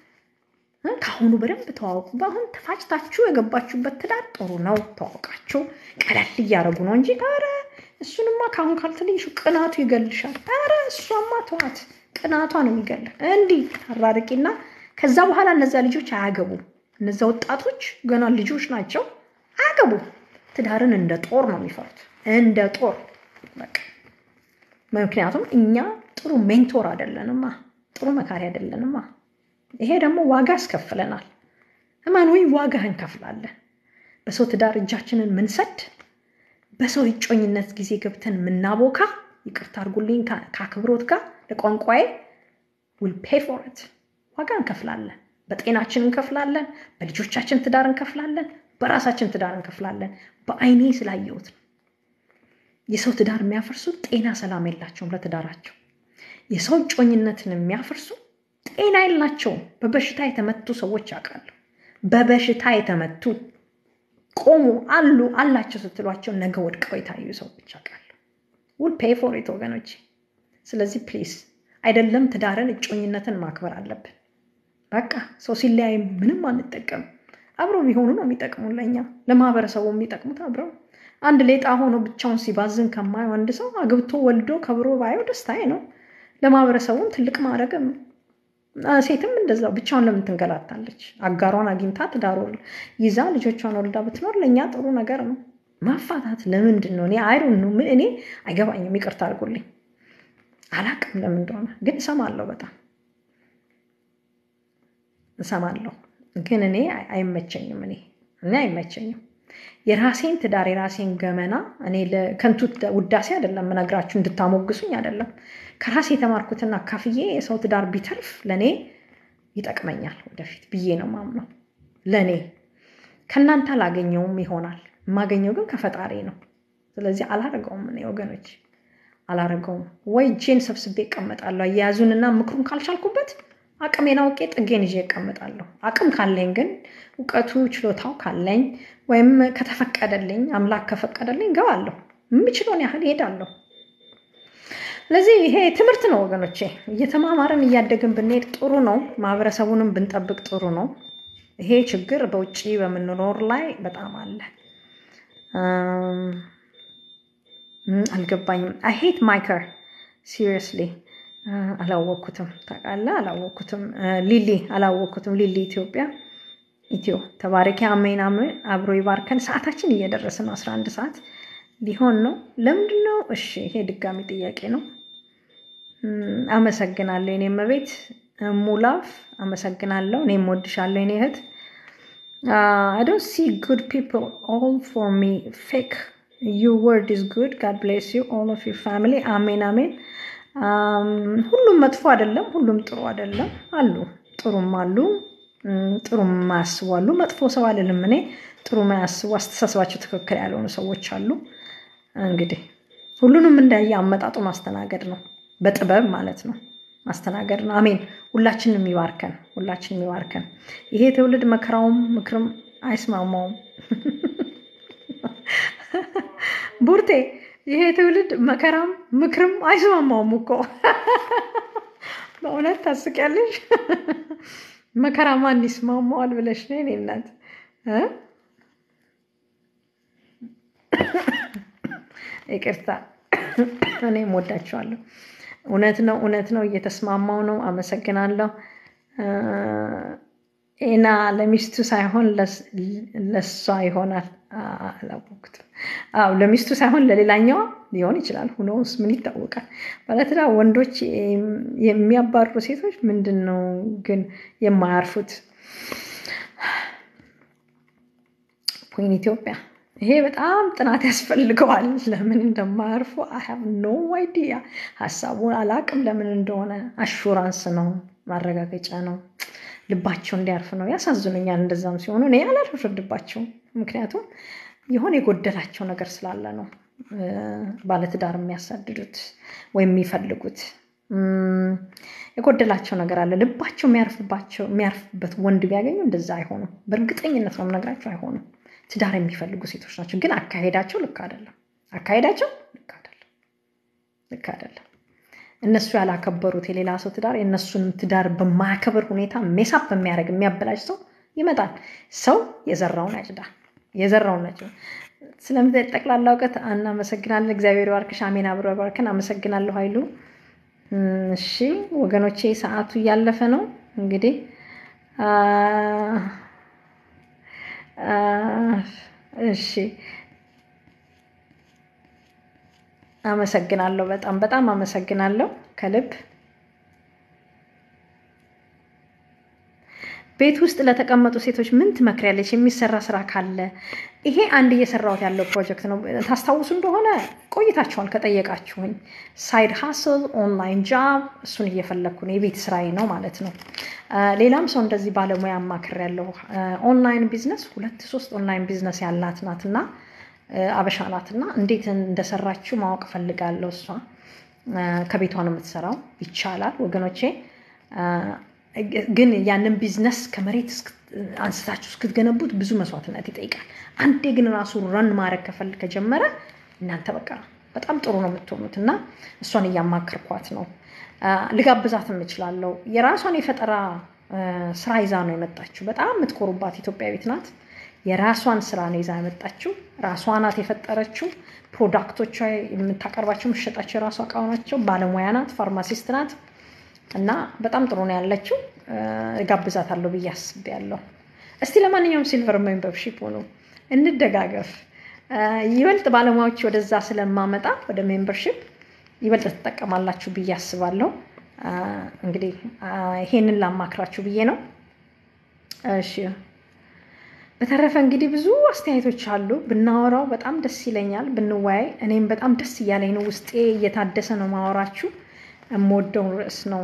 ከአሁኑ በደንብ ተዋውቁ። በአሁን ተፋጭታችሁ የገባችሁበት ትዳር ጥሩ ነው። ተዋውቃችሁ ቀለል እያደረጉ ነው እንጂ ኧረ እሱንማ ከአሁን ካልተለይሽ ቅናቱ ይገልሻል። ኧረ እሷማ ተዋት፣ ቅናቷ ነው የሚገልህ። እንዲህ አራርቂና ከዛ በኋላ እነዚያ ልጆች አያገቡም። እነዚያ ወጣቶች ገና ልጆች ናቸው፣ አያገቡም። ትዳርን እንደ ጦር ነው የሚፈሩት፣ እንደ ጦር በቃ። ምክንያቱም እኛ ጥሩ ሜንቶር አይደለንማ፣ ጥሩ መካሪ አይደለንማ። ይሄ ደግሞ ዋጋ ያስከፍለናል። እመን ወይ ዋጋ እንከፍላለን። በሰው ትዳር እጃችንን ምንሰድ፣ በሰው እጮኝነት ጊዜ ገብተን ምናቦካ፣ ይቅርታ አድርጉልኝ ከአክብሮት ጋር ለቋንቋዬ ዊል ፔይ ፎር ኢት ዋጋ እንከፍላለን። በጤናችን እንከፍላለን። በልጆቻችን ትዳር እንከፍላለን። በራሳችን ትዳር እንከፍላለን። በአይኔ ስላየሁት ነው። የሰው ትዳር የሚያፈርሱ ጤና ሰላም የላቸውም ለትዳራቸው። የሰው እጮኝነትን የሚያፈርሱ ጤና የላቸውም። በበሽታ የተመቱ ሰዎች አውቃለሁ። በበሽታ የተመቱ ቆሙ አሉ አላቸው ስትሏቸው ነገ ወድቀው የታዩ ሰዎች አውቃለሁ። ውል ፔይ ፎር ኢት ወገኖች። ስለዚህ ፕሊዝ አይደለም ትዳርን እጮኝነትን ማክበር አለብን። በቃ ሰው ሲለያይ ምንም አንጠቀም። አብረው ቢሆኑ ነው የሚጠቅሙ ለእኛ ለማህበረሰቡ የሚጠቅሙት አብረው። አንድ ሌጣ ሆኖ ብቻውን ሲባዝን ከማየው አንድ ሰው አግብቶ ወልዶ ከብሮ ባየው ደስታዬ ነው። ለማህበረሰቡም ትልቅ ማድረግም ነው። ሴትም እንደዛው ብቻውን ለምን ትንገላታለች? አጋሯን አግኝታ ትዳር ይዛ ልጆቿን ወልዳ ብትኖር ለእኛ ጥሩ ነገር ነው። ማፋታት ለምንድን ነው? እኔ አይሩን ነው ምን እኔ አይገባኝም። ይቅርታ አድርጎልኝ አላቅም ለምን እንደሆነ ግን እሰማለሁ፣ በጣም እሰማለሁ። ግን እኔ አይመቸኝም። እኔ እኔ አይመቸኝም። የራሴን ትዳር የራሴን ገመና እኔ ለከንቱ ውዳሴ አይደለም የምነግራችሁ፣ እንድታሞግሱኝ አይደለም። ከራሴ የተማርኩትና ካፍዬ የሰው ትዳር ቢተርፍ ለእኔ ይጠቅመኛል ወደፊት ብዬ ነው ማምነው። ለእኔ ከእናንተ አላገኘውም ይሆናል፣ የማገኘው ግን ከፈጣሪ ነው። ስለዚህ አላረገውም። እኔ ወገኖች አላረገውም። ወይ እጄን ሰብስቤ እቀመጣለሁ። አያያዙንና ምክሩን ካልቻልኩበት አቅሜን አውቄ ጥጌን ይዤ እቀመጣለሁ። አቅም ካለኝ ግን እውቀቱ ችሎታው ካለኝ ወይም ከተፈቀደልኝ አምላክ ከፈቀደልኝ ገባለሁ። የምችለውን ያህል ይሄዳለሁ። ስለዚህ ይሄ ትምህርት ነው ወገኖቼ። እየተማማርን እያደግን ብንሄድ ጥሩ ነው። ማህበረሰቡንም ብንጠብቅ ጥሩ ነው። ይሄ ችግር በውጭ በምንኖር ላይ በጣም አለ። አልገባኝም። አይ ሄት ማይከር ሲሪየስሊ አላወቅኩትም። ታውቃለህ፣ አላወቅኩትም። ሊሊ አላወቅኩትም። ሊሊ ኢትዮጵያ ኢትዮ ተባረኪ። አሜን አሜን። አብሮ ይባርከን። ሰዓታችን እየደረሰ ነው። አስራ አንድ ሰዓት ሊሆን ነው። ለምንድን ነው? እሺ፣ ይሄ ድጋሚ ጥያቄ ነው። አመሰግናለሁ የኔ እመቤት ሙላፍ፣ አመሰግናለሁ። እኔም ወድሻለሁ የኔ እህት። አይ ዶንት ሲ ጉድ ፒፕል ኦል ፎር ሚ ፌክ ዩር ወርድ ኢዝ ጉድ ጋድ ብሌስ ዩ ኦል ኦፍ ዩር ፋሚሊ አሜን አሜን። ሁሉም መጥፎ አይደለም፣ ሁሉም ጥሩ አይደለም። አሉ ጥሩም አሉ፣ ጥሩ የማያስቡ አሉ። መጥፎ ሰው አልልም እኔ። ጥሩ የማያስቡ አስተሳሰባቸው ትክክል ያልሆኑ ሰዎች አሉ። እንግዲህ ሁሉንም እንዳየ አመጣጡ ማስተናገድ ነው፣ በጥበብ ማለት ነው። ማስተናገድ ነው። አሜን። ሁላችንም ይባርከን፣ ሁላችንም ይባርከን። ይሄ ትውልድ መከራውም ምክርም አይስማማውም። ቡርቴ ይሄ ትውልድ መከራም ምክርም አይስማማውም እኮ በእውነት ታስቂያለሽ። መከራ ማን ይስማማዋል ብለሽ ነው የእኔ እናት። ይቅርታ እኔም ወዳቸዋለሁ። እውነት ነው፣ እውነት ነው። እየተስማማው ነው። አመሰግናለሁ። ኤና ለሚስቱ ሳይሆን ለሷ ይሆናል። አላወኩትም። አዎ ለሚስቱ ሳይሆን ለሌላኛዋ ሊሆን ይችላል። ሁኖስ ምን ይታወቃል? ባለትዳር ወንዶች የሚያባርሩ ሴቶች ምንድን ነው ግን የማያርፉት? ፖይን ኢትዮጵያ ይሄ በጣም ጥናት ያስፈልገዋል። ለምን እንደማያርፉ አይ ሃቭ ኖ አይዲያ። ሀሳቡን አላቅም ለምን እንደሆነ። አሹራንስ ነው፣ ማረጋገጫ ነው፣ ልባቸው እንዲያርፍ ነው። ያሳዝኑኛል። እንደዛም ሲሆኑ እኔ አላልፈርድባቸውም። ምክንያቱም የሆነ የጎደላቸው ነገር ስላለ ነው ባለትዳር የሚያሳድዱት ወይም የሚፈልጉት የጎደላቸው ነገር አለ። ልባቸው የሚያርፍባቸው የሚያርፍበት ወንድ ቢያገኙ እንደዛ አይሆኑም። በእርግጠኝነት ነው የምነግራቸው፣ አይሆኑም። ትዳር የሚፈልጉ ሴቶች ናቸው። ግን አካሄዳቸው ልክ አይደለም። አካሄዳቸው ልክ አይደለም። ልክ አይደለም። እነሱ ያላከበሩት የሌላ ሰው ትዳር የእነሱንም ትዳር በማያከብር ሁኔታ ሜሳፕ በሚያደርግ የሚያበላሽ ሰው ይመጣል። ሰው የዘራውን ያጭዳል። የዘራውን ያጭዳል። ስለምት ጠቅላላ እውቀት እናመሰግናለን። እግዚአብሔር ባርክሽ። አሜን። አብሮ ባርክን። አመሰግናለሁ ኃይሉ። እሺ ወገኖቼ፣ ሰዓቱ እያለፈ ነው እንግዲህ እሺ አመሰግናለሁ። በጣም በጣም አመሰግናለሁ ከልብ። ቤት ውስጥ ለተቀመጡ ሴቶች ምን ትመክሪያለች? የሚሰራ ስራ ካለ ይሄ አንድ እየሰራሁት ያለው ፕሮጀክት ነው። ታስታውሱ እንደሆነ ቆይታችኋል ከጠየቃችሁኝ። ሳይድ ሀስል ኦንላይን ጃብ፣ እሱን እየፈለግኩ ነው። የቤት ስራዬ ነው ማለት ነው። ሌላም ሰው እንደዚህ ባለሙያ አማክር ያለው ኦንላይን ቢዝነስ ሁለት ሶስት ኦንላይን ቢዝነስ ያላት ናት እና አበሻ ናት እና እንዴት እንደሰራችው ማወቅ ፈልጋለሁ። እሷ ከቤቷ ነው የምትሰራው። ይቻላል ወገኖቼ ግን ያንን ቢዝነስ ከመሬት አንስታችሁ እስክትገነቡት ብዙ መስዋዕትነት ይጠይቃል። አንዴ ግን ራሱ ረን ማድረግ ከፈል ከጀመረ እናንተ በቃ በጣም ጥሩ ነው የምትሆኑት እና እሷን እያማከርኳት ነው። ልጋብዛት የምችላለው የራሷን የፈጠራ ስራ ይዛ ነው የመጣችው። በጣም የምትኮሩባት ኢትዮጵያዊት ናት። የራሷን ስራ ነው ይዛ የመጣችው። ራሷ ናት የፈጠረችው። ፕሮዳክቶቿ የምታቀርባቸው የምትሸጣቸው የራሷ እቃ ናቸው። ባለሙያ ናት፣ ፋርማሲስት ናት። እና በጣም ጥሩ ነው ያለችው። ጋብዛታለሁ ብዬ አስቤያለሁ። እስቲ ለማንኛውም ሲልቨር ሜምበርሺፕ ሆኑ እንደጋገፍ። ይበልጥ ባለሙያዎች ወደዛ ስለማመጣ ወደ ሜምበርሺፕ ይበልጥ ትጠቀማላችሁ ብዬ አስባለሁ። እንግዲህ ይሄንን ላማክራችሁ ብዬ ነው። እሺ በተረፈ እንግዲህ ብዙ አስተያየቶች አሉ። ብናወራው በጣም ደስ ይለኛል፣ ብንወያይ። እኔም በጣም ደስ እያለኝ ነው፣ ውስጤ እየታደሰ ነው ማወራችሁ የምወደውን ርዕስ ነው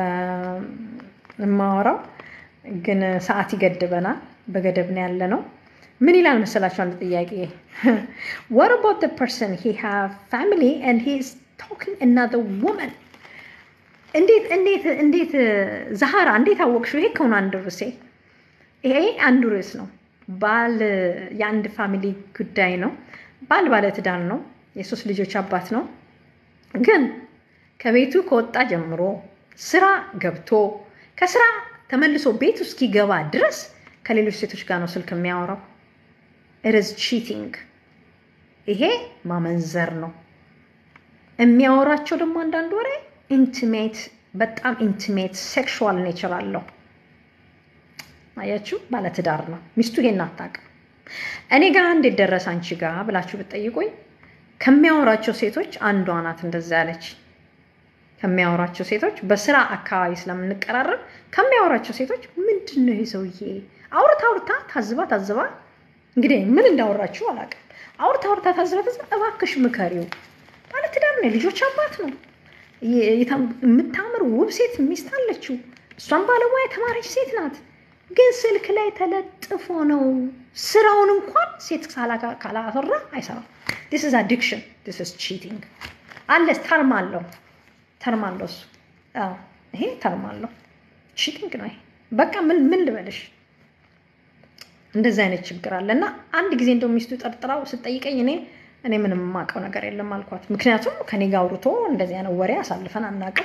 የማወራው፣ ግን ሰዓት ይገድበናል። በገደብ ነው ያለ ነው። ምን ይላል መሰላችሁ? አንድ ጥያቄ what about the person he have family and he is talking another woman እንዴት እንዴት እንዴት ዛሃራ እንዴት አወቅሽው? ይሄ ከሆነ አንድ ርዕሴ ይሄ አንዱ ርዕስ ነው። ባል የአንድ ፋሚሊ ጉዳይ ነው። ባል ባለትዳር ነው። የሶስት ልጆች አባት ነው ግን ከቤቱ ከወጣ ጀምሮ ስራ ገብቶ ከስራ ተመልሶ ቤቱ እስኪገባ ድረስ ከሌሎች ሴቶች ጋር ነው ስልክ የሚያወራው። ኢትዝ ቺቲንግ። ይሄ ማመንዘር ነው። የሚያወራቸው ደግሞ አንዳንድ ወሬ ኢንቲሜት፣ በጣም ኢንቲሜት ሴክሹዋል ኔቸር አለው። አያችሁ፣ ባለትዳር ነው። ሚስቱ ይሄን አታውቅም። እኔ ጋር እንዴት ደረሰ አንቺ ጋር ብላችሁ ብትጠይቁኝ ከሚያወራቸው ሴቶች አንዷ ናት እንደዛ ያለች ከሚያወራቸው ሴቶች በስራ አካባቢ ስለምንቀራረብ ከሚያወራቸው ሴቶች ምንድን ነው ይሄ ሰውዬ አውርታ አውርታ ታዝባ ታዝባ እንግዲህ ምን እንዳወራችሁ አላውቅም። አውርታ አውርታ ታዝባ ታዝባ እባክሽ ምከሪው፣ ባለትዳር ነው፣ የልጆች አባት ነው፣ የምታምር ውብ ሴት ሚስት አለችው። እሷም ባለሙያ የተማረች ሴት ናት። ግን ስልክ ላይ ተለጥፎ ነው ስራውን እንኳን ሴት ካላፈራ አይሰራም። ዲስ ኢዝ አዲክሽን ዲስ ኢዝ ቺቲንግ አለ ተርም አለው ተርም አለው እሱ ይሄ ተርም አለው ቺቲንግ ነው ይሄ በቃ ምን ምን ልበልሽ እንደዚህ አይነት ችግር አለ እና አንድ ጊዜ እንደው ሚስቱ ጠርጥራው ስጠይቀኝ እኔ እኔ ምንም የማውቀው ነገር የለም አልኳት ምክንያቱም ከኔ ጋር አውርቶ እንደዚህ አይነት ወሬ አሳልፈን አናውቅም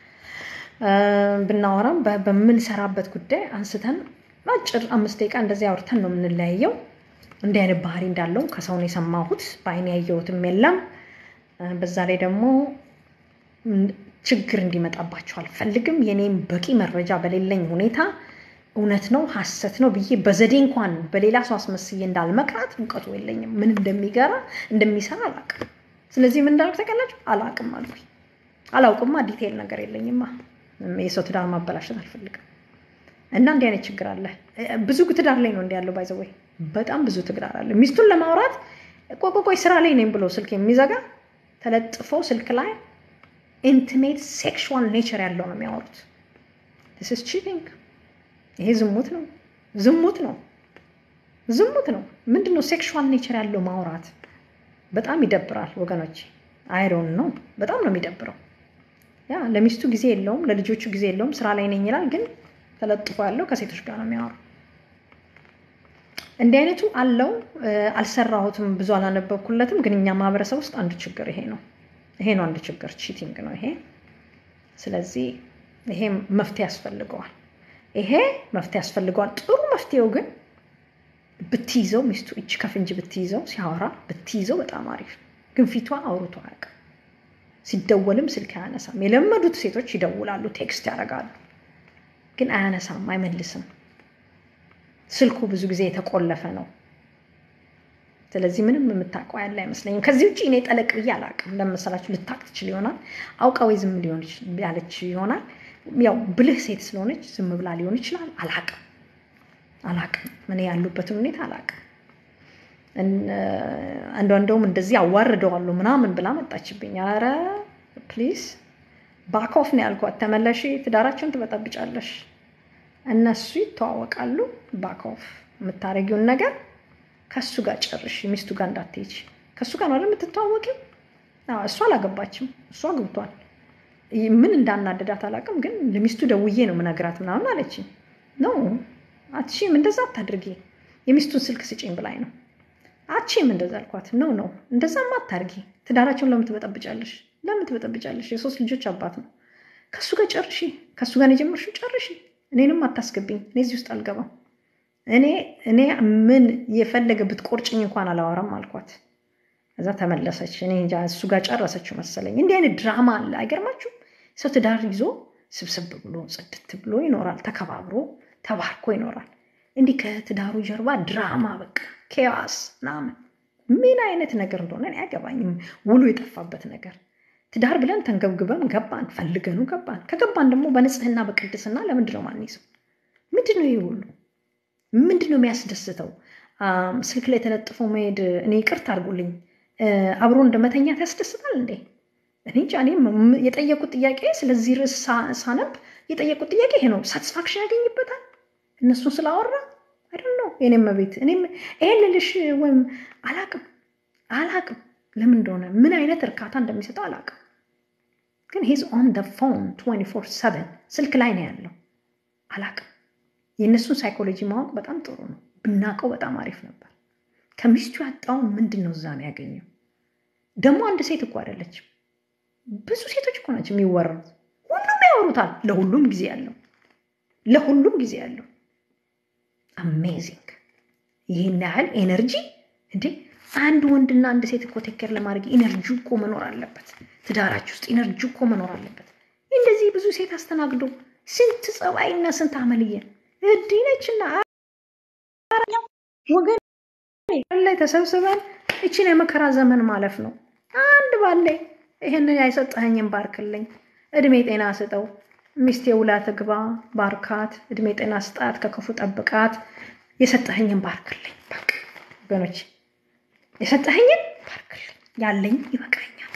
ብናወራም በምንሰራበት ጉዳይ አንስተን አጭር አምስት ደቂቃ እንደዚህ አውርተን ነው የምንለያየው እንዲህ አይነት ባህሪ እንዳለው ከሰው ነው የሰማሁት በአይን ያየሁትም የለም በዛ ላይ ደግሞ ችግር እንዲመጣባቸው አልፈልግም። የኔም በቂ መረጃ በሌለኝ ሁኔታ እውነት ነው ሀሰት ነው ብዬ በዘዴ እንኳን በሌላ ሰው አስመስዬ እንዳልመክራት እውቀቱ የለኝም። ምን እንደሚገራ እንደሚሰራ አላውቅም። ስለዚህ ምን እንዳደርግ ታውቃላችሁ? አላውቅም አልኩኝ። አላውቅማ፣ ዲቴይል ነገር የለኝማ። የሰው ትዳር ማበላሸት አልፈልግም። እና እንዲህ አይነት ችግር አለ። ብዙ ትዳር ላይ ነው እንዲ ያለው ባይዘወይ በጣም ብዙ ትግዳር አለ። ሚስቱን ለማውራት ቆይ ቆይ ቆይ ስራ ላይ ነኝ ብሎ ስልክ የሚዘጋ ተለጥፎ ስልክ ላይ ኢንቲሜት ሴክሹዋል ኔቸር ያለው ነው የሚያወሩት። ስ ቺቲንግ። ይሄ ዝሙት ነው፣ ዝሙት ነው፣ ዝሙት ነው። ምንድን ነው ሴክሹዋል ኔቸር ያለው ማውራት? በጣም ይደብራል ወገኖች። አይሮን ነው፣ በጣም ነው የሚደብረው። ያ ለሚስቱ ጊዜ የለውም፣ ለልጆቹ ጊዜ የለውም። ስራ ላይ ነኝ ይላል፣ ግን ተለጥፎ ያለው ከሴቶች ጋር ነው የሚያወሩ። እንዲህ አይነቱ አለው። አልሰራሁትም፣ ብዙ አላነበብኩለትም፣ ግን እኛ ማህበረሰብ ውስጥ አንዱ ችግር ይሄ ነው። ይሄ ነው አንዱ ችግር፣ ቺቲንግ ነው ይሄ። ስለዚህ ይሄ መፍትሄ ያስፈልገዋል። ይሄ መፍትሄ ያስፈልገዋል። ጥሩ መፍትሄው ግን ብትይዘው፣ ሚስቱ እጅ ከፍንጅ ብትይዘው፣ ሲያወራ ብትይዘው በጣም አሪፍ። ግን ፊቷ አውርቶ አያውቅም። ሲደወልም ስልክ አያነሳም። የለመዱት ሴቶች ይደውላሉ፣ ቴክስት ያደርጋሉ፣ ግን አያነሳም፣ አይመልስም። ስልኩ ብዙ ጊዜ የተቆለፈ ነው። ስለዚህ ምንም የምታውቀው ያለ አይመስለኝም። ከዚህ ውጭ እኔ ጠለቅ ብዬ አላውቅም። ለመሰላችሁ ልታቅ ትችል ይሆናል፣ አውቃ ወይ ዝም ሊሆን ያለች ይሆናል። ያው ብልህ ሴት ስለሆነች ዝም ብላ ሊሆን ይችላል። አላውቅም አላውቅም። እኔ ያሉበትን ሁኔታ አላውቅም። አንዷ እንደውም እንደዚህ አዋርደዋለሁ ምናምን ብላ መጣችብኝ። አረ ፕሊዝ ባኮፍ ነው ያልኳት። ተመለሽ፣ ትዳራቸውን ትበጠብጫለሽ። እነሱ ይተዋወቃሉ። ባኮፍ የምታደርጊውን ነገር ከእሱ ጋር ጨርሽ። ሚስቱ ጋር እንዳትሄጂ። ከእሱ ጋር ነው አይደል የምትተዋወቂው? እሱ አላገባችም፣ እሱ አግብቷል። ምን እንዳናደዳት አላውቅም፣ ግን ለሚስቱ ደውዬ ነው ምነግራት ምናምን አለችኝ። ነው አትሺም፣ እንደዛ አታድርጊ፣ የሚስቱን ስልክ ስጪኝ ብላኝ ነው። አትሺም እንደዛ አልኳት። ነው ነው እንደዛማ አታድርጊ። ትዳራቸውን ለምን ትበጠብጫለሽ? ለምን ትበጠብጫለሽ? የሶስት ልጆች አባት ነው። ከእሱ ጋር ጨርሺ፣ ከእሱ ጋር የጀመርሽው ጨርሺ። እኔንም አታስገቢኝ፣ እኔ እዚህ ውስጥ አልገባም። እኔ እኔ ምን የፈለገ ብትቆርጭኝ እንኳን አላወራም አልኳት። እዛ ተመለሰች። እኔ እንጃ እሱ ጋር ጨረሰችው መሰለኝ። እንዲህ አይነት ድራማ አለ። አይገርማችሁም? ሰው ትዳር ይዞ ስብስብ ብሎ ጽድት ብሎ ይኖራል። ተከባብሮ ተባርኮ ይኖራል። እንዲህ ከትዳሩ ጀርባ ድራማ በቃ ኬዋስ ምናምን ምን አይነት ነገር እንደሆነ እኔ አይገባኝም። ውሉ የጠፋበት ነገር ትዳር ብለን ተንገብግበን ገባን፣ ፈልገኑ ገባን። ከገባን ደግሞ በንጽህና በቅድስና ለምንድን ነው ማንይዘው? ምንድን ነው ይህ ሁሉ ምንድን ነው የሚያስደስተው? ስልክ ላይ ተለጥፎ መሄድ እኔ ይቅርታ አድርጉልኝ፣ አብሮ እንደ መተኛት ያስደስታል እንዴ? እኔ እንጃ። እኔ የጠየቁት ጥያቄ ስለዚህ ርዕስ ሳነብ የጠየቁት ጥያቄ ይሄ ነው። ሳቲስፋክሽን ያገኝበታል እነሱን ስላወራ አይደል ነው የኔም ቤት እኔም ይሄን ልልሽ ወይም አላቅም አላቅም ለምን እንደሆነ ምን አይነት እርካታ እንደሚሰጠው አላቅም። ግን ሂዝ ኦን ደ ፎን 24 ሰቨን ስልክ ላይ ነው ያለው። አላቅም የእነሱን ሳይኮሎጂ ማወቅ በጣም ጥሩ ነው። ብናውቀው በጣም አሪፍ ነበር። ከሚስቱ ያጣውን ምንድን ነው እዛ ነው ያገኘው? ደግሞ አንድ ሴት እኮ አይደለችም፣ ብዙ ሴቶች እኮ ናቸው የሚወሩት። ሁሉም ያወሩታል። ለሁሉም ጊዜ ያለው ለሁሉም ጊዜ ያለው አሜዚንግ። ይህን ያህል ኤነርጂ እንዴ! አንድ ወንድና አንድ ሴት እኮ ቴክር ለማድረግ ኤነርጂ እኮ መኖር አለበት። ትዳራችሁ ውስጥ ኤነርጂ እኮ መኖር አለበት። እንደዚህ ብዙ ሴት አስተናግዶ ስንት ጸባይና ስንት አመልየ እዲህ ነችና ወገን ላይ ተሰብስበን እችን የመከራ ዘመን ማለፍ ነው። አንድ ባለ ይህንን ያይሰጠኸኝን ባርክልኝ፣ እድሜ ጤና ስጠው፣ ሚስቴ ውላ ትግባ፣ ባርካት፣ እድሜ ጤና ስጣት፣ ከክፉ ጠብቃት፣ የሰጠኸኝን ባርክልኝ። በቃ ወገኖች የሰጠኸኝን ባርክልኝ፣ ያለኝ ይበቃኛል።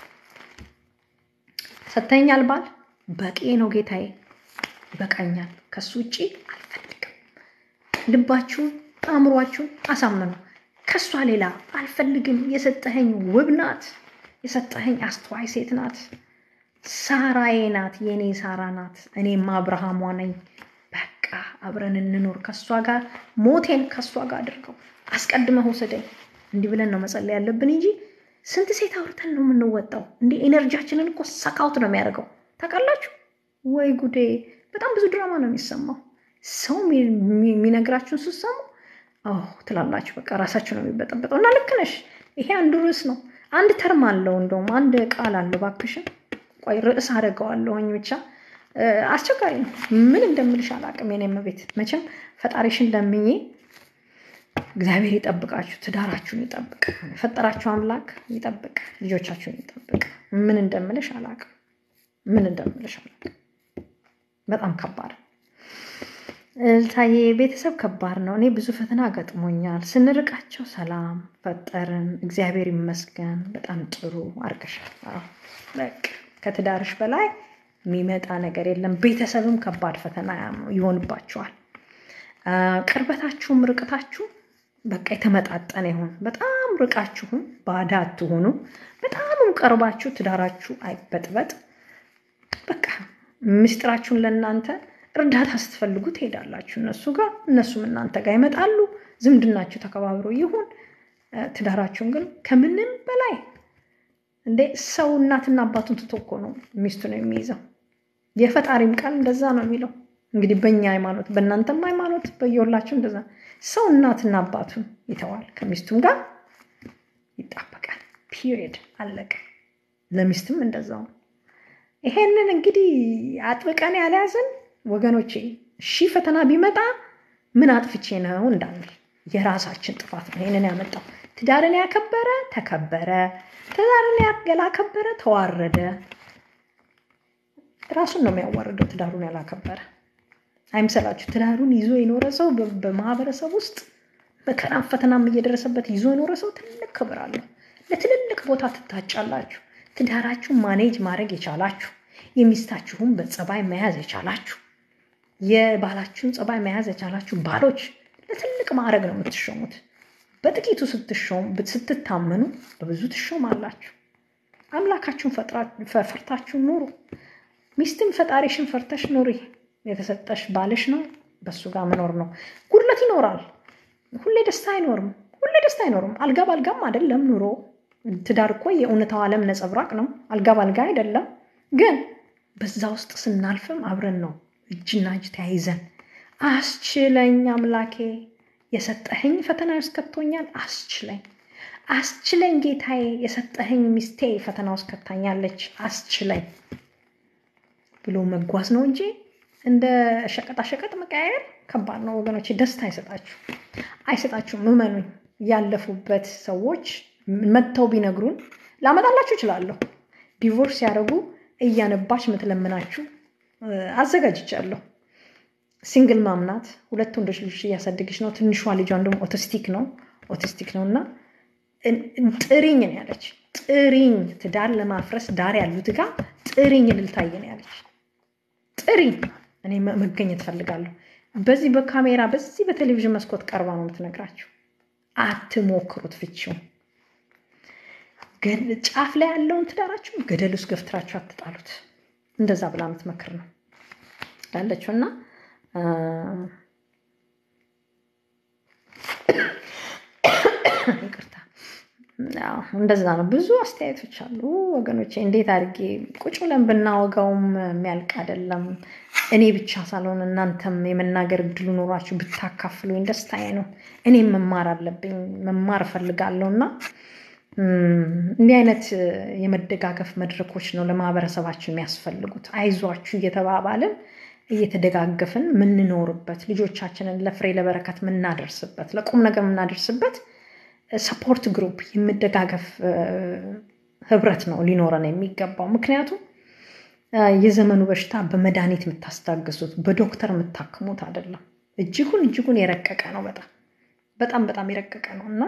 ሰጥተኸኛል ባል በቂ ነው ጌታዬ፣ ይበቃኛል። ከሱ ውጭ አልፈልግም። ልባችሁን አእምሯችሁን አሳምኑ። ከሷ ሌላ አልፈልግም። የሰጠኸኝ ውብ ናት። የሰጠኸኝ አስተዋይ ሴት ናት። ሳራዬ ናት። የኔ ሳራ ናት። እኔም አብርሃሟ ነኝ። በቃ አብረን እንኖር። ከሷ ጋር ሞቴን ከሷ ጋር አድርገው አስቀድመህ ውሰደኝ። እንዲህ ብለን ነው መጸለይ ያለብን እንጂ ስንት ሴት አውርተን ነው የምንወጣው? እንዲህ ኤነርጂያችንን እኮ ሰካውት ነው የሚያደርገው። ታውቃላችሁ ወይ ጉዴ! በጣም ብዙ ድራማ ነው የሚሰማው። ሰው የሚነግራችሁን ስትሰሙ ትላላችሁ በቃ ራሳችሁ ነው የሚበጠበጠው። እና ልክ ነሽ። ይሄ አንዱ ርዕስ ነው። አንድ ተርም አለው፣ እንደውም አንድ ቃል አለው። እባክሽን ቆይ ርዕስ አደርገዋለሁኝ። ብቻ አስቸጋሪ ነው። ምን እንደምልሽ አላውቅም። የኔ ቤት መቼም ፈጣሪሽን ለምኜ እግዚአብሔር ይጠብቃችሁ፣ ትዳራችሁን ይጠብቅ፣ የፈጠራችሁ አምላክ ይጠብቅ፣ ልጆቻችሁን ይጠብቅ። ምን እንደምልሽ አላውቅም። ምን እንደምልሽ አላውቅም። በጣም ከባድ እልታዬ ቤተሰብ ከባድ ነው። እኔ ብዙ ፈተና ገጥሞኛል። ስንርቃቸው ሰላም ፈጠርን፣ እግዚአብሔር ይመስገን። በጣም ጥሩ አድርገሻል። አዎ፣ በቃ ከትዳርሽ በላይ የሚመጣ ነገር የለም። ቤተሰብም ከባድ ፈተና ይሆንባቸዋል። ቅርበታችሁም ርቅታችሁ በቃ የተመጣጠነ ይሁን። በጣም ርቃችሁም ባዳ አትሆኑ፣ በጣምም ቀርባችሁ ትዳራችሁ አይበጥበጥ። በቃ ምስጢራችሁን ለእናንተ እርዳታ ስትፈልጉ ትሄዳላችሁ እነሱ ጋር፣ እነሱም እናንተ ጋር ይመጣሉ። ዝምድናችሁ ተከባብሮ ይሁን። ትዳራችሁን ግን ከምንም በላይ እንደ ሰው እናትና አባቱን ትቶ እኮ ነው ሚስቱ ነው የሚይዘው። የፈጣሪም ቃል እንደዛ ነው የሚለው። እንግዲህ በእኛ ሃይማኖት፣ በእናንተም ሃይማኖት በየሁላችሁ እንደዛ ሰው እናትና አባቱን ይተዋል፣ ከሚስቱም ጋር ይጣበቃል። ፒሪየድ አለቀ። ለሚስትም እንደዛው ነው። ይሄንን እንግዲህ አጥብቀን ያልያዝን ወገኖቼ ሺህ ፈተና ቢመጣ ምን አጥፍቼ ነው እንዳንል የራሳችን ጥፋት ነው ይህንን ያመጣው። ትዳርን ያከበረ ተከበረ፣ ትዳርን ያላከበረ ተዋረደ። ራሱን ነው የሚያዋርደው ትዳሩን ያላከበረ። አይምሰላችሁ። ትዳሩን ይዞ የኖረ ሰው በማህበረሰብ ውስጥ መከራም ፈተናም እየደረሰበት ይዞ የኖረ ሰው ትልቅ ክብር አለው። ለትልልቅ ቦታ ትታጫላችሁ። ትዳራችሁን ማኔጅ ማድረግ የቻላችሁ የሚስታችሁን በጸባይ መያዝ የቻላችሁ የባላችሁን ጸባይ መያዝ የቻላችሁ ባሎች ለትልቅ ማዕረግ ነው የምትሾሙት። በጥቂቱ ስትታመኑ በብዙ ትሾማላችሁ። አምላካችሁን ፈርታችሁ ኑሩ። ሚስትም ፈጣሪሽን ፈርተሽ ኑሪ። የተሰጠሽ ባልሽ ነው፣ በሱ ጋር መኖር ነው። ጉድለት ይኖራል። ሁሌ ደስታ አይኖርም። ሁሌ ደስታ አይኖርም። አልጋ ባልጋም አይደለም ኑሮ። ትዳር እኮ የእውነታው ዓለም ነጸብራቅ ነው። አልጋ ባልጋ አይደለም። ግን በዛ ውስጥ ስናልፍም አብረን ነው እጅና እጅ ተያይዘን አስችለኝ አምላኬ የሰጠኸኝ ፈተና ውስጥ ከቶኛል፣ አስችለኝ አስችለኝ ጌታዬ የሰጠኸኝ ሚስቴ ፈተና ውስጥ ከታኛለች፣ አስችለኝ ብሎ መጓዝ ነው እንጂ እንደ ሸቀጣሸቀጥ መቀያየር ከባድ ነው ወገኖች። ደስታ አይሰጣችሁ አይሰጣችሁም። እመኑኝ። ያለፉበት ሰዎች መጥተው ቢነግሩን ላመጣላችሁ እችላለሁ። ዲቮርስ ሲያደርጉ እያነባች ምትለምናችሁ አዘጋጅቻለሁ። ሲንግል ማምናት ሁለት ወንዶች ልጆች እያሳደገች ነው። ትንሿ ልጇን ደግሞ ኦቲስቲክ ነው ኦቲስቲክ ነው እና ጥሪኝ ነው ያለች። ጥሪኝ ትዳር ለማፍረስ ዳር ያሉት ጋር ጥሪኝ ልልታየ ነው ያለች። ጥሪኝ እኔ መገኘት ፈልጋለሁ። በዚህ በካሜራ በዚህ በቴሌቪዥን መስኮት ቀርባ ነው የምትነግራችሁ። አትሞክሩት ፍቺውን። ጫፍ ላይ ያለውን ትዳራችሁ ገደል ውስጥ ገፍትራችሁ አትጣሉት። እንደዛ ብላ የምትመክር ነው ያለችው እና ይቅርታ እንደዛ ነው። ብዙ አስተያየቶች አሉ ወገኖቼ። እንዴት አድርጌ ቁጭ ብለን ብናወጋውም የሚያልቅ አይደለም። እኔ ብቻ ሳልሆን እናንተም የመናገር እድሉ ኖሯችሁ ብታካፍሉኝ ደስታዬ ነው። እኔም መማር አለብኝ፣ መማር እፈልጋለሁ እና እንዲህ አይነት የመደጋገፍ መድረኮች ነው ለማህበረሰባችን የሚያስፈልጉት። አይዟችሁ እየተባባልን እየተደጋገፍን የምንኖርበት ልጆቻችንን ለፍሬ ለበረከት የምናደርስበት ለቁም ነገር የምናደርስበት ሰፖርት ግሩፕ የመደጋገፍ ህብረት ነው ሊኖረን የሚገባው። ምክንያቱም የዘመኑ በሽታ በመድኃኒት የምታስታግሱት በዶክተር የምታክሙት አይደለም። እጅጉን እጅጉን የረቀቀ ነው። በጣም በጣም በጣም የረቀቀ ነው እና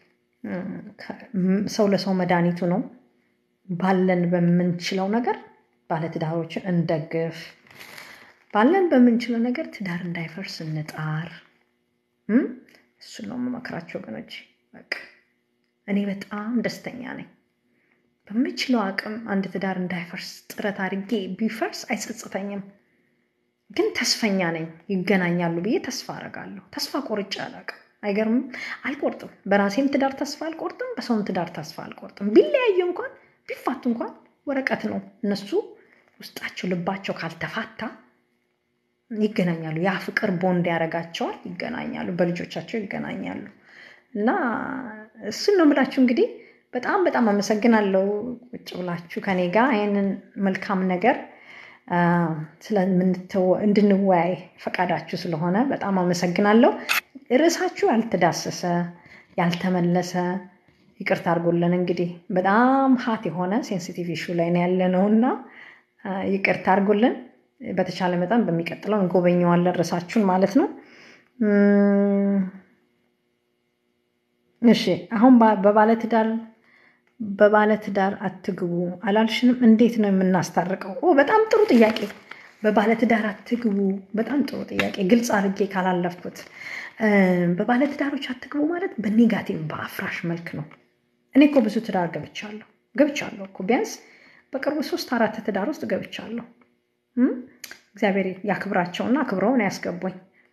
ሰው ለሰው መድኃኒቱ ነው። ባለን በምንችለው ነገር ባለትዳሮችን እንደግፍ። ባለን በምንችለው ነገር ትዳር እንዳይፈርስ እንጣር። እሱን ነው የምመክራቸው ወገኖች። በቃ እኔ በጣም ደስተኛ ነኝ። በምችለው አቅም አንድ ትዳር እንዳይፈርስ ጥረት አድርጌ ቢፈርስ አይጸጽተኝም። ግን ተስፈኛ ነኝ። ይገናኛሉ ብዬ ተስፋ አደርጋለሁ። ተስፋ ቆርጬ አላውቅም። አይገርምም? አልቆርጥም። በራሴም ትዳር ተስፋ አልቆርጥም። በሰውም ትዳር ተስፋ አልቆርጥም። ቢለያዩ እንኳን ቢፋቱ እንኳን ወረቀት ነው። እነሱ ውስጣቸው ልባቸው ካልተፋታ ይገናኛሉ። ያ ፍቅር ቦንድ ያደርጋቸዋል። ይገናኛሉ፣ በልጆቻቸው ይገናኛሉ። እና እሱን ነው የምላችሁ። እንግዲህ በጣም በጣም አመሰግናለሁ ቁጭ ብላችሁ ከኔ ጋር ይህንን መልካም ነገር እንድንወያይ ፈቃዳችሁ ስለሆነ በጣም አመሰግናለሁ። ርዕሳችሁ ያልተዳሰሰ ያልተመለሰ ይቅርታ አድርጎልን እንግዲህ በጣም ሀት የሆነ ሴንሲቲቭ ኢሹ ላይ ነው ያለ ነው እና ይቅርታ አድርጎልን በተቻለ መጠን በሚቀጥለው እንጎበኘዋለን ርዕሳችሁን ማለት ነው። እሺ አሁን በባለትዳር በባለትዳር አትግቡ አላልሽንም? እንዴት ነው የምናስታርቀው? ኦ በጣም ጥሩ ጥያቄ። በባለትዳር አትግቡ በጣም ጥሩ ጥያቄ። ግልጽ አድርጌ ካላለፍኩት በባለትዳሮች አትግቡ ማለት በኔጋቲቭ በአፍራሽ መልክ ነው። እኔ እኮ ብዙ ትዳር ገብቻለሁ ገብቻለሁ እኮ ቢያንስ በቅርቡ ሶስት አራት ትዳር ውስጥ ገብቻለሁ። እግዚአብሔር ያክብራቸውና አክብረውን ያስገቡኝ።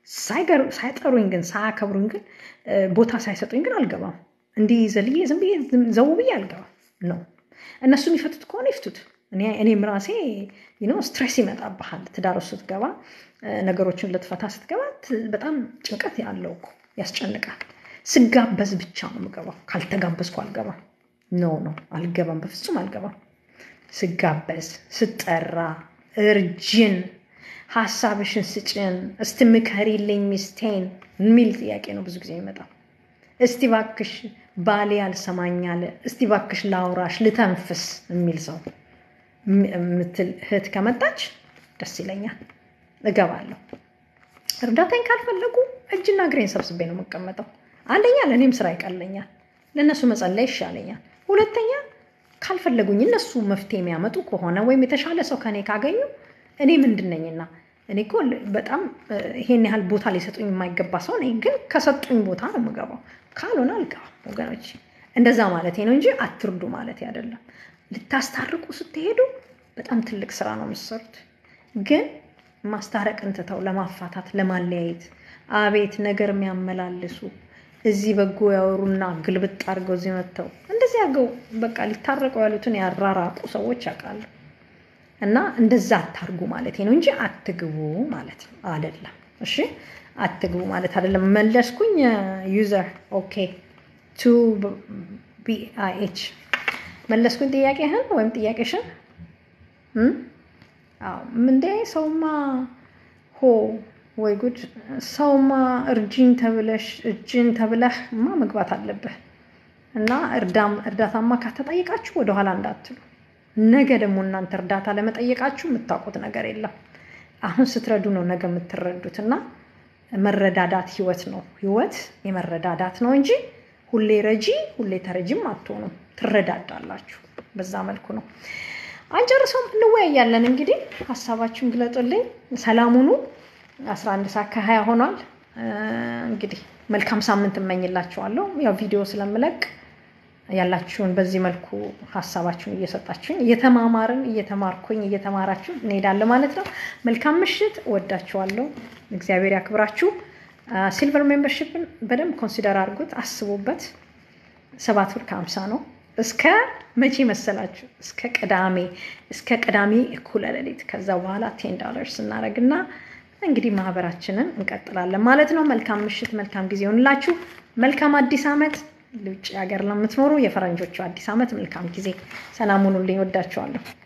ሳይጠሩኝ ግን ሳያከብሩኝ ግን ቦታ ሳይሰጡኝ ግን አልገባም። እንዲህ ዘልዬ ዝም ብዬ ዘው ብዬ አልገባም ነው። እነሱ የሚፈቱት ከሆነ ይፍቱት። እኔም ራሴ ስትሬስ ይመጣብሃል። ትዳር ውስጥ ስትገባ ነገሮችን ልትፈታ ስትገባ በጣም ጭንቀት ያለው እኮ ያስጨንቃል። ስጋበዝ ብቻ ነው የምገባው። ካልተጋበዝኩ አልገባም። ኖ ኖ አልገባም፣ በፍጹም አልገባም። ስጋበዝ፣ ስጠራ፣ እርጅን፣ ሀሳብሽን ስጭን፣ እስቲ ምከሪልኝ ሚስቴን የሚል ጥያቄ ነው ብዙ ጊዜ የሚመጣው። እስቲ ባክሽ ባሌ አልሰማኛለ፣ እስቲ ባክሽ ላውራሽ፣ ልተንፍስ የሚል ሰው የምትል እህት ከመጣች ደስ ይለኛል፣ እገባለሁ። እርዳታኝ ካልፈለጉ እጅና እግሬን ሰብስቤ ነው የምቀመጠው። አንደኛ ለእኔም ስራ ይቀለኛል፣ ለእነሱ መጸለይ ይሻለኛል። ሁለተኛ ካልፈለጉኝ እነሱ መፍትሄ የሚያመጡ ከሆነ ወይም የተሻለ ሰው ከኔ ካገኙ እኔ ምንድን ነኝና እኔ እኮ በጣም ይሄን ያህል ቦታ ሊሰጡኝ የማይገባ ሰው ነኝ፣ ግን ከሰጡኝ ቦታ ነው የምገባው። ካልሆነ አልገባም ወገኖች። እንደዛ ማለት ነው እንጂ አትርዱ ማለት አይደለም። ልታስታርቁ ስትሄዱ በጣም ትልቅ ስራ ነው የምትሰሩት። ግን ማስታረቅን ትተው ለማፋታት ለማለያየት፣ አቤት ነገር የሚያመላልሱ እዚህ በጎ ያወሩና ግልብጥ አድርገው እዚህ መጥተው እንደዚህ አድርገው በቃ ሊታረቁ ያሉትን ያራራቁ ሰዎች ያውቃሉ። እና እንደዛ አታርጉ ማለት ነው እንጂ አትግቡ ማለት አይደለም። እሺ አትግቡ ማለት አይደለም። መለስኩኝ። ዩዘር ኦኬ ቱ ቢአይኤች መለስኩኝ ጥያቄህን ወይም ጥያቄሽን። እንዴ ሰውማ ሆ ወይ ጉድ! ሰውማ እርጅኝ ተብለሽ እጅን ተብለህ ማ መግባት አለብህ። እና እርዳታማ ካተጠየቃችሁ ወደኋላ እንዳትሉ። ነገ ደግሞ እናንተ እርዳታ ለመጠየቃችሁ የምታውቁት ነገር የለም። አሁን ስትረዱ ነው ነገ የምትረዱት። እና መረዳዳት ህይወት ነው። ህይወት የመረዳዳት ነው እንጂ ሁሌ ረጂ ሁሌ ተረጂም አትሆኑም። ትረዳዳላችሁ። በዛ መልኩ ነው። አንጨርሰውም፣ እንወያያለን። እንግዲህ ሀሳባችሁን ግለጡልኝ። ሰላሙኑ 11 ሰዓት ከሀያ ሆኗል። እንግዲህ መልካም ሳምንት እመኝላችኋለሁ። ያው ቪዲዮ ስለምለቅ ያላችሁን በዚህ መልኩ ሀሳባችሁን እየሰጣችሁኝ እየተማማርን እየተማርኩኝ እየተማራችሁ እንሄዳለን ማለት ነው። መልካም ምሽት። እወዳችኋለሁ። እግዚአብሔር ያክብራችሁ። ሲልቨር ሜምበርሽፕን በደንብ ኮንሲደር አድርጉት፣ አስቡበት። ሰባት ብር ከሀምሳ ነው። እስከ መቼ መሰላችሁ? እስከ ቅዳሜ እስከ ቅዳሜ እኩለ ሌሊት። ከዛ በኋላ ቴን ዶላርስ እናደርግና እንግዲህ ማህበራችንን እንቀጥላለን ማለት ነው። መልካም ምሽት፣ መልካም ጊዜ ይሆንላችሁ። መልካም አዲስ ዓመት። ውጭ ሀገር ለምትኖሩ የፈረንጆቹ አዲስ ዓመት መልካም ጊዜ። ሰላም ሁኑልኝ። ወዳችኋለሁ።